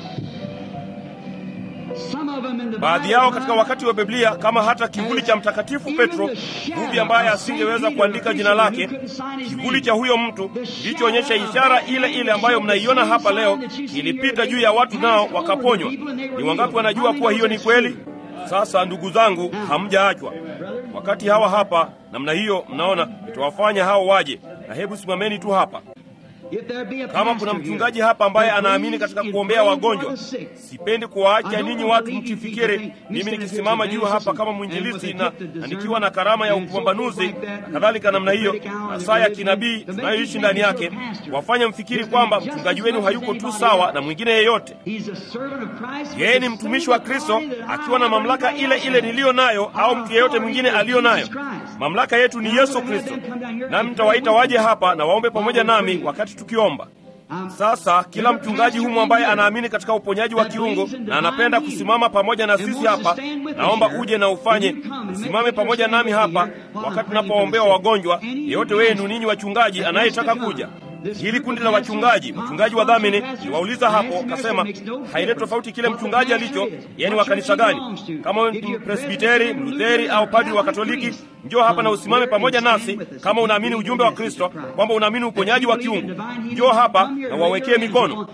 Some of them in the Baadhi Bible yao katika wakati wa Biblia, kama hata kivuli cha Mtakatifu Petro, mvuvi ambaye asingeweza kuandika jina lake, kivuli cha huyo mtu kilichoonyesha ishara ile ile ambayo mnaiona hapa leo, ilipita juu ya watu nao wakaponywa. Ni wangapi wanajua kuwa hiyo ni kweli? Sasa ndugu zangu, hamjaachwa. Wakati hawa hapa namna hiyo, mnaona itawafanya hao waje, na hebu simameni tu hapa. If there be a Kama pastor kuna here mchungaji hapa ambaye that anaamini believes katika in kuombea praying for wagonjwa, the sick, sipendi kuwaacha ninyi watu mkifikiri mimi nikisimama juu hapa kama mwinjilisti na, na nikiwa na karama ya upambanuzi na kadhalika namna hiyo, na saa ya kinabii tunayoishi ndani yake, wafanya mfikiri kwamba mchungaji wenu hayuko tu sawa na mwingine yeyote. He's a servant of Christ Yeye ni mtumishi wa Kristo akiwa na mamlaka ile ile niliyo nayo au mtu yeyote mwingine aliyo nayo. Mamlaka yetu ni Yesu Kristo, nami nitawaita waje hapa na waombe pamoja nami wakati tukiomba. Sasa kila mchungaji humu ambaye anaamini katika uponyaji wa kiungo na anapenda kusimama pamoja na sisi hapa, naomba uje na ufanye usimame pamoja nami hapa wakati tunapowaombea wagonjwa. Yeyote wenu ninyi wachungaji anayetaka kuja hili kundi la wachungaji, mchungaji wa dhamini niwauliza hapo, kasema haile tofauti kile mchungaji alicho, yani wa kanisa gani? Kama wewe ni Presbiteri, Mlutheri au padri wa Katoliki, njoo hapa na usimame pamoja nasi. Kama unaamini ujumbe wa Kristo, kwamba unaamini uponyaji wa kiungu, njoo hapa na wawekee mikono.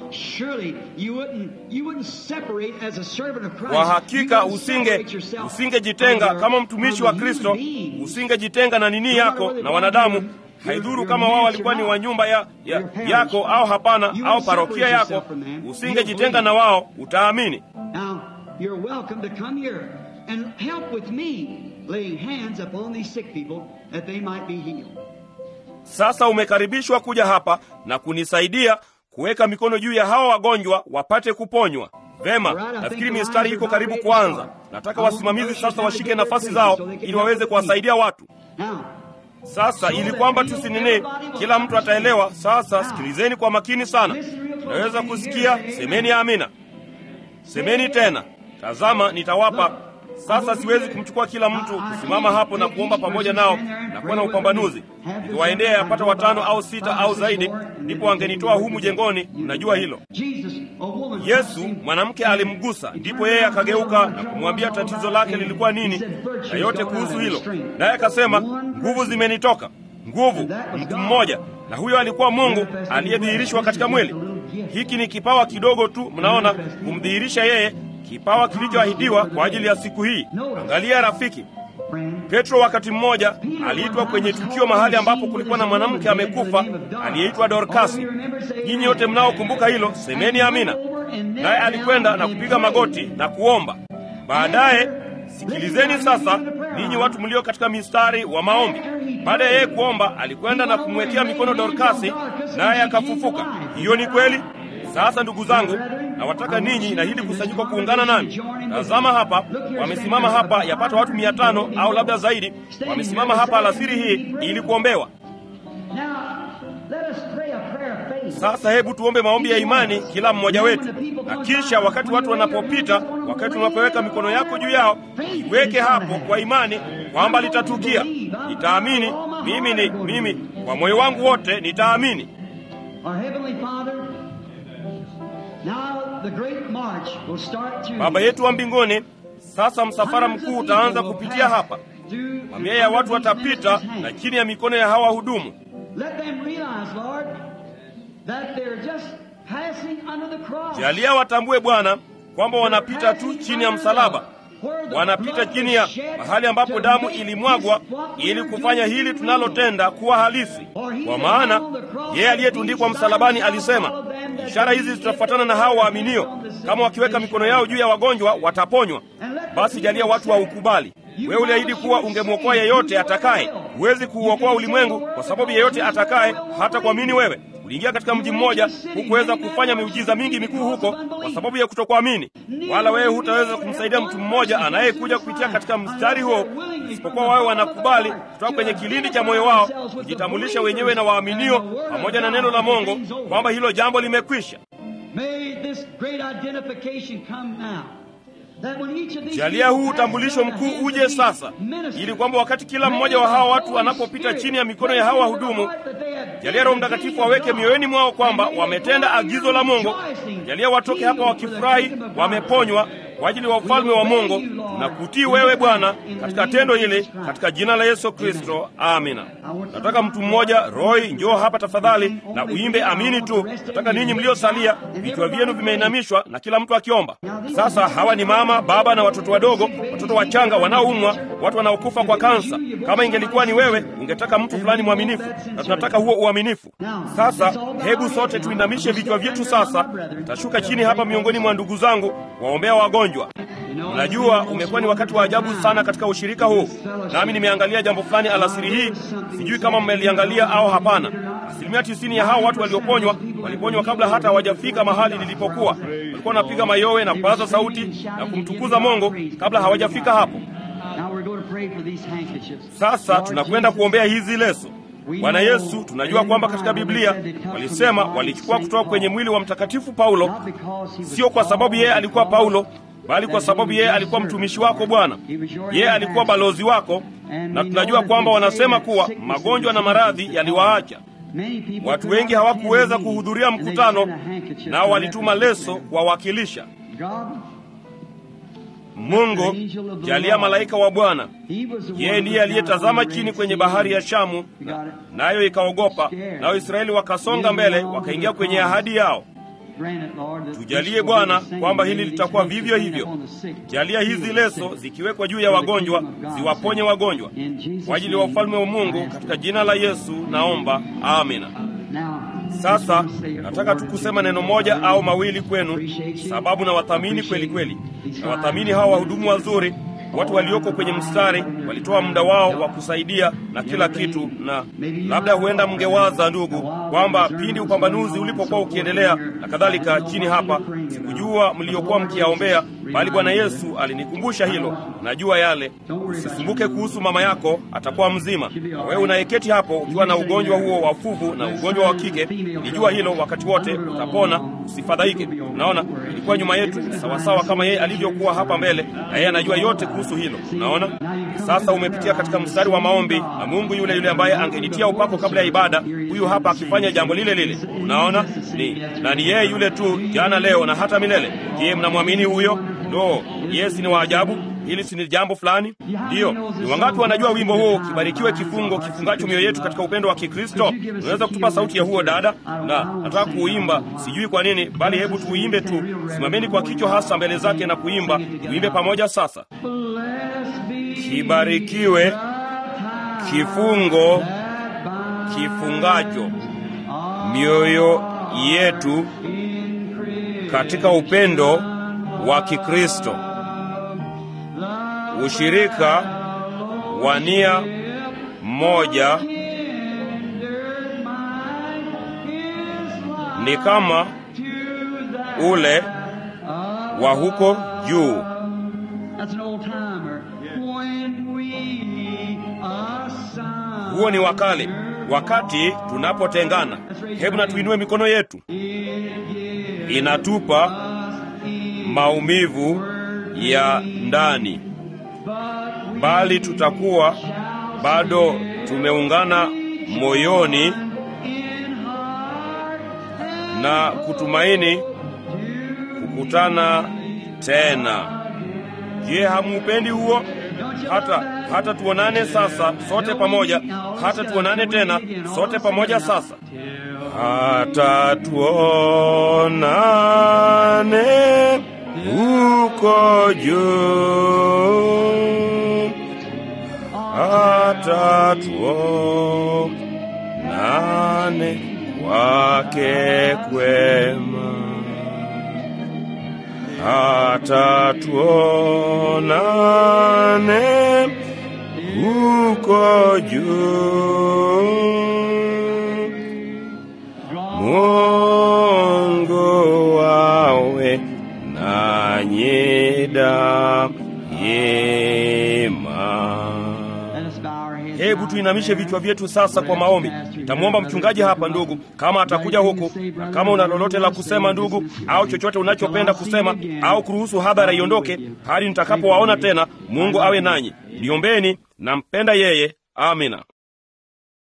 Kwa hakika usinge usingejitenga kama mtumishi wa Kristo, usingejitenga na nini yako na wanadamu haidhuru kama wao walikuwa ni wa nyumba ya, ya, yako au hapana, au parokia yako, usingejitenga na wao, utaamini. Now, you're welcome to come here and help with me laying hands upon these sick people that they might be healed. Sasa umekaribishwa kuja hapa na kunisaidia kuweka mikono juu ya hawa wagonjwa wapate kuponywa. Vema, nafikiri mistari iko karibu kuanza. Nataka wasimamizi sasa washike nafasi zao ili waweze kuwasaidia watu. Now, Sasa ili kwamba tusinene, kila mtu ataelewa. Sasa sikilizeni kwa makini sana. Tunaweza kusikia, semeni amina, semeni tena. Tazama, nitawapa sasa. Siwezi kumchukua kila mtu kusimama hapo na kuomba pamoja nao na kuwa na upambanuzi. Nikiwaendea yapata watano au sita au zaidi, ndipo wangenitoa humu jengoni. Mnajua hilo. Jesus, a woman Yesu mwanamke alimgusa, ndipo yeye akageuka na kumwambia tatizo lake lilikuwa nini na yote kuhusu hilo, naye akasema nguvu zimenitoka. Nguvu, mtu mmoja, na huyo alikuwa Mungu aliyedhihirishwa katika mwili. Hiki ni kipawa kidogo tu, mnaona, kumdhihirisha yeye, kipawa kilichoahidiwa kwa ajili ya siku hii. Angalia rafiki, Petro wakati mmoja aliitwa kwenye tukio mahali ambapo kulikuwa na mwanamke amekufa aliyeitwa Dorkasi. Nyinyi wote mnaokumbuka hilo, semeni amina. Naye alikwenda na kupiga magoti na kuomba. Baadaye sikilizeni sasa, ninyi watu mlio katika mistari wa maombi. Baada ya yeye kuomba, alikwenda na kumwekea mikono Dorkasi, naye akafufuka. Hiyo ni kweli. Sasa ndugu zangu, nawataka ninyi na hili kusanyiko kuungana nami. Tazama hapa, wamesimama hapa yapata watu mia tano au labda zaidi, wamesimama hapa alasiri hii ili kuombewa. Sasa hebu tuombe maombi ya imani kila mmoja wetu, na kisha wakati watu wanapopita, wakati unapoweka mikono yako juu yao, iweke hapo kwa imani kwamba litatukia. Nitaamini mimi, ni mimi kwa moyo wangu wote nitaamini. Baba yetu wa mbinguni, sasa msafara mkuu utaanza kupitia hapa. Mamia ya watu watapita na chini ya mikono ya hawa hudumu. Jalia watambue Bwana kwamba wanapita tu chini ya msalaba, wanapita chini ya mahali ambapo damu ilimwagwa ili kufanya hili tunalotenda kuwa halisi. Kwa maana yeye aliyetundikwa msalabani alisema, ishara hizi zitafuatana na hao waaminio, kama wakiweka mikono yao juu ya wagonjwa wataponywa. Basi jalia watu waukubali. Wewe uliahidi kuwa ungemwokoa yeyote atakaye. Huwezi kuuokoa ulimwengu kwa sababu yeyote atakaye hata kuamini wewe. Uliingia katika mji mmoja, hukuweza kufanya miujiza mingi mikuu huko kwa sababu ya kutokuamini, wala wewe hutaweza kumsaidia mtu mmoja anayekuja kupitia katika mstari huo, isipokuwa wawe wanakubali kutoka kwenye kilindi cha moyo wao kujitambulisha wenyewe na waaminio pamoja na neno la Mungu kwamba hilo jambo limekwisha. Jalia huu utambulisho mkuu uje sasa, ili kwamba wakati kila mmoja wa hawa watu anapopita chini ya mikono ya hawa wahudumu, jalia Roho Mtakatifu aweke mioyoni mwao kwamba wametenda agizo la Mungu. Jalia watoke hapa wakifurahi, wameponywa kwa ajili ya ufalme wa Mungu na kutii wewe Bwana katika tendo hili, katika jina la Yesu Kristo, amina. Nataka mtu mmoja, Roy, njoo hapa tafadhali na uimbe amini tu. Nataka ninyi mliosalia, vichwa vyenu vimeinamishwa na kila mtu akiomba. Sasa hawa ni mama, baba na watoto wadogo, watoto wachanga wanaoumwa, watu wanaokufa kwa kansa. Kama ingelikuwa ni wewe, ungetaka mtu fulani mwaminifu, na tunataka huo uaminifu. Sasa hebu sote tuinamishe vichwa vyetu. Sasa nitashuka chini hapa miongoni mwa ndugu zangu waombea wagonjwa. Mnajua umekuwa ni wakati wa ajabu sana katika ushirika huu, nami nimeangalia jambo fulani alasiri hii. Sijui kama mmeliangalia au hapana. Asilimia tisini ya hao watu walioponywa waliponywa kabla hata hawajafika mahali nilipokuwa. Walikuwa wanapiga mayowe na kupaza sauti na kumtukuza Mungu kabla hawajafika hapo. Sasa tunakwenda kuombea hizi leso. Bwana Yesu, tunajua kwamba katika Biblia walisema walichukua kutoka kwenye mwili wa Mtakatifu Paulo, sio kwa sababu yeye alikuwa Paulo, bali kwa sababu yeye alikuwa mtumishi wako Bwana. Yeye alikuwa balozi wako, na tunajua kwamba wanasema kuwa magonjwa na maradhi yaliwaacha watu wengi. Hawakuweza kuhudhuria mkutano, nao walituma leso kuwawakilisha. Mungu, jalia malaika wa Bwana. Yeye ndiye aliyetazama chini kwenye bahari ya Shamu, nayo ikaogopa, nao Israeli wakasonga mbele, wakaingia kwenye ahadi yao. Tujalie Bwana kwamba hili litakuwa vivyo hivyo. Jalia hizi leso zikiwekwa juu ya wagonjwa ziwaponye wagonjwa kwa ajili ya ufalme wa Mungu, katika jina la Yesu naomba, amina. Sasa nataka tu kusema neno moja au mawili kwenu, sababu na wathamini kweli kweli, na wathamini hawa wahudumu wazuri, watu walioko kwenye mstari, walitoa muda wao wa kusaidia na kila kitu, na labda huenda mngewaza ndugu, kwamba pindi upambanuzi ulipokuwa ukiendelea na kadhalika chini hapa, sikujua mliokuwa mkiyaombea, bali Bwana Yesu alinikumbusha hilo. Najua yale. Usisumbuke kuhusu mama yako, atakuwa mzima. Na wewe unayeketi hapo ukiwa na ugonjwa huo wa fuvu na ugonjwa wa kike, nijua hilo wakati wote utapona, usifadhaike. Unaona, ilikuwa nyuma yetu sawasawa kama yeye alivyokuwa hapa mbele, na yeye anajua yote kuhusu hilo. Unaona, sasa umepitia katika mstari wa maombi, na Mungu yule yule ambaye angenitia upako kabla ya ibada, huyu hapa akifanya jambo lile lile. Unaona, ni na ni yeye yule tu jana, leo na hata milele. Je, mnamwamini huyo? Ndo Yesu ni wa ajabu. Hili si ni jambo fulani? Ndiyo. Ni wangapi wanajua wimbo huo, kibarikiwe kifungo kifungacho mioyo yetu katika upendo wa Kikristo? Unaweza kutupa sauti ya huo dada? Na nataka kuimba, sijui kwa nini, bali hebu tuimbe tu. Simameni kwa kichwa hasa mbele zake na kuimba. Tuimbe pamoja sasa. Kibarikiwe kifungo kifungacho mioyo yetu katika upendo wa Kikristo, ushirika wa nia moja ni kama ule wa huko juu. Huo ni wakale, wakati tunapotengana. Hebu na tuinue mikono yetu. Inatupa maumivu ya ndani, bali tutakuwa bado tumeungana moyoni na kutumaini kukutana tena. Je, hamuupendi huo? Hata hata tuonane sasa sote pamoja, hata tuonane tena sote pamoja sasa, hata tuonane huko juu, hata tuonane kwake kwema, hata tuonane huko juu. Mungu wawe nanyi daima. hebu tuinamishe vichwa vyetu sasa kwa maombi. Nitamwomba mchungaji hapa, ndugu, kama atakuja huku, na kama una lolote la kusema ndugu, au chochote unachopenda kusema, au kuruhusu hadhara iondoke hadi nitakapowaona tena. Mungu awe nanyi. Niombeni, nampenda yeye. Amina.